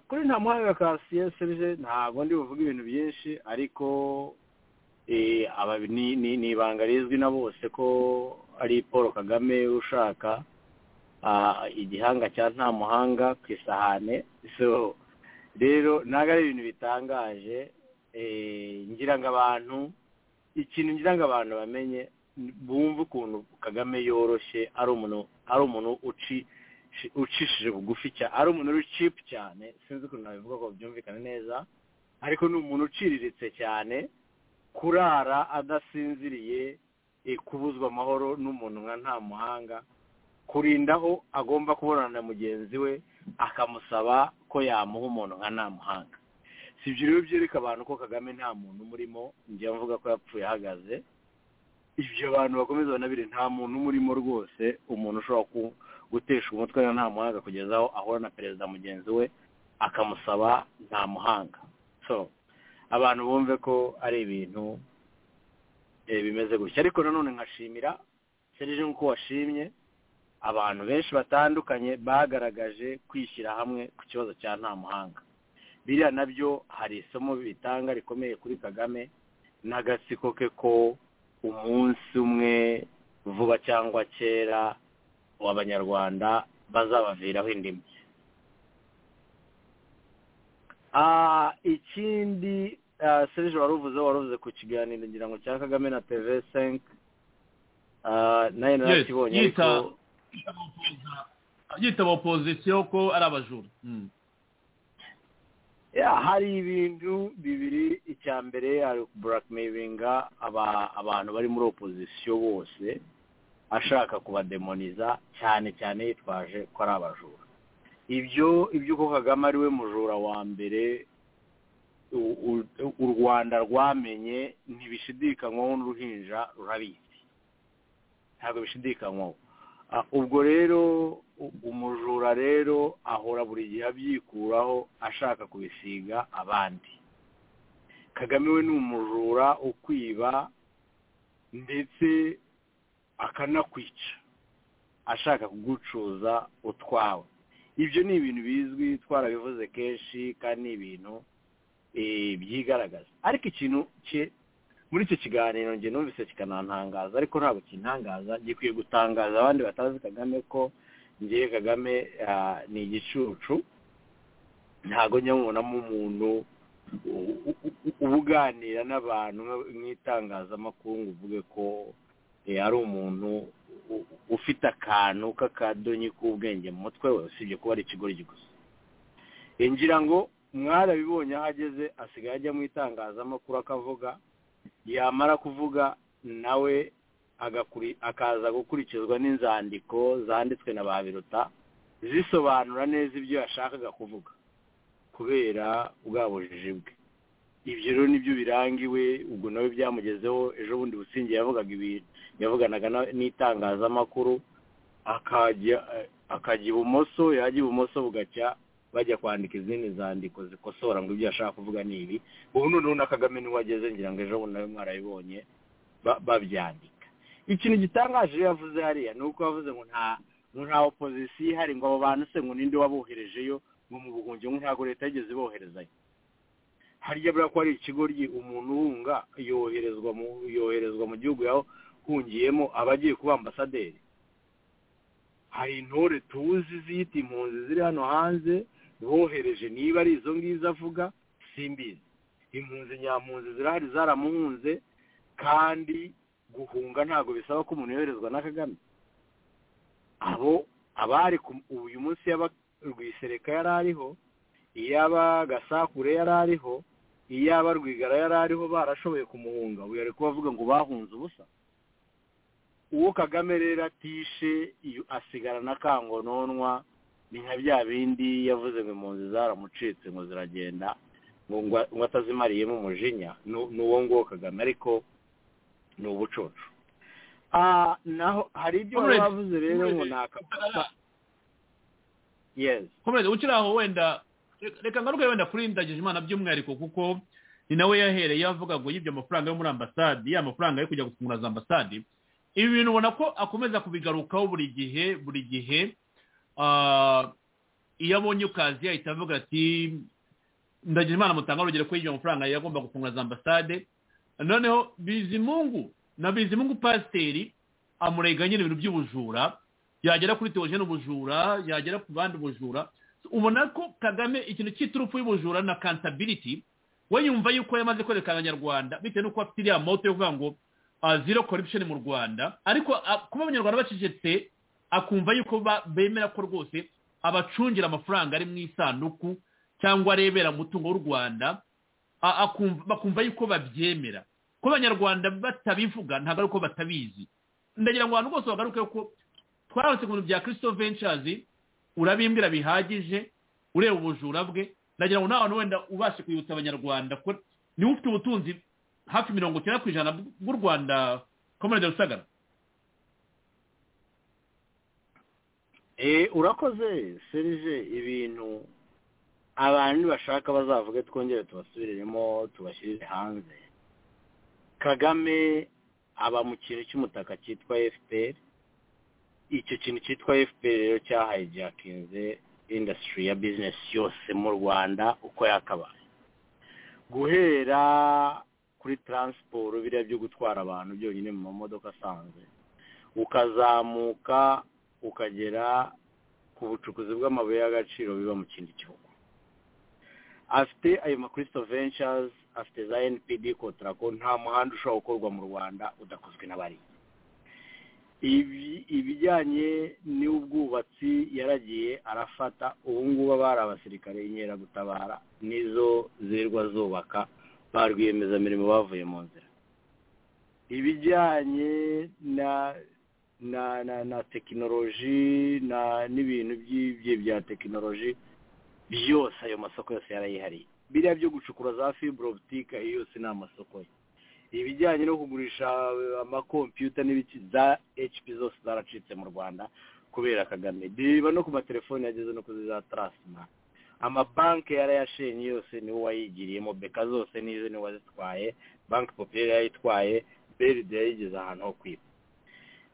kuri nta muhanga karasiye serije ntabwo ndi buvuge ibintu byinshi ariko ni ibanga rizwi na bose ko ari paul kagame ushaka igihanga cya nta muhanga ku isahane rero ntabwo ari ibintu bitangaje ngira ngo abantu ikintu ngira ngo abantu bamenye bumve ukuntu kagame yoroshye ari umuntu ari umuntu ucishije bugufi cyane ari umuntu uri cipu cyane sinzi ukuntu nabivuga ko byumvikana neza ariko ni umuntu uciriritse cyane kurara adasinziriye kubuzwa amahoro n'umuntu nka nta muhanga kurinda aho agomba kubonana na mugenzi we akamusaba ko yamuha umuntu nka nta muhanga si ibyo rero byereka abantu ko kagame nta muntu umurimo njya mvuga ko yapfuye ahagaze ibyo abantu bakomeza banabire nta muntu umurimo rwose umuntu ushobora gutesha umutwe na nta muhanga kugeza aho ahura na perezida mugenzi we akamusaba nta muhanga so abantu bumve ko ari ibintu bimeze gutya ariko nanone nkashimira serije nk'uko washimye abantu benshi batandukanye bagaragaje kwishyira hamwe ku kibazo cya nta muhanga biriya nabyo hari isomo bitanga rikomeye kuri kagame n'agatsiko ke ko umunsi umwe vuba cyangwa kera abanyarwanda bazabaviraho indimi ikindi serije waruvuze waruvuze ku kiganiro ngira ngo cya kagame na teve senke nayo narakibonye ariko yitaba opozisiyo ko ari abajura hari ibintu bibiri icya mbere hari burakimeyiringa abantu bari muri opozisiyo bose ashaka kubademoniza cyane cyane yitwaje ko ari abajura ibyo ibyo uko kagame ari we mujura wa mbere u rwanda rwamenye ntibishidikanywaho n'uruhinja rurabizi ntabwo bishidikanywaho ubwo rero umujura rero ahora buri gihe abyikuraho ashaka kubisiga abandi kagame we ni umujura ukwiba ndetse akanakwica ashaka kugucuza utwawe ibyo ni ibintu bizwi twarabivuze kenshi kandi ni ibintu byigaragaza ariko ikintu cye muri icyo kiganiro njye numvise kikanantangaza ariko ntabwo kintangaza gikwiye gutangaza abandi batazi kagame ko ngiye kagame ni igicucu ntabwo nyabonamo umuntu ubuganira n'abantu nk'itangazamakuru ngo uvuge ko ari umuntu ufite akantu k'akadonyi k'ubwenge mu mutwe we usibye kuba ari ikigoryi gusa ngira ngo mwarabibonye aho ageze asigaye ajya mu itangazamakuru akavuga yamara kuvuga nawe akaza gukurikizwa n'inzandiko zanditswe na ba biruta zisobanura neza ibyo yashakaga kuvuga kubera bwa bujiji bwe ibyo rero nibyo birangiwe ubwo nawe byamugezeho ejo bundi busingi yavugaga ibintu yavuganaga n'itangazamakuru akajya ibumoso yajya ibumoso bugacya bajya kwandika izindi zandiko zikosora ngo ibyo yashaka kuvuga ni ibi ubu noneho na kagame niwe ageze ngira ngo ejo bundi nawe mwarabibonye babyandika ikintu gitangaje iyo yavuze hariya ni uko yavuze ngo nta nta opozisiyo ihari ngo abo bantu se ngo ninde waboherejeyo ngo mu buhungiro ntabwo leta yigeze iboherezayo harya buriya ko hari ikigoryi umuntu uhunga yoherezwa mu yoherezwa mu gihugu yahungiyemo aba agiye kuba ambasaderi hari intore tuzi ziyita impunzi ziri hano hanze bohereje niba ari izo ngizo avuga simbizi impunzi nyampunzi zirahari zaramuhunze kandi guhunga ntabwo bisaba ko umuntu yoherezwa na kagame abo abari uyu munsi y'abarwisereka yari ariho iyaba gasakure yari ariho iyaba rwigara yari ariho barashoboye kumuhunga ubu yari kubavuga ngo bahunze ubusa uwo kagame rero atishe asigara na kangononwa ni nka bya bindi yavuze ngo impunzi zaramucitse ngo ziragenda ngo atazimariyemo umujinya ni uwo nguwo kagame ariko ni ubucucu naho hari ibyo wavuze rero ngo ni akapfa yesi ukiri aho wenda reka ngaruke wenda kuri ndagije imana by'umwihariko kuko ni nawe yahereye avuga ngo yibye amafaranga yo muri ambasade ya mafaranga yo kujya gufungura za ambasade ibi bintu ubona ko akomeza kubigarukaho buri gihe buri gihe iyo abonye ukazi yahita avuga ati ndagije imana mutanga urugero ko yibye amafaranga yagomba gufungura za ambasade noneho bizimungu na bizimungu pasiteri amurega nyine ibintu by'ubujura yagera kuri teogene ubujura yagera ku bandi ubujura ubona ko kagame ikintu cy'iturufu y'ubujura na kantabiriti we yumva yuko yamaze kwereka abanyarwanda bitewe n'uko afite iriya moto yo kuvuga ngo zero corruption mu rwanda ariko kuba abanyarwanda bacecetse akumva yuko bemera ko rwose abacungira amafaranga ari mu isanduku cyangwa arebera umutungo w'u rwanda bakumva yuko babyemera ko abanyarwanda batabivuga ntabwo ari uko batabizi ndagira ngo abantu bose bagaruke ko twarabonetse ku bintu bya christophe ventures urabimbwira bihagije ureba ubujura bwe ndagira ngo nawe wenda ubashe kwibutsa abanyarwanda ko niwe ufite ubutunzi hafi mirongo icyenda ku ijana bw'u rwanda komerede rusagara urakoze serije ibintu abantu bashaka bazavuge twongere tubasubiremo tubashyirire hanze kagame aba mu kintu cy'umutaka cyitwa efuperi icyo kintu cyitwa fpr rero cyahayijakinze indasitiri ya bizinesi yose mu rwanda uko yakabaye guhera kuri taransiporo biriya byo gutwara abantu byonyine mu mamodoka asanzwe ukazamuka ukagera ku bucukuzi bw'amabuye y'agaciro biba mu kindi gihugu afite ayo makristo venshazi afite za npd kotarako nta muhanda ushobora gukorwa mu rwanda udakozwe n'abariya ibijyanye n'ubwubatsi yaragiye arafata ubungubu abari abasirikare inkeragutabara nizo zirwa zubaka ba rwiyemezamirimo bavuye mu nzira ibijyanye na na na na tekinoloji n'ibintu bya tekinoloji byose ayo masoko yose yarayihariye biriya byo gucukura za fiburobutike iyo yose ni amasoko ye ibijyanye no kugurisha amakompiyuta n'ibiki za hp zose zaracitse mu rwanda kubera kagame reba no ku matelefoni yageze no kuri za tarasima amabanki yarayashenye yose niwe wayigiriyemo beka zose nizo niwe wazitwaye banki popiyeri yayitwaye beride yayigeze ahantu ho kwiba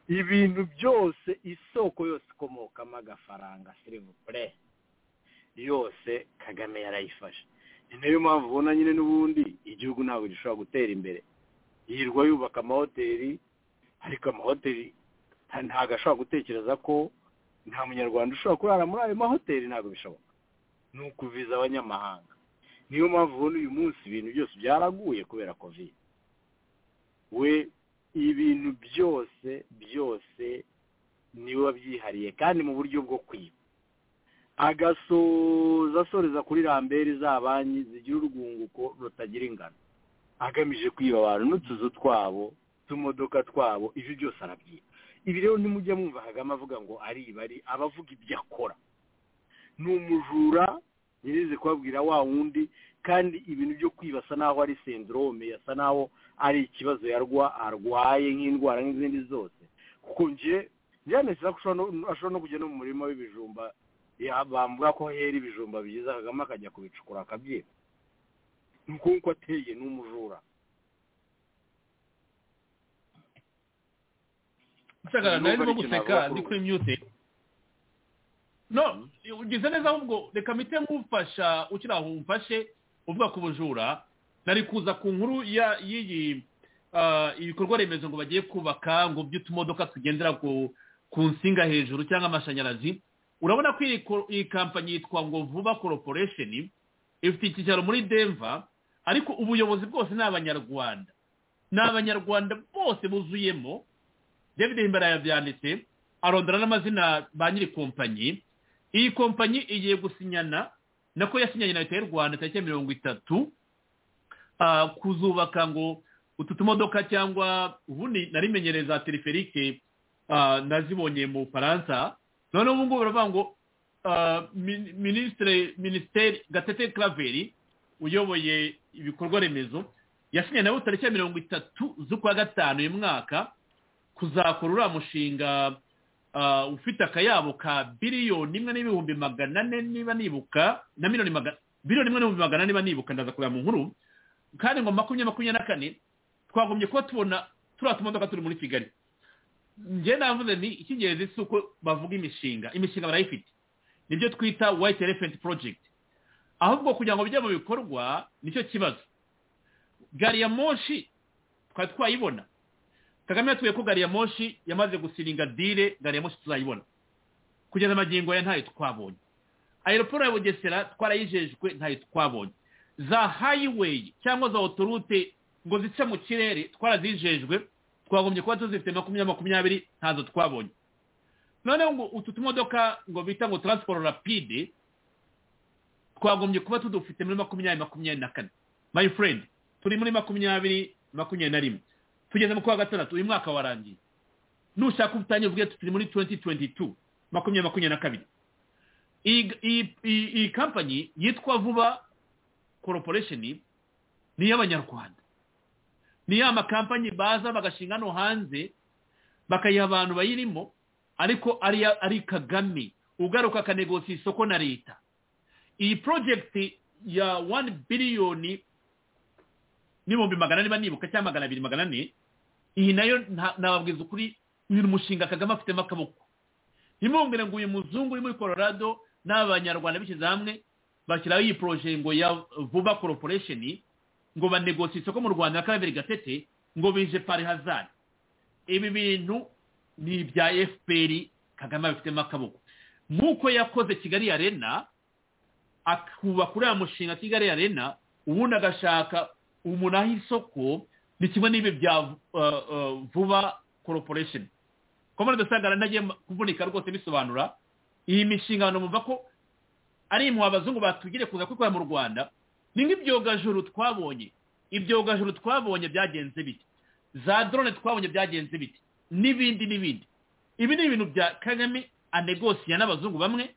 ibintu byose isoko yose ikomokamo agafaranga serivupure yose kagame yarayifashe ni nayo mpamvu ubona nyine n'ubundi igihugu ntabwo gishobora gutera imbere yirwa yubaka amahoteli ariko amahoteli ntabwo ashobora gutekereza ko nta munyarwanda ushobora kurara muri ayo mahoteli ntabwo bishoboka ni ukuviza abanyamahanga niyo mpamvu ubona uyu munsi ibintu byose byaraguye kubera kovide we ibintu byose byose niwe wabyihariye kandi mu buryo bwo kwiba agasoza asoreza kuri rambere za banki zigira urwunguko rutagira ingano agamije kwiba abantu n'utuzu twabo utumodoka twabo ibyo byose arabyita ibi rero nimujya mwumva hagama avuga ngo ariba ari abavuga ibyo akora ni umujura nyirize kubabwira wa wundi kandi ibintu byo kwibasa naho ari sendorome asa naho ari ikibazo yarwa arwaye nk'indwara nk'izindi zose kuko nje byanesera ko ashobora no kujya no mu murima w'ibijumba bambura ko hera ibijumba byiza kagame akajya kubicukura akabyiba nk'uko ateye ni umujura nsagara nawe urimo guseka ndi kuri myute no ugize neza ahubwo reka mite nk'ufasha ukiri aho umfashe uvuga ku bujura nari kuza ku nkuru y'iyi ibikorwa remezo ngo bagiye kubaka ngo by'utumodoka tugendera ku nsinga hejuru cyangwa amashanyarazi urabona ko iyi kampanyi yitwa ngo vuba corporation ifite icyicaro muri denver ariko ubuyobozi bwose ni abanyarwanda ni abanyarwanda bose buzuyemo david himbara yabyanditse arondora n'amazina ba nyiri kompanyi iyi kompanyi igiye gusinyana nako yasinyanye na leta y'u rwanda tariki mirongo itatu kuzubaka ngo utu tumodoka cyangwa ubundi narimenyereye za teleferike nazibonye mu bufaransa noneho ubu ngubu baravuga ngo minisitiri minisiteri gatete Claver uyoboye ibikorwa remezo yasinye nabo tariki ya mirongo itatu z'ukwa gatanu uyu mwaka kuzakora uriya mushinga ufite akayabo ka biliyoni imwe n'ibihumbi magana ane niba nibuka na miliyoni magana biliyoni imwe n'ibihumbi magana ane niba nibuka ndaza kureba mu nkuru kandi ngo makumyabiri makumyabiri na kane twagombye kuba tubona turiya tumodoka turi muri kigali njye navuze ni icy'ingenzi si uko bavuga imishinga imishinga barayifite nibyo twita white elephant project ahubwo kugira ngo bijye mu bikorwa nicyo kibazo gari ya moshi twari twayibona kagame yatuye ko gari ya moshi yamaze gusiringa dire gari ya moshi tuzayibona kugeza amagingo ya ntayo twabonye aeroporo ya bugesera twarayijejwe ntayo twabonye za highway cyangwa za otorute ngo zice mu kirere twarazijejwe twagombye kuba tuzifite makumyabiri makumyabiri ntazo twabonye noneho ngo utu tumodoka ngo bita ngo taransiporo rapide twagombye kuba tudufite muri makumyabiri makumyabiri na kane my friend turi muri makumyabiri makumyabiri na rimwe tugeze mu kwa gatandatu uyu mwaka warangiye nushaka ubutangiye uvuge turi muri tuwenti tuwenti tu makumyabiri makumyabiri na kabiri iyi kampanyi yitwa vuba koroporesheni ni iy'abanyarwanda ni ya makampanyi baza bagashinga hano hanze bakayiha abantu bayirimo ariko ari ari kagame ugaruka akanegosiye isoko na leta iyi porojegiti ya wani biliyoni n'ibihumbi magana ane nibuka cyangwa magana abiri magana ane iyi nayo nababwiza ukuri uyu mushinga kagame afitemo akaboko ntimwumvire ngo uyu muzungu uri muri colorado n'abanyarwanda bishyize hamwe bashyiraho iyi poroje ngo ya vuba koroporesheni ngo banegosiye isoko mu rwanda na kabiri gatete ngo bije pari hazari ibi bintu ni ibya efuperi kagame abifitemo akaboko nk'uko yakoze kigali arena akubaka uriya mushinga kigali arena ubundi agashaka umunara isoko ni kimwe n'ibi bya vuba koroporesheni komande dusangana ntagiye kuvunika rwose bisobanura iyi mishinga abantu bumva ko ari imwe abazungu batugire kuza kuyikorera mu rwanda ni nk'ibyogajuru twabonye ibyogajuru twabonye byagenze biti za drone twabonye byagenze biti n'ibindi n'ibindi ibi ni ibintu bya kagame anegosiya n'abazungu bamwe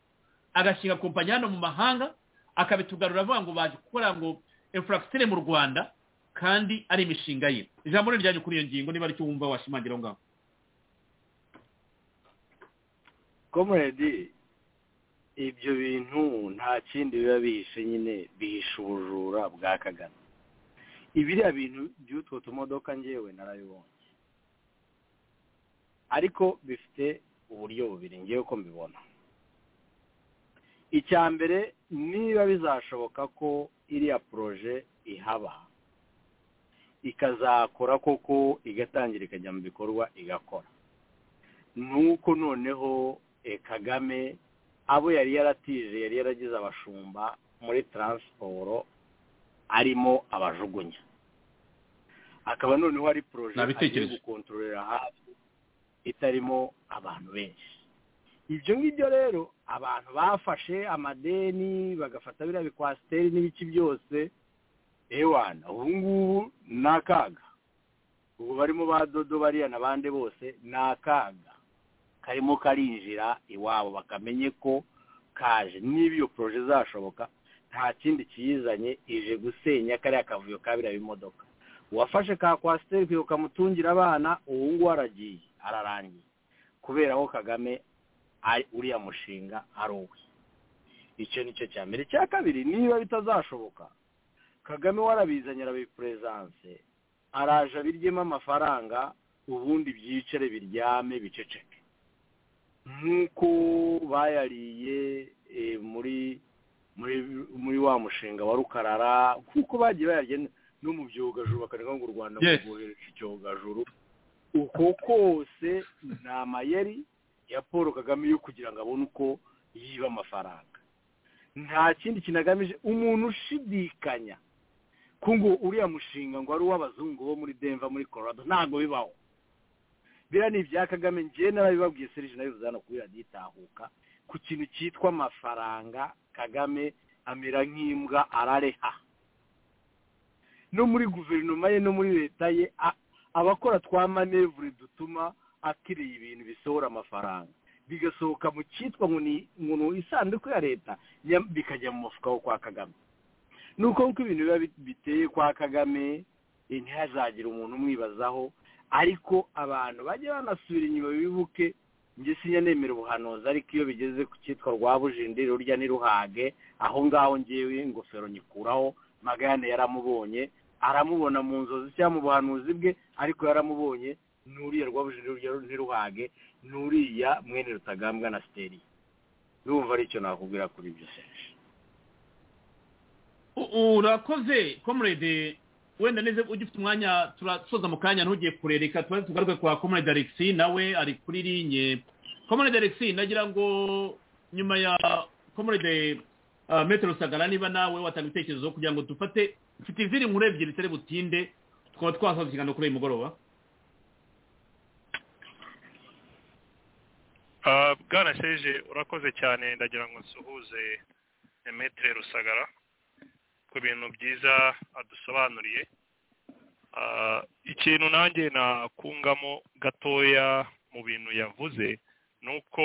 agashinga kompanyi hano mu mahanga akabitugarura avuga ngo baje gukora ngo infrastructure mu rwanda kandi ari imishinga ye ijambo ni ryanyu kuri iyo ngingo niba aricyo wumva washimangira aho ngaho komuredi ibyo bintu nta kindi biba bihishe nyine bihishe ubujura bwa kagame ibiriya bintu by'utwo tumodoka ngewe narabibonye ariko bifite uburyo bubiri ngewe uko mbibona icya mbere niba bizashoboka ko iriya poroje ihaba ikazakora koko igatangira ikajya mu bikorwa igakora nuko noneho kagame abo yari yaratije yari yaragize abashumba muri taransiporo arimo abajugunya akaba noneho ari poroje agiye gukontororera hafi itarimo abantu benshi ibyo ngibyo rero abantu bafashe amadeni bagafata biriya bikwasiteri n'ibiki byose ewana ubu ngubu ni akaga ubu barimo ba dodo bariya n'abandi bose ni akaga karimo karinjira iwabo bakamenye ko kaje niba iyo poroje zashoboka nta kindi kiyizanye ije gusenya kariya kavuyo kabiriya b'imodoka uwafashe ka kwasiteri ukamutungira abana ubu ngubu aragiye ararangiye kubera ko kagame ari uriya mushinga ari uwe icyo ni cyo cya mbere icya kabiri niba bitazashoboka kagame warabizanye arabipuresanse araje abiryemo amafaranga ubundi byicare biryame biceceke nk'uko bayariye muri muri wa mushinga wa rukarara nk'uko bagiye bayarya no mu byogajuru bakareka ngo u rwanda rwohereje icyogajuru uko kose ni amayeri ya paul kagame yo kugira ngo abone uko yiba amafaranga nta kindi kintu agamije umuntu ushidikanya ko ngo uriya mushinga ngo ari uw'abazungu bo muri denva muri Colorado ntabwo bibaho biriya ni ibya kagame ngewe narabibabwiye serije nabivuze hano kuri radiyo itahuka ku kintu cyitwa amafaranga kagame amera nk'imbwa arareha no muri guverinoma ye no muri leta ye abakora twa manevure dutuma akiriye ibintu bisohora amafaranga bigasohoka mu cyitwa ngo ni isanduku ya leta bikajya mu mufuka wo kwa kagame ni uko nk'uko ibintu biba biteye kwa kagame ntihazagire umuntu umwibazaho ariko abantu bajya banasubira inyuma bibuke njye sinya nemera ubuhanuzi ariko iyo bigeze ku cyitwa rwa bujindi rurya ntiruhage aho ngaho ngewe ingofero nyikuraho magana yaramubonye aramubona mu nzozi cyangwa mu buhanuzi bwe ariko yaramubonye n'uriya rwa bujindi rurya ntiruhage n'uriya mwene rutagambwa na siteri urumva ari icyo nakubwira kuri ibyo seje urakoze komurede wenda neza ujya ufite umwanya turasoza mu kanya ntugiye kurereka tuba tugaruke kwa komurede alexi nawe ari kuri linye komurede alexi nagira ngo nyuma ya komurede metero sagara niba nawe watanga ibitekerezo kugira ngo dufate mfite izindi nkuru ebyiri zitari butinde tukaba twasoza ikiganiro kuri uyu mugoroba bwarasheje urakoze cyane ndagira ngo nsuhuze metero rusagara ku bintu byiza adusobanuriye ikintu nanjye nakungamo gatoya mu bintu yavuze ni uko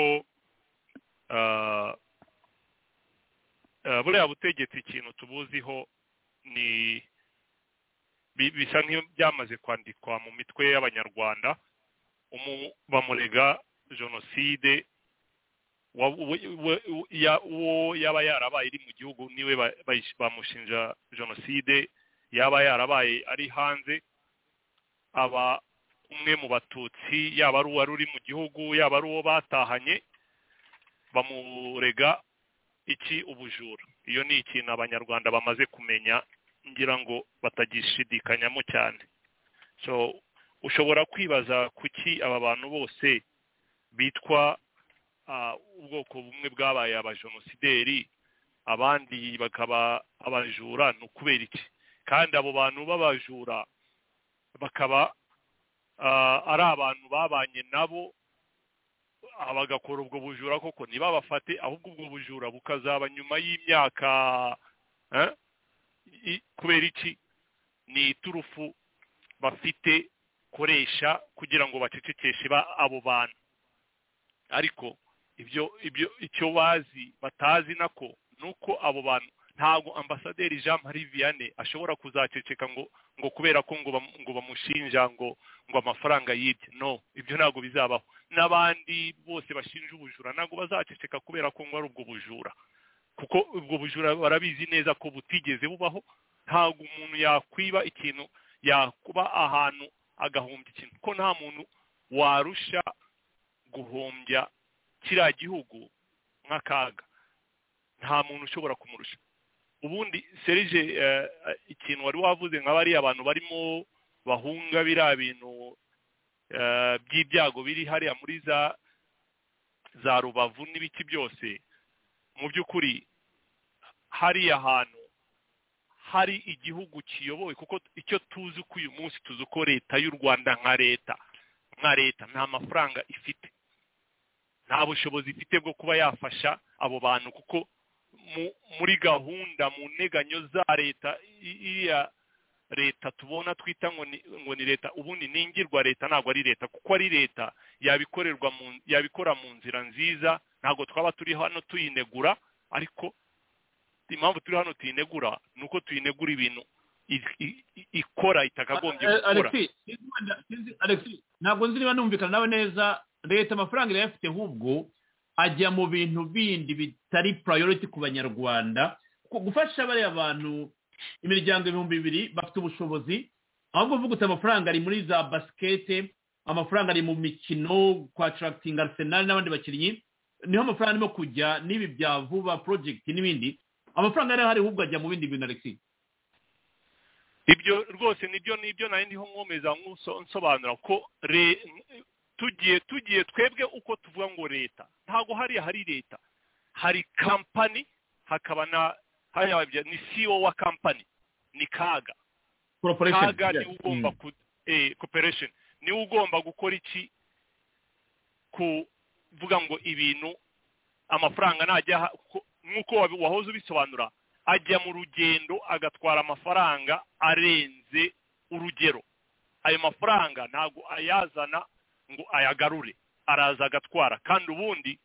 buriya butegetsi ikintu tubuziho ni bisa nk'ibyamaze kwandikwa mu mitwe y'abanyarwanda bamurega jenoside uwo yaba yarabaye iri mu gihugu niwe bamushinja jenoside yaba yarabaye ari hanze aba umwe mu batutsi yaba ari uwari uri mu gihugu yaba ari uwo batahanye bamurega iki ubujura iyo ni ikintu abanyarwanda bamaze kumenya ngira ngo batagishidikanyamo cyane so ushobora kwibaza kuki aba bantu bose bitwa ubwoko bumwe bwabaye abajenosideri abandi bakaba abajura ni ukubera iki kandi abo bantu b'abajura bakaba ari abantu babanye nabo bagakora ubwo bujura koko ntibabafate ahubwo ubwo bujura bukazaba nyuma y'imyaka kubera iki ni iturufu bafite koresha kugira ngo bacecekeshe abo bantu ariko ibyo ibyo icyo bazi batazi nako ni uko abo bantu ntabwo ambasaderi jean marie vianney ashobora kuzaceceka ngo ngo kubera ko ngo bamushinja ngo ngo amafaranga yibye no ibyo ntabwo bizabaho n'abandi bose bashinja ubujura ntabwo bazaceceka kubera ko ngo ari ubwo bujura kuko ubwo bujura barabizi neza ko butigeze bubaho ntabwo umuntu yakwiba ikintu yakuba ahantu agahumbya ikintu ko nta muntu warusha guhumbya kiriya gihugu nk'akaga nta muntu ushobora kumurusha ubundi serije ikintu wari wavuze nka bariya abantu barimo bahunga biriya bintu by'ibyago biri hariya muri za za rubavu n'ibiki byose mu by'ukuri hariya hantu hari igihugu kiyobowe kuko icyo tuzi ko uyu munsi tuzi ko leta y'u rwanda nka leta nka leta nta mafaranga ifite nta bushobozi ifite bwo kuba yafasha abo bantu kuko muri gahunda mu nteganyo za leta iriya leta tubona twita ngo ni ngo ni leta ubundi ningirwa leta ntabwo ari leta kuko ari leta yabikorerwa mu yabikora mu nzira nziza ntabwo twaba turi hano tuyinegura ariko impamvu turi hano tuyinegura ni uko tuyinegura ibintu i- i- i- ikora itakagombye gukora alexi sinzi wenda- sinzi- Alexi, ntabwo nzi niba numvikana nawe neza leta amafaranga irayafite ahubwo ajya mu bintu bindi bitari purayoriti ku banyarwanda Ku- gufasha bariya bantu imiryango ibihumbi bibiri bafite ubushobozi ahubwo uvuga uti amafaranga ari muri za basikete amafaranga ari mu mikino kwatarakitinga arisenali n'abandi bakinnyi niho amafaranga arimo kujya n'ibi bya vuba porojegiti n'ibindi amafaranga yari ahari ahubwo ajya mu bindi bintu alexi ibyo rwose nibyo nibyo nari ndiho nkomeza nk'uso- nsobanura ko re- tugiye tugiye twebwe uko tuvuga ngo leta ntabwo hariya hari leta hari kampani hakaba na hari ababye- ni CEO wa kampani ni kaga Corporation, kaga yes. niwe ugomba ku eh, corporation niwe ugomba gukora iki kuvuga ngo ibintu amafaranga najya aha- ko- nk'uko wabi- wahoze ubisobanura ajya mu rugendo agatwara amafaranga arenze urugero ayo mafaranga ntabwo ayazana ngo ayagarure araza agatwara kandi ubundi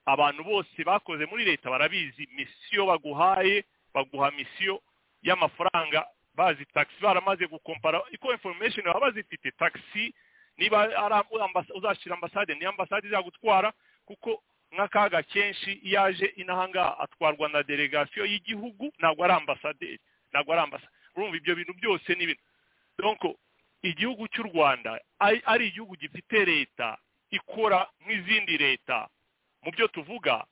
abantu bose bakoze muri leta barabizi misiyo baguhaye baguha misiyo y'amafaranga bazi taxi baramaze gukompara iko information baba bazifite taxi niba ari ambas- uzashyira ambasade ni ambasade izagutwara kuko nk'akaga kenshi iyo aje inahangaha atwarwa na delegasiyo y'igihugu ntabwo ari ambasaderi ntabwo ari ambasa urumva ibyo bintu byose ni ibintu donc igihugu cy'u rwanda ari ari igihugu gifite leta ikora nk'izindi leta mu byo tuvuga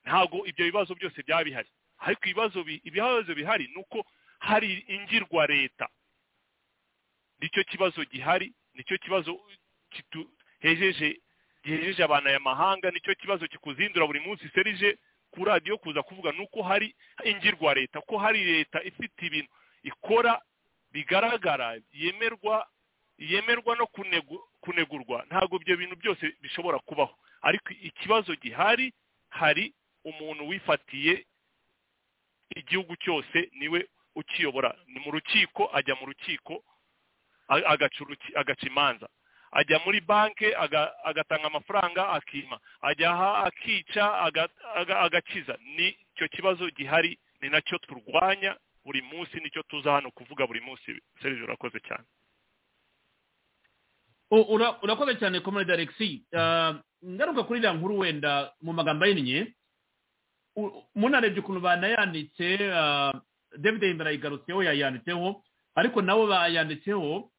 ntabwo ibyo bibazo byose byaba bihari ariko ibibazo bi- ibibazo bihari ni uko hari ingirwa leta nicyo kibazo gihari nicyo kibazo kitu- hejeje gihejeje abantu aya mahanga nicyo kibazo kikuzindura buri munsi serije ku radiyo kuza kuvuga ni uko hari ingirwa leta ko hari leta ifite ibintu ikora bigaragara yemerwa yemerwa no kunegu- kunegurwa ntabwo ibyo bintu byose bishobora kubaho ariko ikibazo gihari hari umuntu wifatiye igihugu cyose niwe ukiyobora ni mu rukiko ajya mu rukiko a- agaca uruki- agaca imanza ajya muri banki aga- agatanga amafaranga akima ajya aha akica aga- aga- agakiza ni cyo kibazo gihari ni nacyo turwanya buri munsi nicyo tuza hano kuvuga buri munsi serivisi urakoze cyane U- ura- urakoze cyane komerede alexi ngaruka kuri iriya nkuru wenda mu magambo ahinnye u- munarebye ukuntu banayanditse ah, david himbara yigarutseho yayanditseho ariko nabo bayanditseho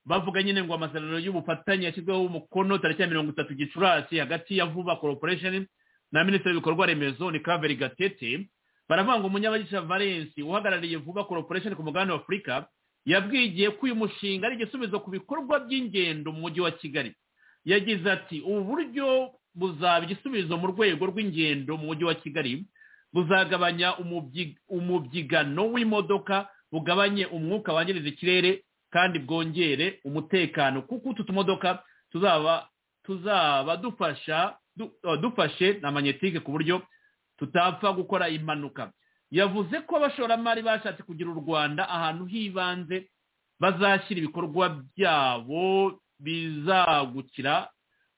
bavuga nyine ngo amasezerano y'ubufatanye yashyizweho umukono tariki ya mirongo itatu gicurasi hagati ya vuba corporation na minisitiri w'ibikorwa remezo ni kaveri gatete baravuga ngo munyabagisha valence uhagarariye vuba corporation ku mugabane wa afurika yabwiye igihe ko uyu mushinga ari igisubizo ku bikorwa by'ingendo mu mujyi wa kigali yagize ati ubu buryo buzaba igisubizo mu rwego rw'ingendo mu mujyi wa kigali buzagabanya umubyi- umubyigano w'imodoka bugabanye umwuka wangiriza ikirere kandi bwongere umutekano kuko utu tumodoka tuzaba tuzaba dufasha du- eh, dufashe na manyetike ku buryo tutapfa gukora impanuka yavuze ko abashoramari bashatse kugira u rwanda ahantu h'ibanze bazashyira ibikorwa byabo bizagukira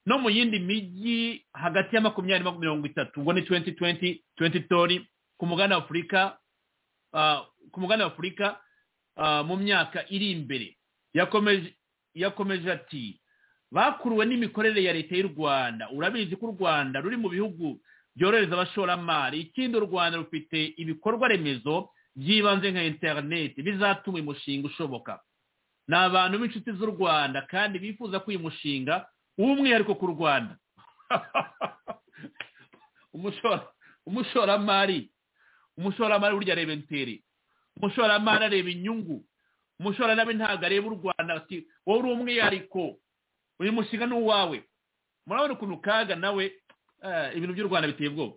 no mu yindi mijyi hagati ya makumyabiri na mirongo itatu ubwo ni tuwenti tuwenti tuwenti tori ku mugabane wa afurika ah, ku mugabane wa afurika ah, mu myaka iri imbere yakomeje yakomeje ati bakuruwe n'imikorere ya leta y'u rwanda urabizi ko u rwanda ruri mu bihugu byorohereza abashoramari ikindi u rwanda rufite ibikorwa remezo by'ibanze nka interineti bizatuma uyu mushinga ushoboka ni abantu b'inshuti z'u rwanda kandi bifuza ko uyu mushinga w'umwihariko ku rwanda umushora umushoramari umushoramari burya areba interi umushoramari areba inyungu umushoramari ntabwo areba u rwanda ati wowe uri umwihariko uyu mushinga ni uwawe murabona ukuntu kaga nawe eh, ibintu by'u rwanda biteye ubwoba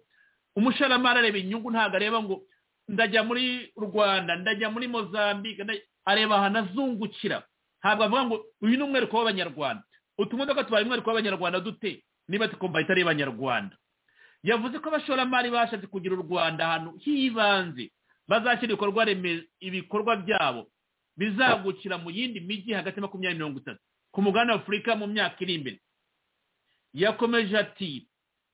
umushoramari areba inyungu ntabwo areba ngo ndajya muri rwanda ndajya muri mozambique ndajya- areba ahantu azungukira ntabwo avuga ngo uyu ni umwihariko w'abanyarwanda utumodoka tubaye umwihariko w'abanyarwanda dute niba tukumva itari abanyarwanda yavuze ko abashoramari bashatse kugira u rwanda ahantu h'ibanze bazashyira ibikorwa reme- ibikorwa byabo bizagukira mu yindi mijyi hagati ya makumyabiri mirongo itatu ku mugabane wa afurika mu myaka iri imbere yakomeje ati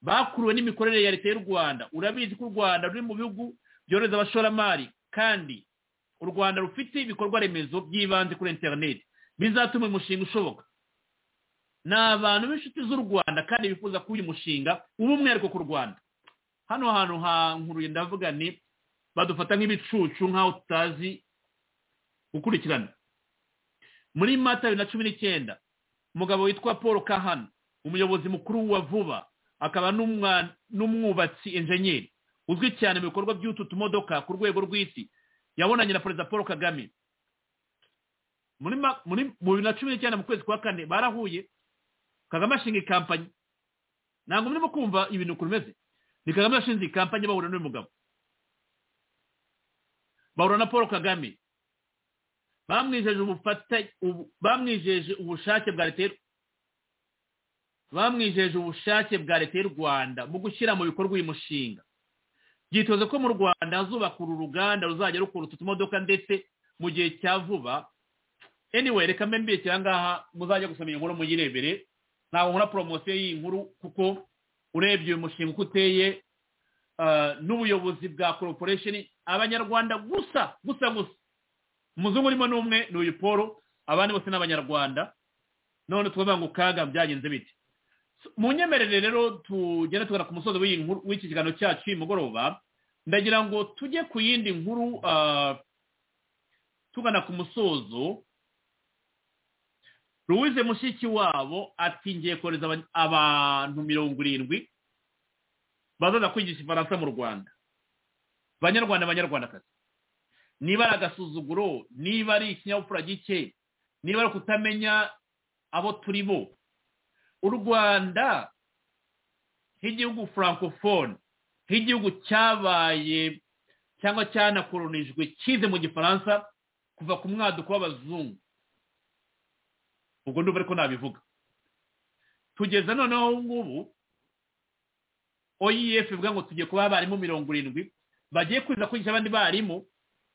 bakuruwe n'imikorere ya leta y'u rwanda urabizi ko u rwanda ruri mu bihugu byohereza abashoramari kandi u rwanda rufite ibikorwa remezo by'ibanze kuri interineti bizatuma uyu mushinga ushoboka ni abantu b'inshuti z'u rwanda kandi bifuza ko uyu mushinga uba umwihariko ku rwanda hano hantu nkuruye ndavuga ni badufata nk'ibicucu nk'aho tutazi gukurikirana muri mata bibiri na cumi n'icyenda umugabo witwa paul kahana umuyobozi mukuru wa vuba akaba n'umwubatsi enjenyeri uzwi cyane mu bikorwa by'utu tumodoka ku rwego rw'isi yabonanye na perezida paul kagame muri bibiri na cumi n'icyenda mu kwezi kwa kane barahuye kagame ashinga ikampanyi ntabwo murimo kumva ibintu ukuntu bimeze ni kagame yashinze ikampanyi bahura n'uyu mugabo bahura na paul kagame bamwijeje ubufatanye bamwijeje ubushake bwa leta bamwijeje ubushake bwa leta y'u rwanda mu gushyira mu bikorwa uyu mushinga byitoze ko mu rwanda hazubakura uruganda ruzajya rukora utu tumodoka ndetse mu gihe cya vuba anyway reka mbe mbekera ngaha muzajya gusoma iyi nkuru muyirebere ntabwo nkora poromosiyo y'iyi nkuru kuko urebye uyu mushinga uko uteye n'ubuyobozi bwa koroporesheni abanyarwanda gusa gusa gusa umuzungu urimo n'umwe ni uyu paul abandi bose ni abanyarwanda none tukavuga ngo kaga byagenze bite mu nyemerere rero tugenda tugana ku musozi w'iki kiganiro cyacu uyu mugoroba ndagira ngo tujye ku yindi nkuru tugana ku musozo ruwize mushiki wabo ati ngiye kohereza abantu mirongo irindwi bazaza kwigisha ifaransa mu rwanda banyarwanda banyarwandakazi niba ari agasuzuguro niba ari ikinyabupfura gike niba ari ukutamenya abo turi bo u rwanda nk'igihugu francophone nk'igihugu cyabaye cyangwa cyanakoronijwe cyize mu gifaransa kuva ku mwaduko w'abazungu ubwo ndumva ariko nabivuga tugeza noneho ngubu oef bivuga ngo tugiye kuba abarimu mirongo irindwi bagiye kuza kwigisha abandi barimu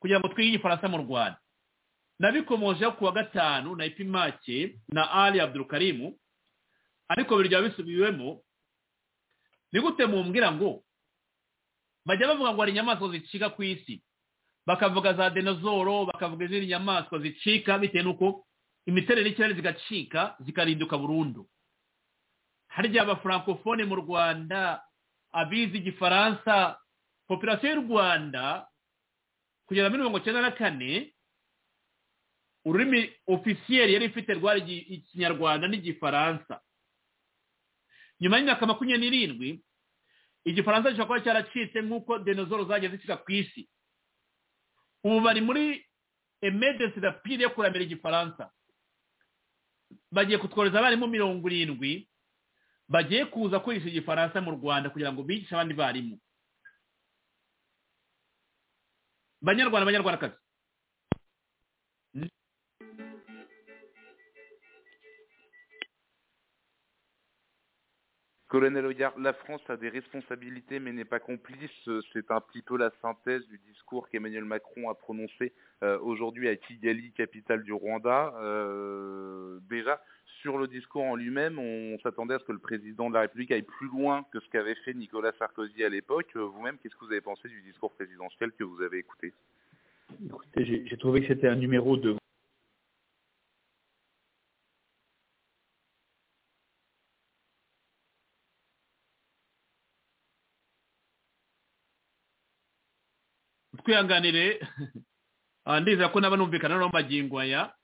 kugira ngo twige igifaransa mu rwanda nabikomojeho ku wa gatanu na ipimake na ali abdurukarimu ariko biri byaba bisubiwemo ni gute mumbwira ngo bajya bavuga ngo hari inyamaswa zicika ku isi bakavuga za denozoro bakavuga izindi nyamaswa zicika bitewe n'uko imiterere y'ikirere zigacika zikarinduka burundu harya abafurankofone mu rwanda abizi igifaransa popirasiyo y'u rwanda kugera muri mirongo icyenda na kane ururimi ofisiyeri yari ifite rwari ikinyarwanda n'igifaransa nyuma y'imyaka makumyabiri n'irindwi igifaransa gishobora kuba cyaracitse nk'uko denozoro zagiye zishyira ku isi ubu bari muri emergency rapide yo kuramira igifaransa bagiye kutworeza abarimu mirongo irindwi bagiye kuza kwigisha igifaransa mu rwanda kugira ngo bigishe abandi barimu banyarwanda banyarwandakazi Colonel Ouyard, la France a des responsabilités mais n'est pas complice. C'est un petit peu la synthèse du discours qu'Emmanuel Macron a prononcé euh, aujourd'hui à Kigali, capitale du Rwanda. Euh, déjà, sur le discours en lui-même, on, on s'attendait à ce que le président de la République aille plus loin que ce qu'avait fait Nicolas Sarkozy à l'époque. Vous-même, qu'est-ce que vous avez pensé du discours présidentiel que vous avez écouté Écoutez, j'ai trouvé que c'était un numéro de twihanganire ndizera ko naba numvikana noneho magingo aya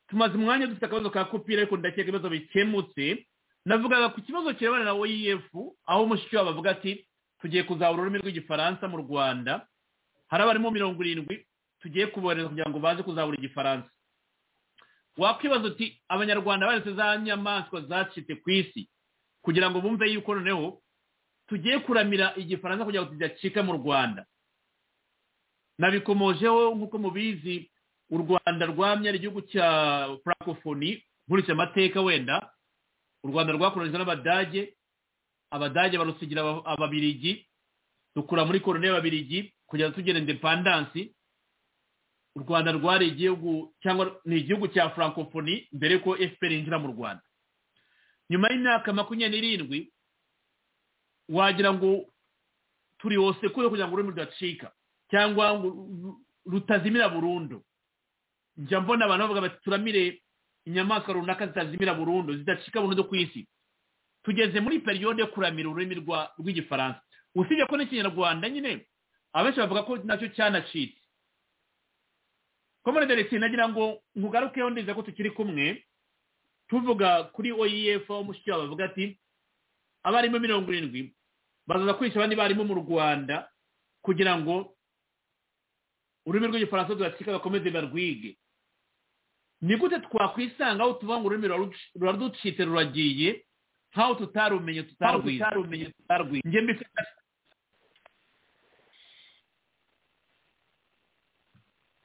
tumaze umwanya dufite akabazo ka kopira ariko ndakeka ibibazo bikemutse navugaga ku kibazo kirebana na oef aho mushiki wabo avuga ati tugiye kuzahura ururimi rw'igifaransa mu rwanda hari abarimo mirongo irindwi tugiye kubohereza kugira ngo baze kuzahura igifaransa wakwibaza uti abanyarwanda baretse za nyamaswa zacitse ku isi kugira ngo bumve yuko noneho tugiye kuramira igifaransa kugira ngo tudacika mu rwanda nabikomojeho nk'uko mubizi u rwanda rwamye ari igihugu cya francophonie nkurikije amateka wenda u rwanda rwakoronijwe n'abadage abadage barusigira ababirigi dukura muri korone y'ababirigi kugira ngo tugere indepandansi u rwanda rwari igihugu cyangwa ni igihugu cya francophonie mbere ko fpr yinjira mu rwanda nyuma y'imyaka makumyabiri n'irindwi wagira ngo turi hose kure kugira ngo ururimi rudacika cyangwa ngo rutazimira burundu njya mbona abantu bavuga bati turamire inyamaswa runaka zitazimira burundu zidacika burundu ku isi tugeze muri periyode yo kuramira ururimi rw'igifaransa usibye ko n'ikinyarwanda nyine abenshi bavuga ko nacyo cyanacitse komone de nagira ngo nkugarukeho ndiza ko tukiri kumwe tuvuga kuri oef aho mushiki wawe bavuga ati abarimu mirongo irindwi bazaza kwica abandi barimu mu rwanda kugira ngo ururimi rw'igifaransa ruracika bakomeze barwige ni gute twakwisanga aho tuvuga ngo ururimi ruraducitse ruragiye nk'aho tutarumenye tutarwize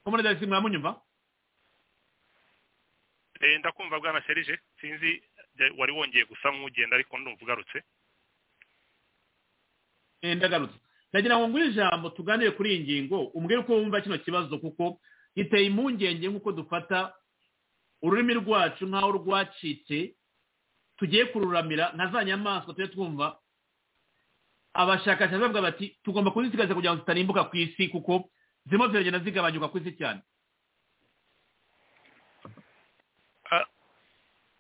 komone de mwamunyumva ndakumva bwana serije sinzi wari wongeye gusa nk'ugenda ariko ndumva ugarutse ndagarutse ndagira ngo ngure ijambo tuganire kuri iyi ngingo umbwire uko wumva kino kibazo kuko giteye impungenge nk'uko dufata ururimi rwacu nk'aho rwacitse tugiye kururamira nka za nyamaswa tujye twumva abashakashatsi bavuga bati tugomba kuzisigaza kugira ngo zitarimbuka ku isi kuko zirimo ziragenda zigabanyuka ku isi cyane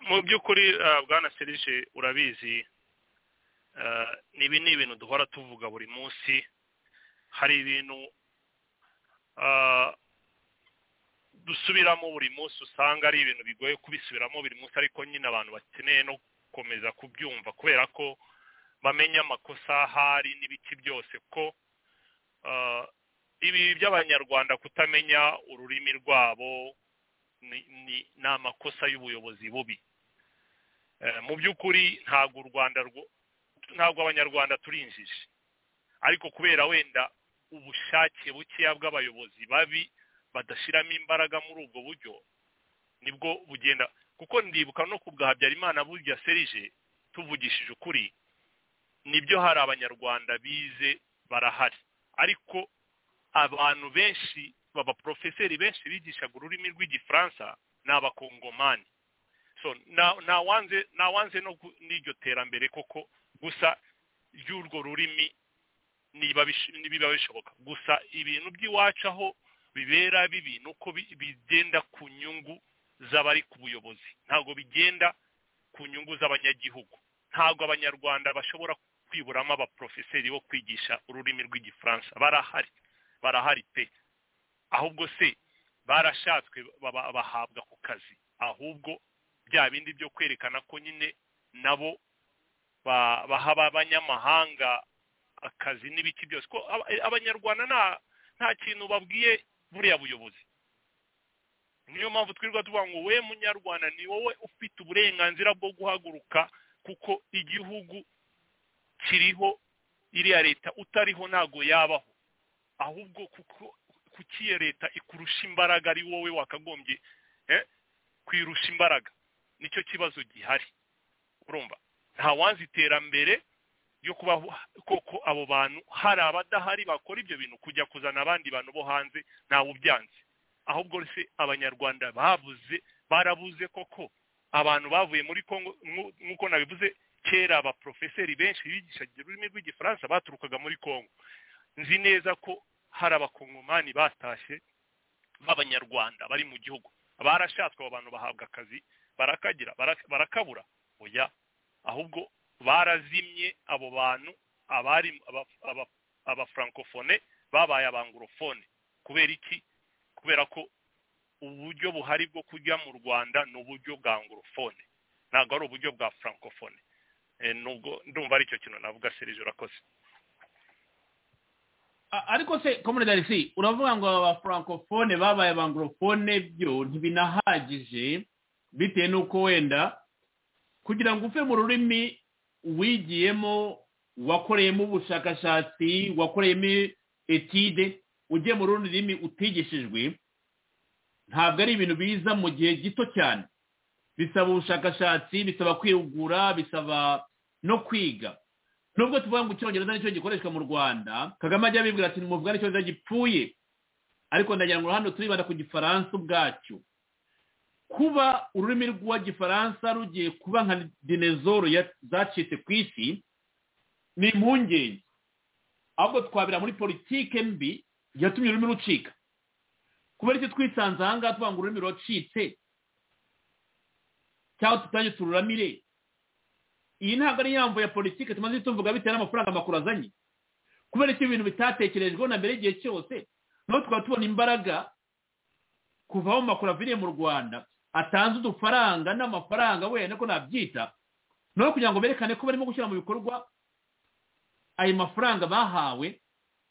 mu by'ukuri bwana serije urabizi ibi ni ibintu duhora tuvuga buri munsi hari ibintu dusubiramo buri munsi usanga ari ibintu bigoye kubisubiramo buri munsi ariko nyine abantu bakeneye no gukomeza kubyumva kubera ko bamenya amakosa ahari n'ibiki byose ko ibi by'abanyarwanda kutamenya ururimi rwabo ni amakosa y'ubuyobozi bubi mu by'ukuri ntabwo u rwanda ntabwo abanyarwanda turi injiji ariko kubera wenda ubushake bukeya bw'abayobozi babi badashyiramo imbaraga muri ubwo buryo nibwo bugenda kuko ndibuka no ku bwa habyarimana burya serije tuvugishije ukuri nibyo hari abanyarwanda bize barahari ariko abantu benshi abaporofeseri benshi bigishaga ururimi rw'igifaransa ni abakongomani so ntawanze n'iryo terambere koko gusa ry'urwo rurimi ntibiba bishoboka gusa ibintu by'iwacu aho bibera bibi ni uko bigenda ku nyungu z'abari ku buyobozi ntabwo bigenda ku nyungu z'abanyagihugu ntabwo abanyarwanda bashobora kwiburamo abaporofeseri bo kwigisha ururimi rw'igifaransa barahari barahari pe ahubwo se barashatswe bahabwa ku kazi ahubwo bya bindi byo kwerekana ko nyine nabo baha abanyamahanga akazi n'ibiki byose ko abanyarwanda nta kintu babwiye buriya buyobozi niyo mpamvu twirirwa tuvuga ngo we munyarwanda ni wowe ufite uburenganzira bwo guhaguruka kuko igihugu kiriho iriya leta utariho ntabwo yabaho ahubwo kuko kuki iyo leta ikurusha imbaraga ari wowe wakagombye kwirusha imbaraga nicyo kibazo gihari urumva nta wanzi iterambere ryo kuba koko abo bantu hari abadahari bakora ibyo bintu kujya kuzana abandi bantu bo hanze ntawe ubyanze ahubwo se abanyarwanda babuze barabuze koko abantu bavuye muri congo nk'uko nabivuze kera abaporofeseri benshi bigishaga ururimi rw'igifaransa baturukaga muri congo nzi neza ko hari abakongomani batashye b'abanyarwanda bari mu gihugu barashatswe abo bantu bahabwa akazi barakagira barakabura oya ahubwo barazimye abo bantu abari abafrancofone babaye abangorofone kubera iki kubera ko uburyo buhari bwo kujya mu rwanda ni uburyo bwa angorofone ntabwo ari uburyo bwa francofone nubwo ndumva ari cyo kintu navuga serije urakoze ariko se komune darisi uravuga ngo aba francofone babaye abangorofone byo ntibinahagije bitewe n'uko wenda kugira ngo uve mu rurimi wigiyemo wakoreyemo ubushakashatsi wakoreyemo etide ujye mu rundi rurimi utigishijwe ntabwo ari ibintu biza mu gihe gito cyane bisaba ubushakashatsi bisaba kwihugura bisaba no kwiga nubwo tuvuga ngo icyongereza nicyo gikoreshwa mu rwanda kagame ajya abibwira ati muvugane icyongereza gipfuye ariko ndagira ngo hano turibanda ku gifaransa ubwacyo kuba ururimi rw'igifaransa rugiye kuba nka dinezoro zacitse ku isi ni impungenge ahubwo twabira muri politike mbi yatumye ururimi rucika kubera icyo twisanze ahangaha tuvuga ngo ururimi ruracitse cyangwa tutange tururamire iyi ntabwo ari yambo ya politike tumaze tuvuga bitewe n'amafaranga makuru azanye kubera icyo ibintu bitatekerejweho na mbere igihe cyose naho tukaba tubona imbaraga kuva aho makuru aviriye mu rwanda atanze udufaranga n'amafaranga wenda ko nabyita naho kugira ngo berekane ko barimo gushyira mu bikorwa ayo mafaranga bahawe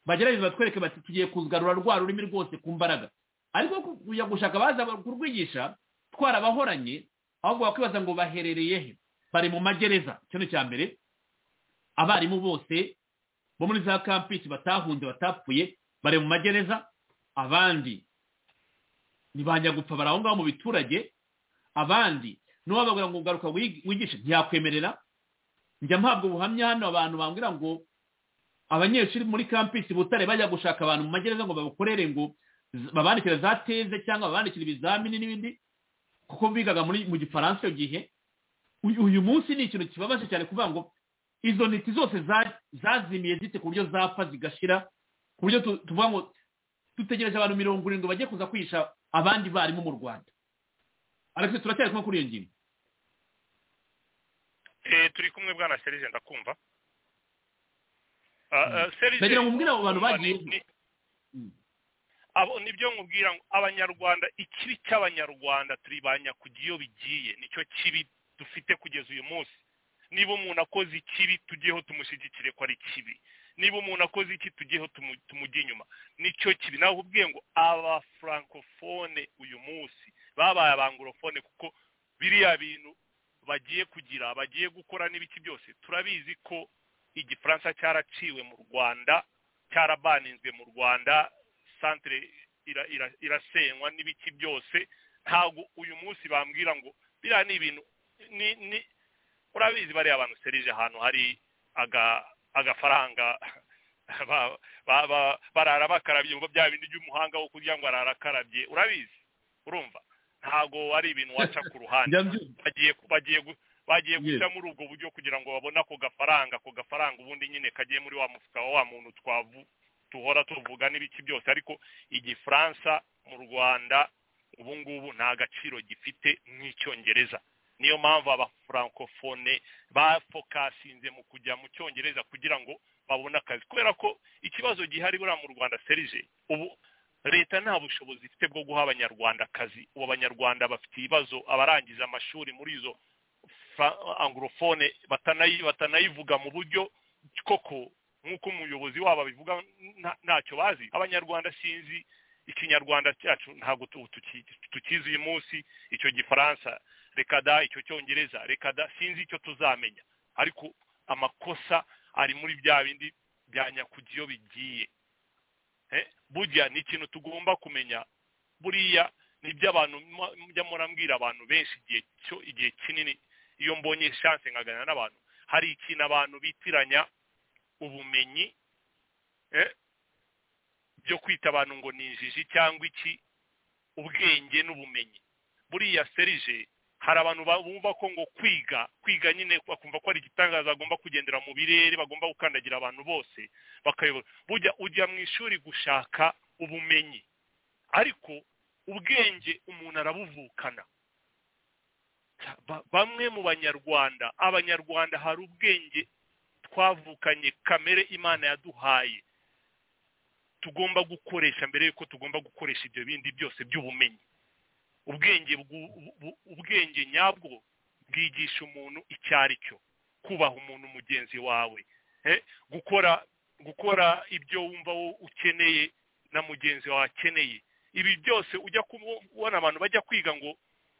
bagerageza batwereke bati tugiye kugarura rwa rurimi rwose ku mbaraga ariko kujya gushaka baza kurwigisha twarabahoranye ahubwo bakwibaza ngo baherereye he bari mu magereza ikintu cya mbere abarimu bose bo muri za kampisi batahunze batapfuye bari mu magereza abandi ntibajya gupfa bari aho ngaho mu biturage abandi n'uwababwira ngo ugaruka wigishe ntiyakwemerera njya mpabwa ubuhamya hano abantu bambwira ngo abanyeshuri muri kampisi butare bajya gushaka abantu mu magereza ngo babukorere ngo babandikire za teze cyangwa babandikire ibizamini n'ibindi kuko bigaga muri mu gifaransa icyo gihe uyu munsi ni ikintu kibabaje cyane kuvuga ngo izo ntiti zose zazimiye zite ku buryo zapfa zigashira ku buryo tuvuga ngo dutegereje abantu mirongo irindwi bagiye kuza kwihisha abandi barimu mu rwanda ariko turacyari kumwe kuri iyo ngingo turi kumwe bwana serije ndakumva ndagira ngo mbwira abo bantu bagiye abo nibyo nkubwira abanyarwanda ikibi cy'abanyarwanda turibanya kujya iyo bigiye nicyo kibi dufite kugeza uyu munsi niba umuntu akoze ikibi tujyeho tumushyigikire ko ari kibi niba umuntu akoze iki tujyeho tumujye inyuma nicyo kibi nawe ubwiye ngo aba francofone uyu munsi babaye abangorofone kuko biriya bintu bagiye kugira bagiye gukora n'ibiki byose turabizi ko igifaransa cyaraciwe mu rwanda cyarabaninzwe mu rwanda santire irasenywa n'ibiki byose ntabwo uyu munsi bambwira ngo biriya ni ibintu urabizi bariya abantu serije ahantu hari agafaranga barara bakarabye mu bya bindi by'umuhanga wo kugira ngo arara akarabye urabizi urumva ntabwo ari ibintu waca ku ruhande bagiye bagiye bagiye guca muri ubwo buryo kugira ngo babone ako gafaranga ako gafaranga ubundi nyine kagiye muri wa mufuka wa wa muntu twavu tuhora tuvuga n'ibiki byose ariko igifaransa mu rwanda ubu ngubu nta gaciro gifite nk'icyongereza niyo mpamvu abafurankofone bafokasinze mu kujya mu cyongereza kugira ngo babone akazi kubera ko ikibazo gihari buriya mu rwanda serije ubu leta nta bushobozi ifite bwo guha abanyarwanda akazi ubu abanyarwanda bafite ibibazo abarangiza amashuri muri izo angorofone batanayivuga mu buryo koko nk'uko umuyobozi wabo abivuga ntacyo bazi abanyarwanda sinzi ikinyarwanda cyacu ntabwo tukizi uyu munsi icyo gifaransa reka da icyo cyongereza reka da sinzi icyo tuzamenya ariko amakosa ari muri bya bindi bya nyakujya iyo bigiye burya ni ikintu tugomba kumenya buriya ni iby'abantu mujya murambwira abantu benshi igihe cyo igihe kinini iyo mbonye shanse nkaganira n'abantu hari ikintu abantu bitiranya ubumenyi byo kwita abantu ngo ni injiji cyangwa iki ubwenge n'ubumenyi buriya serije hari abantu bumva ko ngo kwiga kwiga nyine bakumva ko ari igitangaza bagomba kugendera mu birere bagomba gukandagira abantu bose bakayobora bujya ujya mu ishuri gushaka ubumenyi ariko ubwenge umuntu arabuvukana bamwe mu banyarwanda abanyarwanda hari ubwenge twavukanye kamere imana yaduhaye tugomba gukoresha mbere y'uko tugomba gukoresha ibyo bindi byose by'ubumenyi ubwenge ubwenge nyabwo bwigisha umuntu icyo ari cyo kubaha umuntu mugenzi wawe gukora gukora ibyo wumva ukeneye na mugenzi wawe akeneye ibi byose ujya kubona abantu bajya kwiga ngo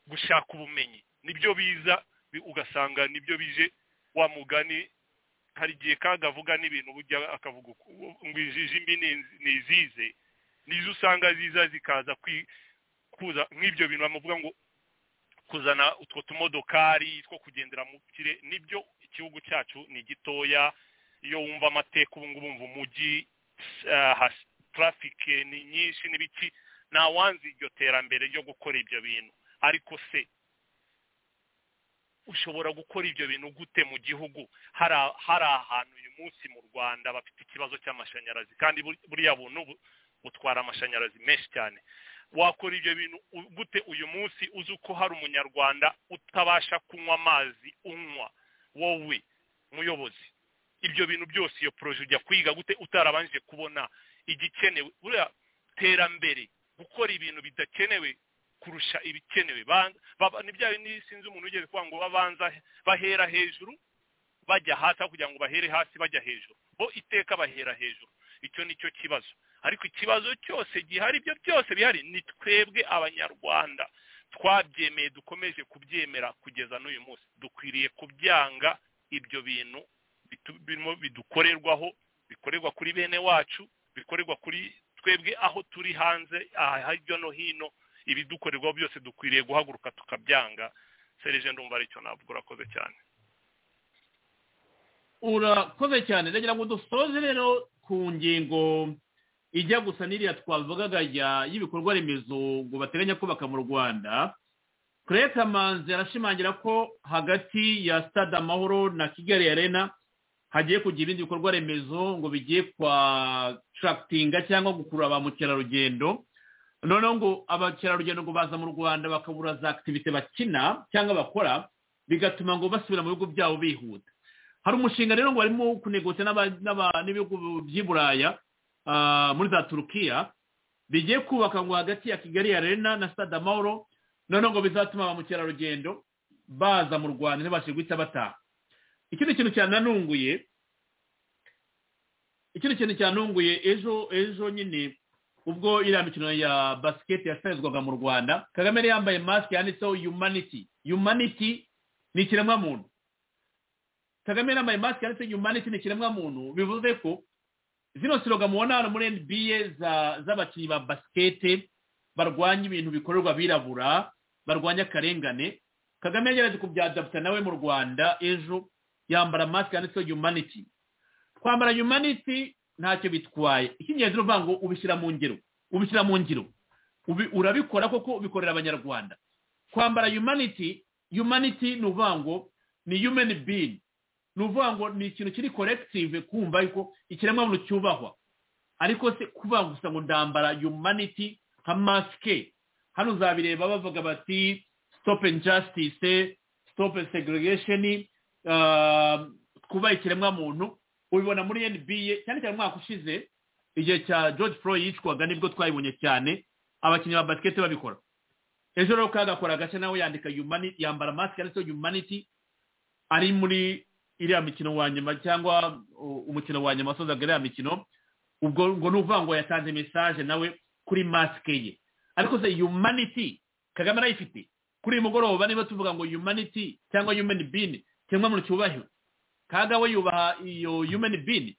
gushaka ubumenyi nibyo biza ugasanga nibyo bije wa mugani hari igihe kaga avuga n'ibintu bujya akavuga ngo injiji mbi ni izize nizo usanga ziza zikaza kuza nk'ibyo bintu bamuvuga ngo kuzana utwo tumodokari two kugendera mu kire nibyo igihugu cyacu ni gitoya iyo wumva amateka ubu ngubu wumva umujyi traffic ni nyinshi n'ibiki ntawanze iryo terambere ryo gukora ibyo bintu ariko se ushobora gukora ibyo bintu gute mu gihugu hari hari ahantu uyu munsi mu rwanda bafite ikibazo cy'amashanyarazi kandi buriya buntu butwara amashanyarazi menshi cyane wakora ibyo bintu gute uyu munsi uzi uko hari umunyarwanda utabasha kunywa amazi unywa wowe muyobozi ibyo bintu byose iyo poroje ujya kwiga gute utarabanje kubona igikenewe buriya terambere gukora ibintu bidakenewe kurusha ibikenewe nibya bintu sinzi umuntu wigeze kuvuga ngo babanza bahera hejuru bajya hasi aho kugira ngo bahere hasi bajya hejuru bo iteka bahera hejuru icyo ni cyo kibazo ariko ikibazo cyose gihari ibyo byose bihari ni twebwe abanyarwanda twabyemeye dukomeje kubyemera kugeza n'uyu munsi dukwiriye kubyanga ibyo bintu bidukorerwaho bikorerwa kuri bene wacu bikorerwa kuri twebwe aho turi hanze aha hirya no hino ibidukorerwaho byose dukwiriye guhaguruka tukabyanga serije ndumva aricyo ntabwo urakoze cyane urakoze cyane ndagira ngo dusoze rero ku ngingo ijya gusa n'iriya twavugaga y'ibikorwa remezo ngo bateganya kubaka mu rwanda kure kamanzi arashimangira ko hagati ya stade amahoro na kigali arena hagiye kugira ibindi bikorwa remezo ngo bigiye kwa tarakitinga cyangwa gukurura ba mukerarugendo noneho ngo abakerarugendo ngo baza mu rwanda bakabura za akitivite bakina cyangwa bakora bigatuma ngo basubira mu bihugu byabo bihuta hari umushinga rero ngo barimo kunegota n'ibihugu by'i buraya muri za turukiya bigiye kubaka ngo hagati ya kigali ya rena na stade amahoro noneho ngo bizatuma ba mukerarugendo baza mu rwanda ntibashe guhita bataha ikindi kintu cyananunguye ikindi kintu cyanunguye ejo ejo nyine ubwo iriya mikino ya basiketi yasabizwaga mu rwanda kagame yari yambaye masike yanditseho yumaniti yumaniti ni ikiremwamuntu kagame yari yambaye masike yanditseho yumaniti ni ikiremwamuntu bivuze ko zino siroga mubona hano muri nba z'abakinnyi ba basiketi barwanya ibintu bikorerwa abirabura barwanya akarengane kagame yagerageje kubyadaputa nawe mu rwanda ejo yambara masike yanditseho yumaniti twambara yumaniti ntacyo bitwaye icy'ingenzi ni ukuvuga ngo ubishyira mu ngiro ubishyira mu ngiro urabikora koko ubikorera abanyarwanda kwambara yumaniti yumaniti ni ukuvuga ngo ni yumeni bini ni ukuvuga ngo ni ikintu kiri korekisive kumva yuko ikiremwamuntu cyubahwa ariko se kuvuga gusa ngo ndambara yumaniti nka masike hano uzabireba bavuga bati sitopu injasitise sitopu segregesheni twubahe ikiremwamuntu ubibona muri nba cyane cyane umwaka ushize igihe cya george floyd yicwaga nibwo twayibonye cyane abakinnyi ba basiketi babikora ejo rero kagakora agace nawe yandika yambara masike yanditseho yumaniti ari muri iriya mikino wa nyuma cyangwa umukino wa nyuma wasozaga iriya mikino ubwo ngo ni ukuvuga ngo yatanze mesaje nawe kuri masike ye ariko se yumaniti kagame arayifite kuri uyu mugoroba niba tuvuga ngo yumaniti cyangwa yumeni bini cyangwa muntu cyubahiro kaga we yubaha iyo yumeni bini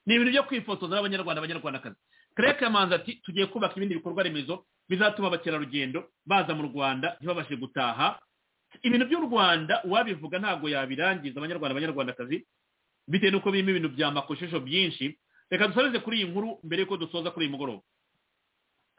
ni ibintu byo kwifotoza n'abanyarwanda abanyarwandakazi kereke manzi ati tugiye kubaka ibindi bikorwa remezo bizatuma abakerarugendo baza mu rwanda ntibabashe gutaha ibintu by'u rwanda uwabivuga ntabwo yabirangiza abanyarwanda abanyarwandakazi bitewe n'uko birimo ibintu bya makoshesho byinshi reka dusoreze kuri iyi nkuru mbere y'uko dusoza kuri uyu mugoroba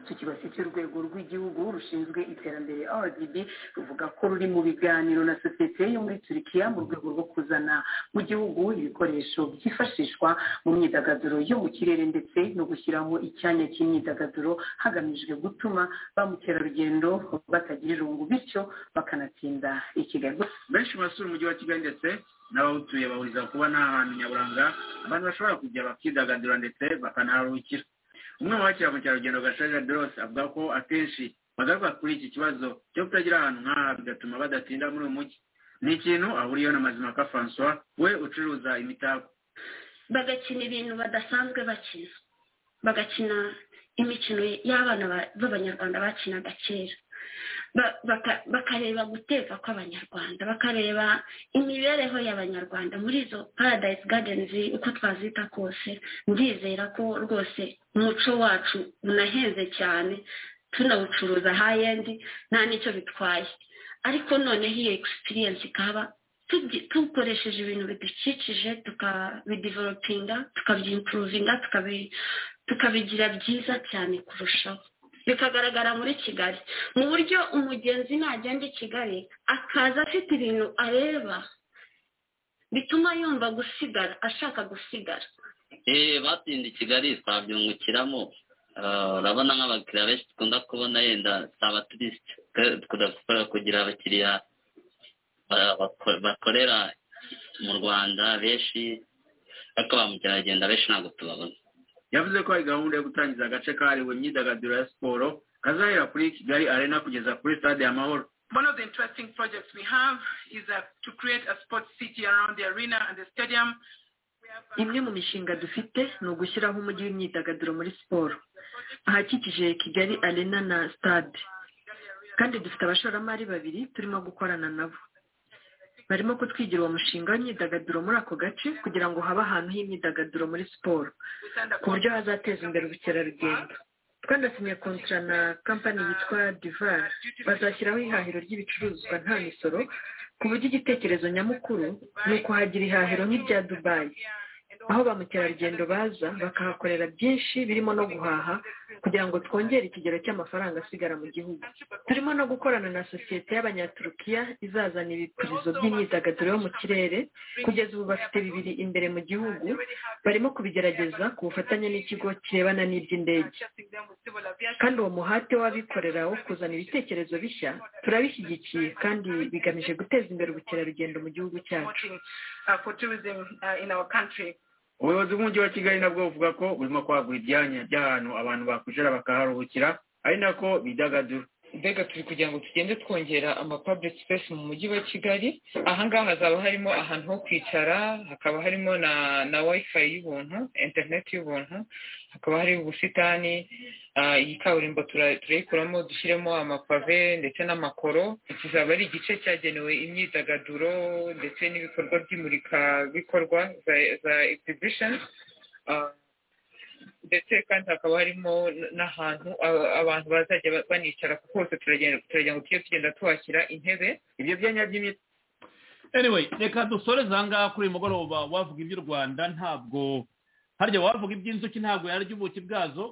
icyo kibazo cy'urwego rw'igihugu rushinzwe iterambere rdb ruvuga ko ruri mu biganiro na sosiyete yo muri turikiya mu rwego rwo kuzana mu gihugu ibikoresho byifashishwa mu myidagaduro yo mu kirere ndetse no gushyiramo icyanya cy'imyidagaduro hagamijwe gutuma ba mukerarugendo batagira irungu bityo bakanatsinda i kigali benshi mu basura umujyi wa kigali ndetse n'abawutuye bahuriza kuba nta hantu nyaburanga abantu bashobora kujya bakidagadura ndetse bakanaharuhukira umwe mu bakira mukerarugendo gashaja dorose avuga ko akenshi bagaruka kuri iki kibazo cyo kutagira ahantu nk'aha bigatuma badatinda muri uyu mujyi ni ikintu ahuriyeho na mazimaka francois we ucuruza imitako bagakina ibintu badasanzwe bakina bagakina imikino y'abana b'abanyarwanda bakinaga kera bakareba guteka kw'abanyarwanda bakareba imibereho y'abanyarwanda muri izo paradise gardens uko twazita kose ndizera ko rwose umuco wacu unahenze cyane tunawucuruza hayendi nta n'icyo bitwaye ariko noneho iyo egisipiriyensi ikaba dukoresheje ibintu bidukikije tukabidevelopinga tukabyimpruvinga tukabigira byiza cyane kurushaho bikagaragara muri kigali mu buryo umugenzi nagenda i kigali akaza afite ibintu areba bituma yumva gusigara ashaka gusigara batsinda i kigali twabyungukiramo urabona nk'abakiriya benshi dukunda kubona yenda si abaturisite tugakora kugira abakiriya bakorera mu rwanda benshi ariko ba mukerarugendo benshi ntabwo tubabona yavuze ko hari gahunda yo gutangiza agace kahariwe imyidagaduro ya siporo kazahera kuri kigali arena kugeza kuri stade y'amahoro One of the interesting projects we have is uh, to create a sports city around the arena and the stadium. imwe mu mishinga dufite ni ugushyiraho umujyi w'imyidagaduro muri siporo ahakikije kigali arena na stade kandi dufite abashoramari babiri turimo gukorana nabo barimo kutwigira uwo mushinga w'imyidagaduro muri ako gace kugira ngo habe ahantu h'imyidagaduro muri siporo ku buryo hazateza imbere ubukerarugendo twanasinye kontara na kampani yitwa divari bazashyiraho ihahiro ry'ibicuruzwa nta misoro ku buryo igitekerezo nyamukuru ni ukuhagira ihahiro nk'irya dubayi aho ba mukerarugendo baza bakahakorera byinshi birimo no guhaha kugira ngo twongere ikigero cy'amafaranga asigara mu gihugu turimo no gukorana na sosiyete y'abanyaturukiya izazana ibipurizo by'imyidagaduro yo mu kirere kugeza ubu bafite bibiri imbere mu gihugu barimo kubigerageza ku bufatanye n'ikigo kirebana n'iby'indege kandi uwo muhate w'abikorera wo kuzana ibitekerezo bishya turabishyigikiye kandi bigamije guteza imbere ubukerarugendo mu gihugu cyacu ubuyobozi bw'umujyi wa kigali nabwo buvuga ko burimo kwagura ibyanya by'ahantu abantu bakwicara bakaharuhukira ari nako bidagadura mbega turi kugira ngo tugende twongera ama public space mu mujyi wa kigali ahangaha hazaba harimo ahantu ho kwicara hakaba harimo na na wifi y'ubuntu internet y'ubuntu hakaba hari ubusitani iyi kaburimbo turayikuramo dushyiremo amapave ndetse n'amakoro kizaba ari igice cyagenewe imyidagaduro ndetse n'ibikorwa by'imurikabikorwa za exhibition ndetse kandi hakaba harimo n'ahantu abantu bazajya banicara kuko hose turagira ngo tujye tugenda tuhashyira intebe ibyo byanya by'imiti anyway reka dusoreze aha ngaha kuri uyu mugoroba wavuga iby'u rwanda ntabwo harya wavuga iby'inzuki ntabwo yarya ubuki bwazo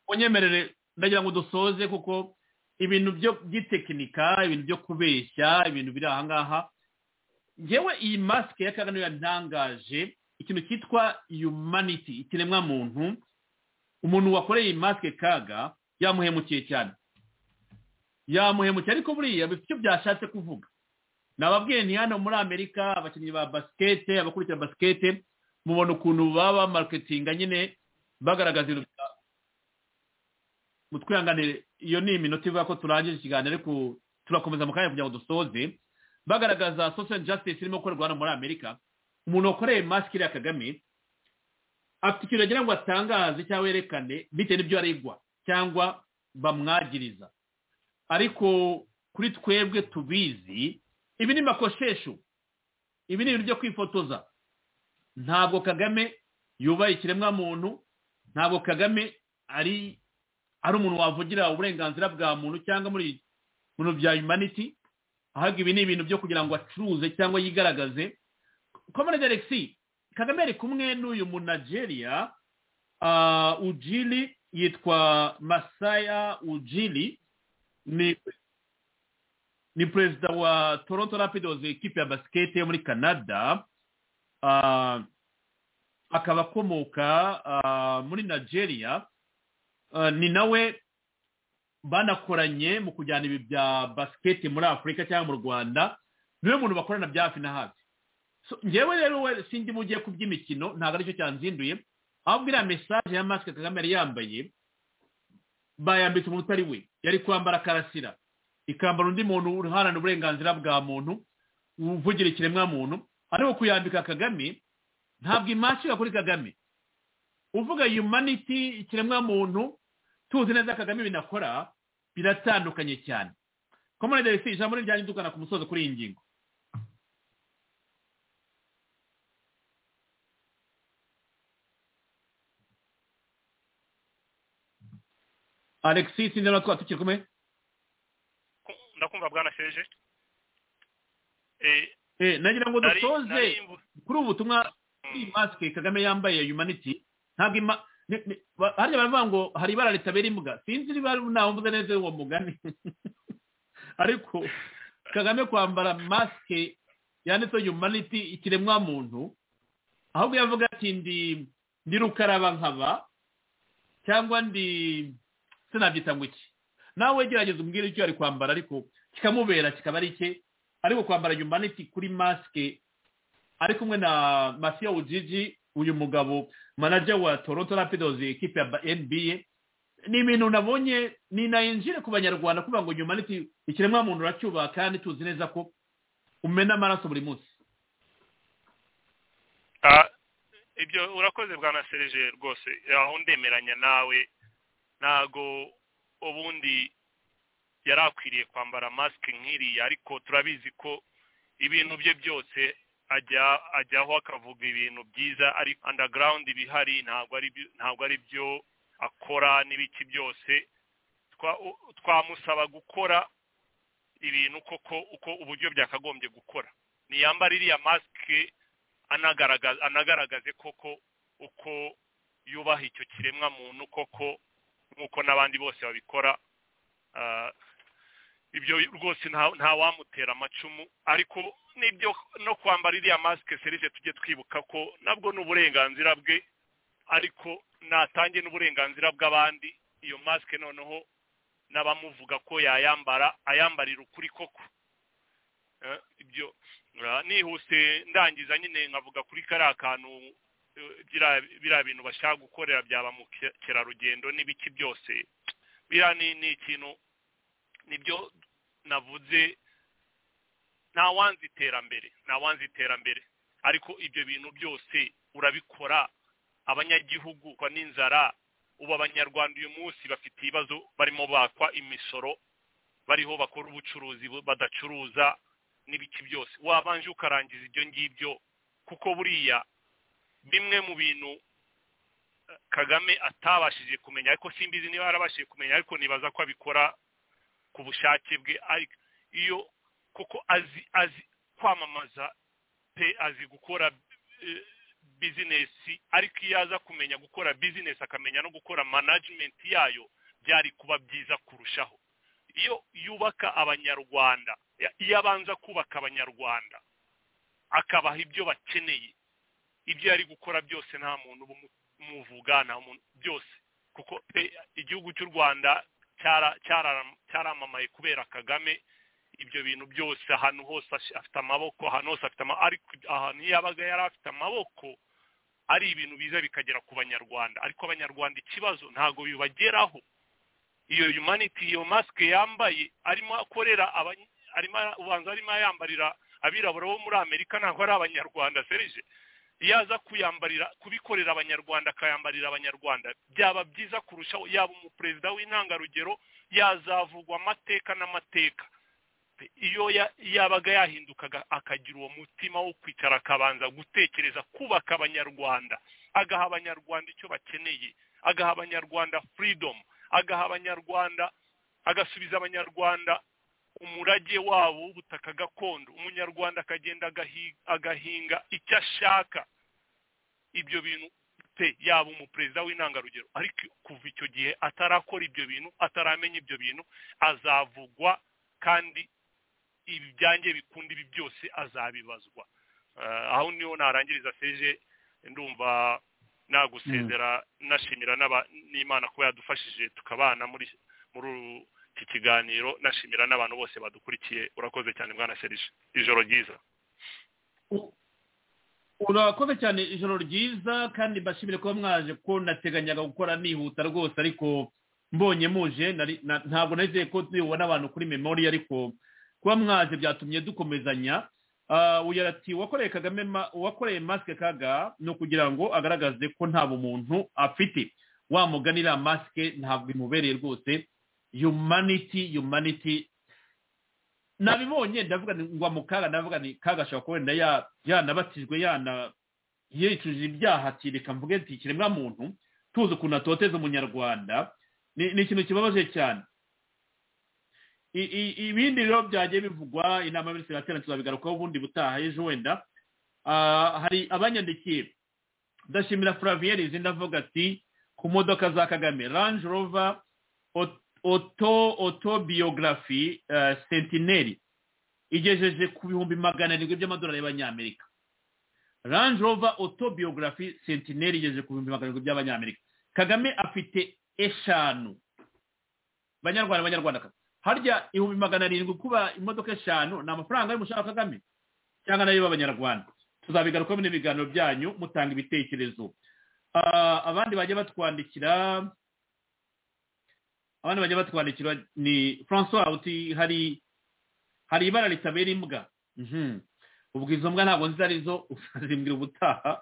unyemerere ndagira ngo dusoze kuko ibintu byo by'itekinika ibintu byo kubeshya ibintu biri aha ngaha ngewe iyi masike ya kagame yantangaje ikintu cyitwa yumaniti ikiremwa muntu umuntu wakoreye masike kaga yamuhemukiye cyane yamuhemukiye ariko buriya bifite icyo byashatse kuvuga nababwiye ni hano muri amerika abakinnyi ba basikete abakurikira basikete mubona ukuntu baba maruketinga nyine bagaragaza ibintu bya mutwihanganire iyo ni iminota ivuga ko turangije ikiganiro ariko turakomeza mu kanya kugira ngo dusoze bagaragaza social justice irimo gukorerwa hano muri amerika umuntu wakoreye masike iriya kagame afite ikintu agira ngo atangaze cyangwa yerekane bitewe n'ibyo aregwa cyangwa bamwagiriza ariko kuri twebwe tubizi ibi ni makoshesho ibi ni ibintu byo kwifotoza ntabwo kagame yubaye ikiremwamuntu ntabwo kagame ari ari umuntu wavugira uburenganzira bwa muntu cyangwa muri bintu bya yumaniti ahubwo ibi ni ibintu byo kugira ngo acuruze cyangwa yigaragaze komande alexi kagame ari kumwe n'uyu munajeriya ujiri yitwa masaya ujiri ni perezida wa toronto rapidozi ekipi ya basikete yo muri canada akaba akomoka muri nigeria ni nawe banakoranye mu kujyana ibi bya basikete muri afurika cyangwa mu rwanda niwe muntu bakorana bya hafi na hafi ngewe rero we sinzi mu gihe ku by'imikino ntabwo aricyo cyanzinduye ahubwo iriya mesaje ya masike kagame yari yambaye bayambitse umuntu utari we yari kwambara karasira ikambara undi muntu uharanira uburenganzira bwa muntu uvugira ikiremwamuntu ariko kuyambika kagame ntabwo imashini kuri kagame uvuga yumaniti ikiremwamuntu tuzi neza kagame binakora biratandukanye cyane komande resi ijambo rijyanye dukana ku musozo kuri iyi ngingo alexis niba twaba tukiri kumwe ndakumva bwanasheje nagira ngo dusoze kuri ubu butumwa kuri masike kagame yambaye yumaniti ntabwo ima ni- ni- ba- hariya baravuga ngo hari ibara ritabera imbwa sinzi niba ntawumvuze neza uwo mugani ariko kagame kwambara masike yanditseho humanity ikiremwa muntu ahubwo yavuga ati ndi ndi rukaraba nkaba cyangwa ndi sinabyita ngo iki nawe gerageza umbwire icyo yari kwambara ariko kikamubera kikaba ari cye ariko kwambara humanity kuri masike ari kumwe na masiya wujiji uyu mugabo manager wa toronto rapidozi ikipe ya nba ni ibintu nabonye ni na injire ku banyarwanda kuvuga ngo humanity ikiremwamuntu uracyubaha kandi tuzi neza ko umena amaraso buri munsi Ah, ibyo urakoze bwa na serije rwose aho ndemeranya nawe ntago ubundi yari akwiriye kwambara masike nk'iriya ariko turabizi ko ibintu bye byose ajya ajyaho akavuga ibintu byiza ari underground bihari ntabwo ari byo- ntabwo ari byo akora n'ibiki byose Twa- u- twamusaba gukora ibintu koko uko uburyo byakagombye gukora niyambara iriya masike anagaragaza anagaragaze koko uko yubaha icyo kiremwa muntu koko nk'uko n'abandi bose babikora Ah, ibyo rwose nta nta wamutera amacumu ariko n'ibyo no kwambara iriya masike serije tujye twibuka ko nabwo ni uburenganzira bwe ariko natange n'uburenganzira bw'abandi iyo masike noneho n'abamuvuga ko yayambara ayambarira ukuri koko Eh, ibyo Ah, nihuse ndangiza nyine nkavuga kuri kariya kantu eh, biriya- biriya bintu bashaka gukorera byaba mu kerarugendo n'ibiki byose biriya ni ni ikintu nibyo navuze ntawanze iterambere ntawanze iterambere ariko ibyo bintu byose urabikora abanyagihugu kwa n'inzara ubu abanyarwanda uyu munsi bafite ibibazo barimo bakwa imisoro bariho bakora ubucuruzi bu- badacuruza n'ibiki byose wabanje ukarangiza ibyo ngibyo kuko buriya bimwe mu bintu eh, kagame atabashije kumenya ariko simbizi niba yarabashije kumenya ariko nibaza ko abikora ku bushake bwe ariko iyo kuko azi azi kwamamaza pe azi gukora eh, bizinesi ariko iyo aza kumenya gukora bizinesi akamenya no gukora manajimenti yayo byari kuba byiza kurushaho iyo yubaka abanyarwanda ya- iyo abanza kubaka abanyarwanda akabaha ibyo bakeneye ibyo yari gukora byose nta muntu umuvuga nta muntu byose kuko pe igihugu cy'u rwanda cyara- cyara- cyaramamaye kubera kagame ibyo bintu byose ahantu hose ash- afite amaboko ahantu hose afite amaboko ariko ahantu iyo yabaga yari afite amaboko ari ibintu biza bikagera ku banyarwanda ariko abanyarwanda ikibazo ntabwo bibageraho iyo humanity iyo masike yambaye arimo akorera abany- arimo ubanza arimo ayambarira abirabura bo muri amerika ntabwo ari abanyarwanda serije iyo aza kuyambarira kubikorera abanyarwanda akayambarira abanyarwanda byaba byiza kurushaho yaba umuperezida w'intangarugero yazavugwa amateka n'amateka iyo ya- yabaga yahindukaga akagira uwo mutima wo kwicara akabanza gutekereza kubaka abanyarwanda agaha abanyarwanda icyo bakeneye agaha abanyarwanda freedom agaha abanyarwanda agasubiza abanyarwanda umurage wabo w'ubutaka gakondo umunyarwanda akagenda agahi- agahinga icyo ashaka ibyo bintu pe yaba umuperezida w'intangarugero ariko kuva icyo gihe atarakora ibyo bintu ataramenya ibyo bintu azavugwa kandi ibi byanjye bikunda ibi byose azabibazwa Eh, aho niho narangiriza seje ndumva nagusezera nashimira n'aba- n'imana kuba yadufashije tukabana muri muri uru- iki kiganiro nashimira n'abantu bose badukurikiye urakoze cyane bwana serije ijoro ryiza urakoze cyane ijoro ryiza kandi mbashimire kuba mwaje kuko nateganyaga gukora nihuta rwose ariko mbonye muje nari- na- ntabwo nizeye ko tubibona abantu kuri memori ariko kuba mwaje byatumye dukomezanya Ah, uyu ati uwakoreye kagame ma- uwakoreye masike kaga ni ukugira ngo agaragaze ko nta bumuntu afite wamuganira masike ntabwo imubereye rwose humanity humanity nabibonye ndavuga ni ngwa mu kaga ndavuga ni kaga ashobora kuba wenda ya- yanabatijwe yana yicuje ibyaha ati reka mvuge nti ikiremwa muntu tuzi ukuntu atoteza umunyarwanda ni ni ikintu kibabaje cyane I- i- ibindi rero byagiye bivugwa inama y'abaminisitiri iraterana tuzabigarukaho ubundi butaha ejo wenda Ah, hari abanyandikiye ndashimira flavien izindi avuga ati ku modoka za kagame range rover Ot- auto autobiography eh, sentineri igejeje ku bihumbi magana arindwi by'amadolari y'abanyamerika range rover autobiography sentineri igejeje ku bihumbi magana arindwi by'abanyamerika kagame afite eshanu banyarwanda banyarwanda harya ibihumbi magana arindwi kuba imodoka eshanu ni amafaranga y'umushahara wa kagame cyangwa nayo y'abanyarwanda tuzabigarukaho mu biganiro byanyu mutanga ibitekerezo Ah, abandi bajya batwandikira abandi bajya batwandikira ni francois uti hari hari ibara ritabera imbwa Mhm. ubwo izo mbwa ntabwo nzi arizo uzazimbwira ubutaha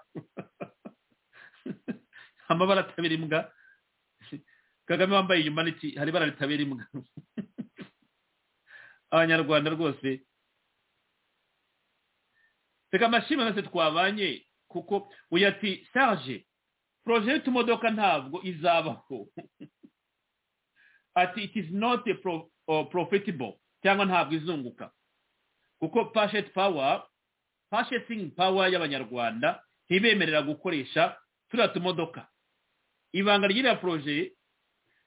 amabara atabera imbwa kagame wambaye inyuma n'iki hari ibara ritabera imbwa abanyarwanda rwose reka amashimwe yose twabanye kuko uyu ati sarge poroje y'utumodoka ntabwo izabaho ati it is not a pro, uh, profitable cyangwa ntabwo izunguka kuko pashet power purchasing power y'abanyarwanda ntibemerera gukoresha turiya tumodoka ibanga ry'iriya poroje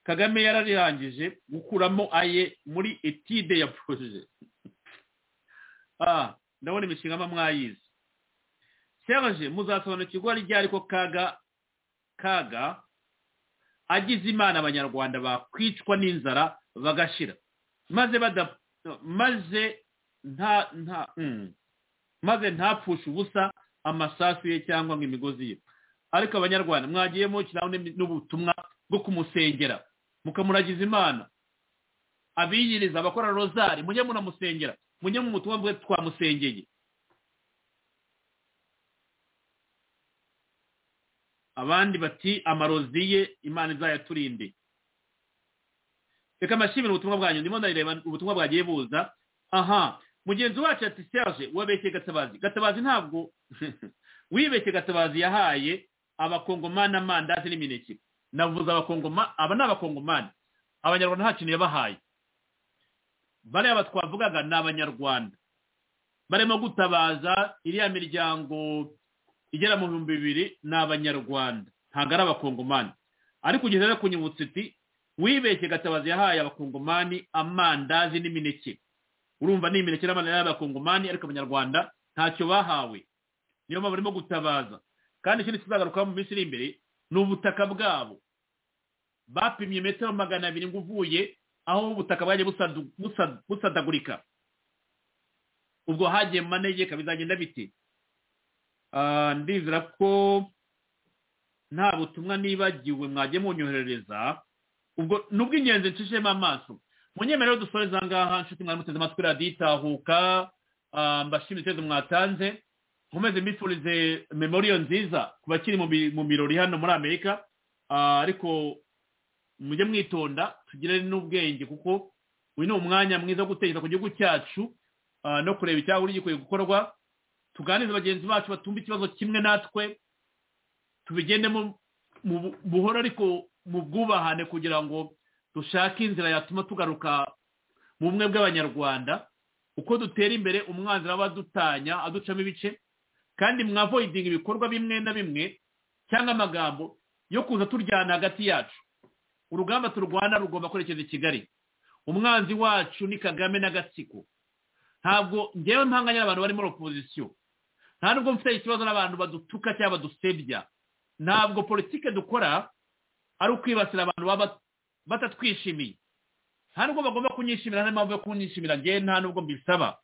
kagame yararangije gukuramo aye muri etide ya poroje ah ndabona imishinga mba mwayizi serge muzasobanukirwa ryari ko kaga kaga agize imana abanyarwanda bakwicwa n'inzara bagashira maze bada maze nta nta mm. maze ntapfushe ubusa amasasu ye cyangwa ngo imigozi ye ariko abanyarwanda mwagiyemo kirabone n'ubutumwa bwo kumusengera mukamuragiza imana abiyiriza abakora rozari mujye munamusengera mujye mu butumwa bwe twamusengeye abandi bati amarozi ye imana izayaturinde reka amashimire ubutumwa bwanyu ndimo ndareba ubutumwa bwagiye buza aha mugenzi wacu ati serge wabeshye gatabazi gatabazi ntabwo wibeshye gatabazi yahaye abakongomani amandazi n'imineke navuze abakongoma aba ni abakongomani abanyarwanda nta kintu yabahaye bariya batwavugaga ni abanyarwanda barimo gutabaza iriya miryango igera mu bihumbi bibiri ni abanyarwanda ntabwo ari abakongomani ariko ugeze rero ku nyibutso uti wibeshye gatabazi yahaye abakongomani amandazi n'imineke urumva ni imineke n'amandazi y'abakongomani ariko abanyarwanda ntacyo bahawe niyo mpamvu barimo gutabaza kandi ikindi kizagarukaho mu minsi iri imbere ni ubutaka bwabo bapimye metero magana abiri ngo uvuye aho ubutaka bwagiye busadu- busa- busadagurika ubwo hagiye mu manegeka bizagenda bite Ah, ndizera ko nta butumwa nibagiwe mwagiye munyoherereza ubwo ni ubw'ingenzi nshishemo amaso munyemerere rero dusoreze aha ngaha nshuti mwari muteze amatwi radiyo itahuka Ah, mbashimire ibitekerezo mwatanze nkomeze mbifurize memoriyo nziza ku bakiri mu bi- mu birori hano muri amerika Ah, ariko mujye mwitonda tugire n'ubwenge kuko uyu ni umwanya mwiza wo gutekereza ku gihugu cyacu ah, no kureba icyahuri gikwiye gukorwa tuganirize bagenzi bacu batumva ikibazo kimwe natwe tubigendemo mu bu- buhoro ariko mu bwubahane kugira ngo dushake inzira yatuma tugaruka mu bumwe bw'abanyarwanda uko dutera imbere umwanzi aba adutanya aducamo ibice kandi mwavoidinga ibikorwa bimwe na bimwe cyangwa amagambo yo kuza turyana hagati yacu urugamba turwana rugomba kwerekeza i kigali umwanzi wacu ni kagame n'agatsiko ntabwo ngewe mpanganye n'abantu bari muri opozisiyo nta nubwo mfite ikibazo n'abantu badutuka cyangwa badusebya ntabwo politike dukora ari ukwibasira abantu baba batatwishimiye nta nubwo bagomba kunyishimira nta n'impamvu yo kunyishimira ngewe nta nubwo mbisaba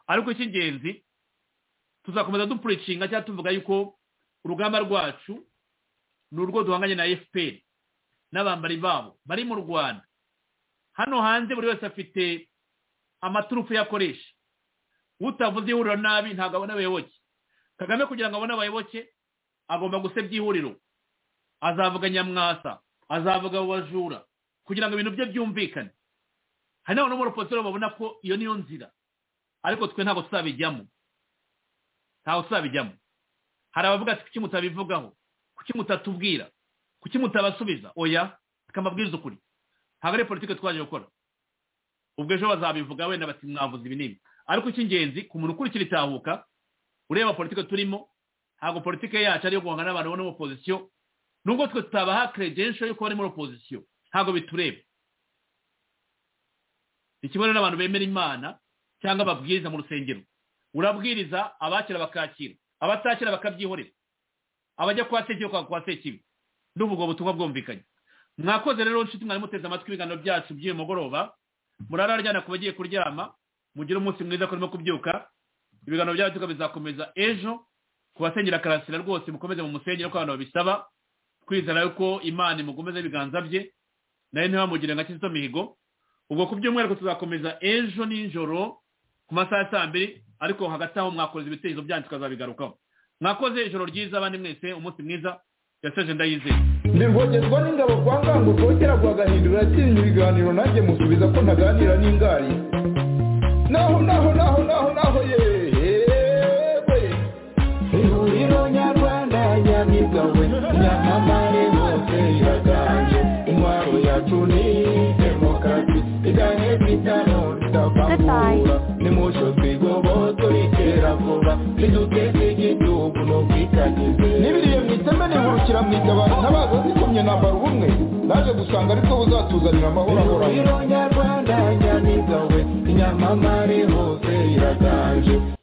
ariko icy'ingenzi tuzakomeza dupuricinga cyangwa tuvuga yuko urugamba rwacu ni urwo duhanganye na fpr n'abambari babo bari mu rwanda hano hanze buri wese afite amaturufu ye akoresha utavuze ihuriro nabi ntabwo abona abayoboke kagame kugira ngo abone abayoboke agomba gusebya ihuriro azavuga nyamwasa azavuga abo bajura kugira ngo ibintu bye byumvikane hari n'abantu bo muri opozisiyo babona ko iyo niyo nzira ariko twe ntabwo tuzabijyamo ntabwo tuzabijyamo hari abavuga ati kuki mutabivugaho kuki mutatubwira kuki mutabasubiza oya tukamabwiriza ukuri ntabwo ari politiki twaje gukora ubwo ejo bazabivuga wenda bati mwavuze ibinini ariko icy'ingenzi ku muntu ukurikira itahuka ureba politiki turimo ntabwo politiki yacu ari iyo guhangana n'abantu bo muri opozisiyo nubwo twe tutabaha credential yuko bari muri opozisiyo ntabwo bitureba ni kimwe rero n'abantu bemera imana cyangwa babwiriza mu rusengero urabwiriza abakira bakakira abatakira bakabyihorera abajya kwa sekibi bakava kwa sekibi n'ubu ubwo butumwa bwumvikanye mwakoze rero nshuti mwari muteze amatwi ibiganiro byacu by'uyu mugoroba murararyana ku bagiye kuryama mugire umunsi mwiza kurimo kubyuka ibiganiro byacu bizakomeza ejo ku basengera karasira rwose mukomeze mu musengero ko abantu babisaba twizera yuko imana imugomeza ibiganza bye nayo ntibamugire nka kizito mihigo ubwo ku by'umwihariko tuzakomeza ejo nijoro ku masaha ya saa mbiri ariko hagati aho mwakoze ibitekerezo byanyu tukazabigarukaho mwakoze ijoro ryiza abandi mwese umunsi mwiza yaseje ndayizeye ndivogerwa n'ingabo kwa ngango rwongera rwagahindura atinya ibiganiro nanjye musubiza ko ntaganira n'ingari naho naho naho naho naho yewe ihuriro nyarwanda nyamibwa we nyamamare hose iraganje intwaro yacu ni demokarasi iganye bitano tutavangura nimucyo twigobora turikera vuba niduteze igihugu n'ubwitangize n'ibiriye mu iteme nihurukira mu itabaro ntabaza zikomye nambara ubumwe naje gusanga ariko buzatuzanira amahoro ahoraho nyarwanda nyamibwa we nyamamare hose iraganje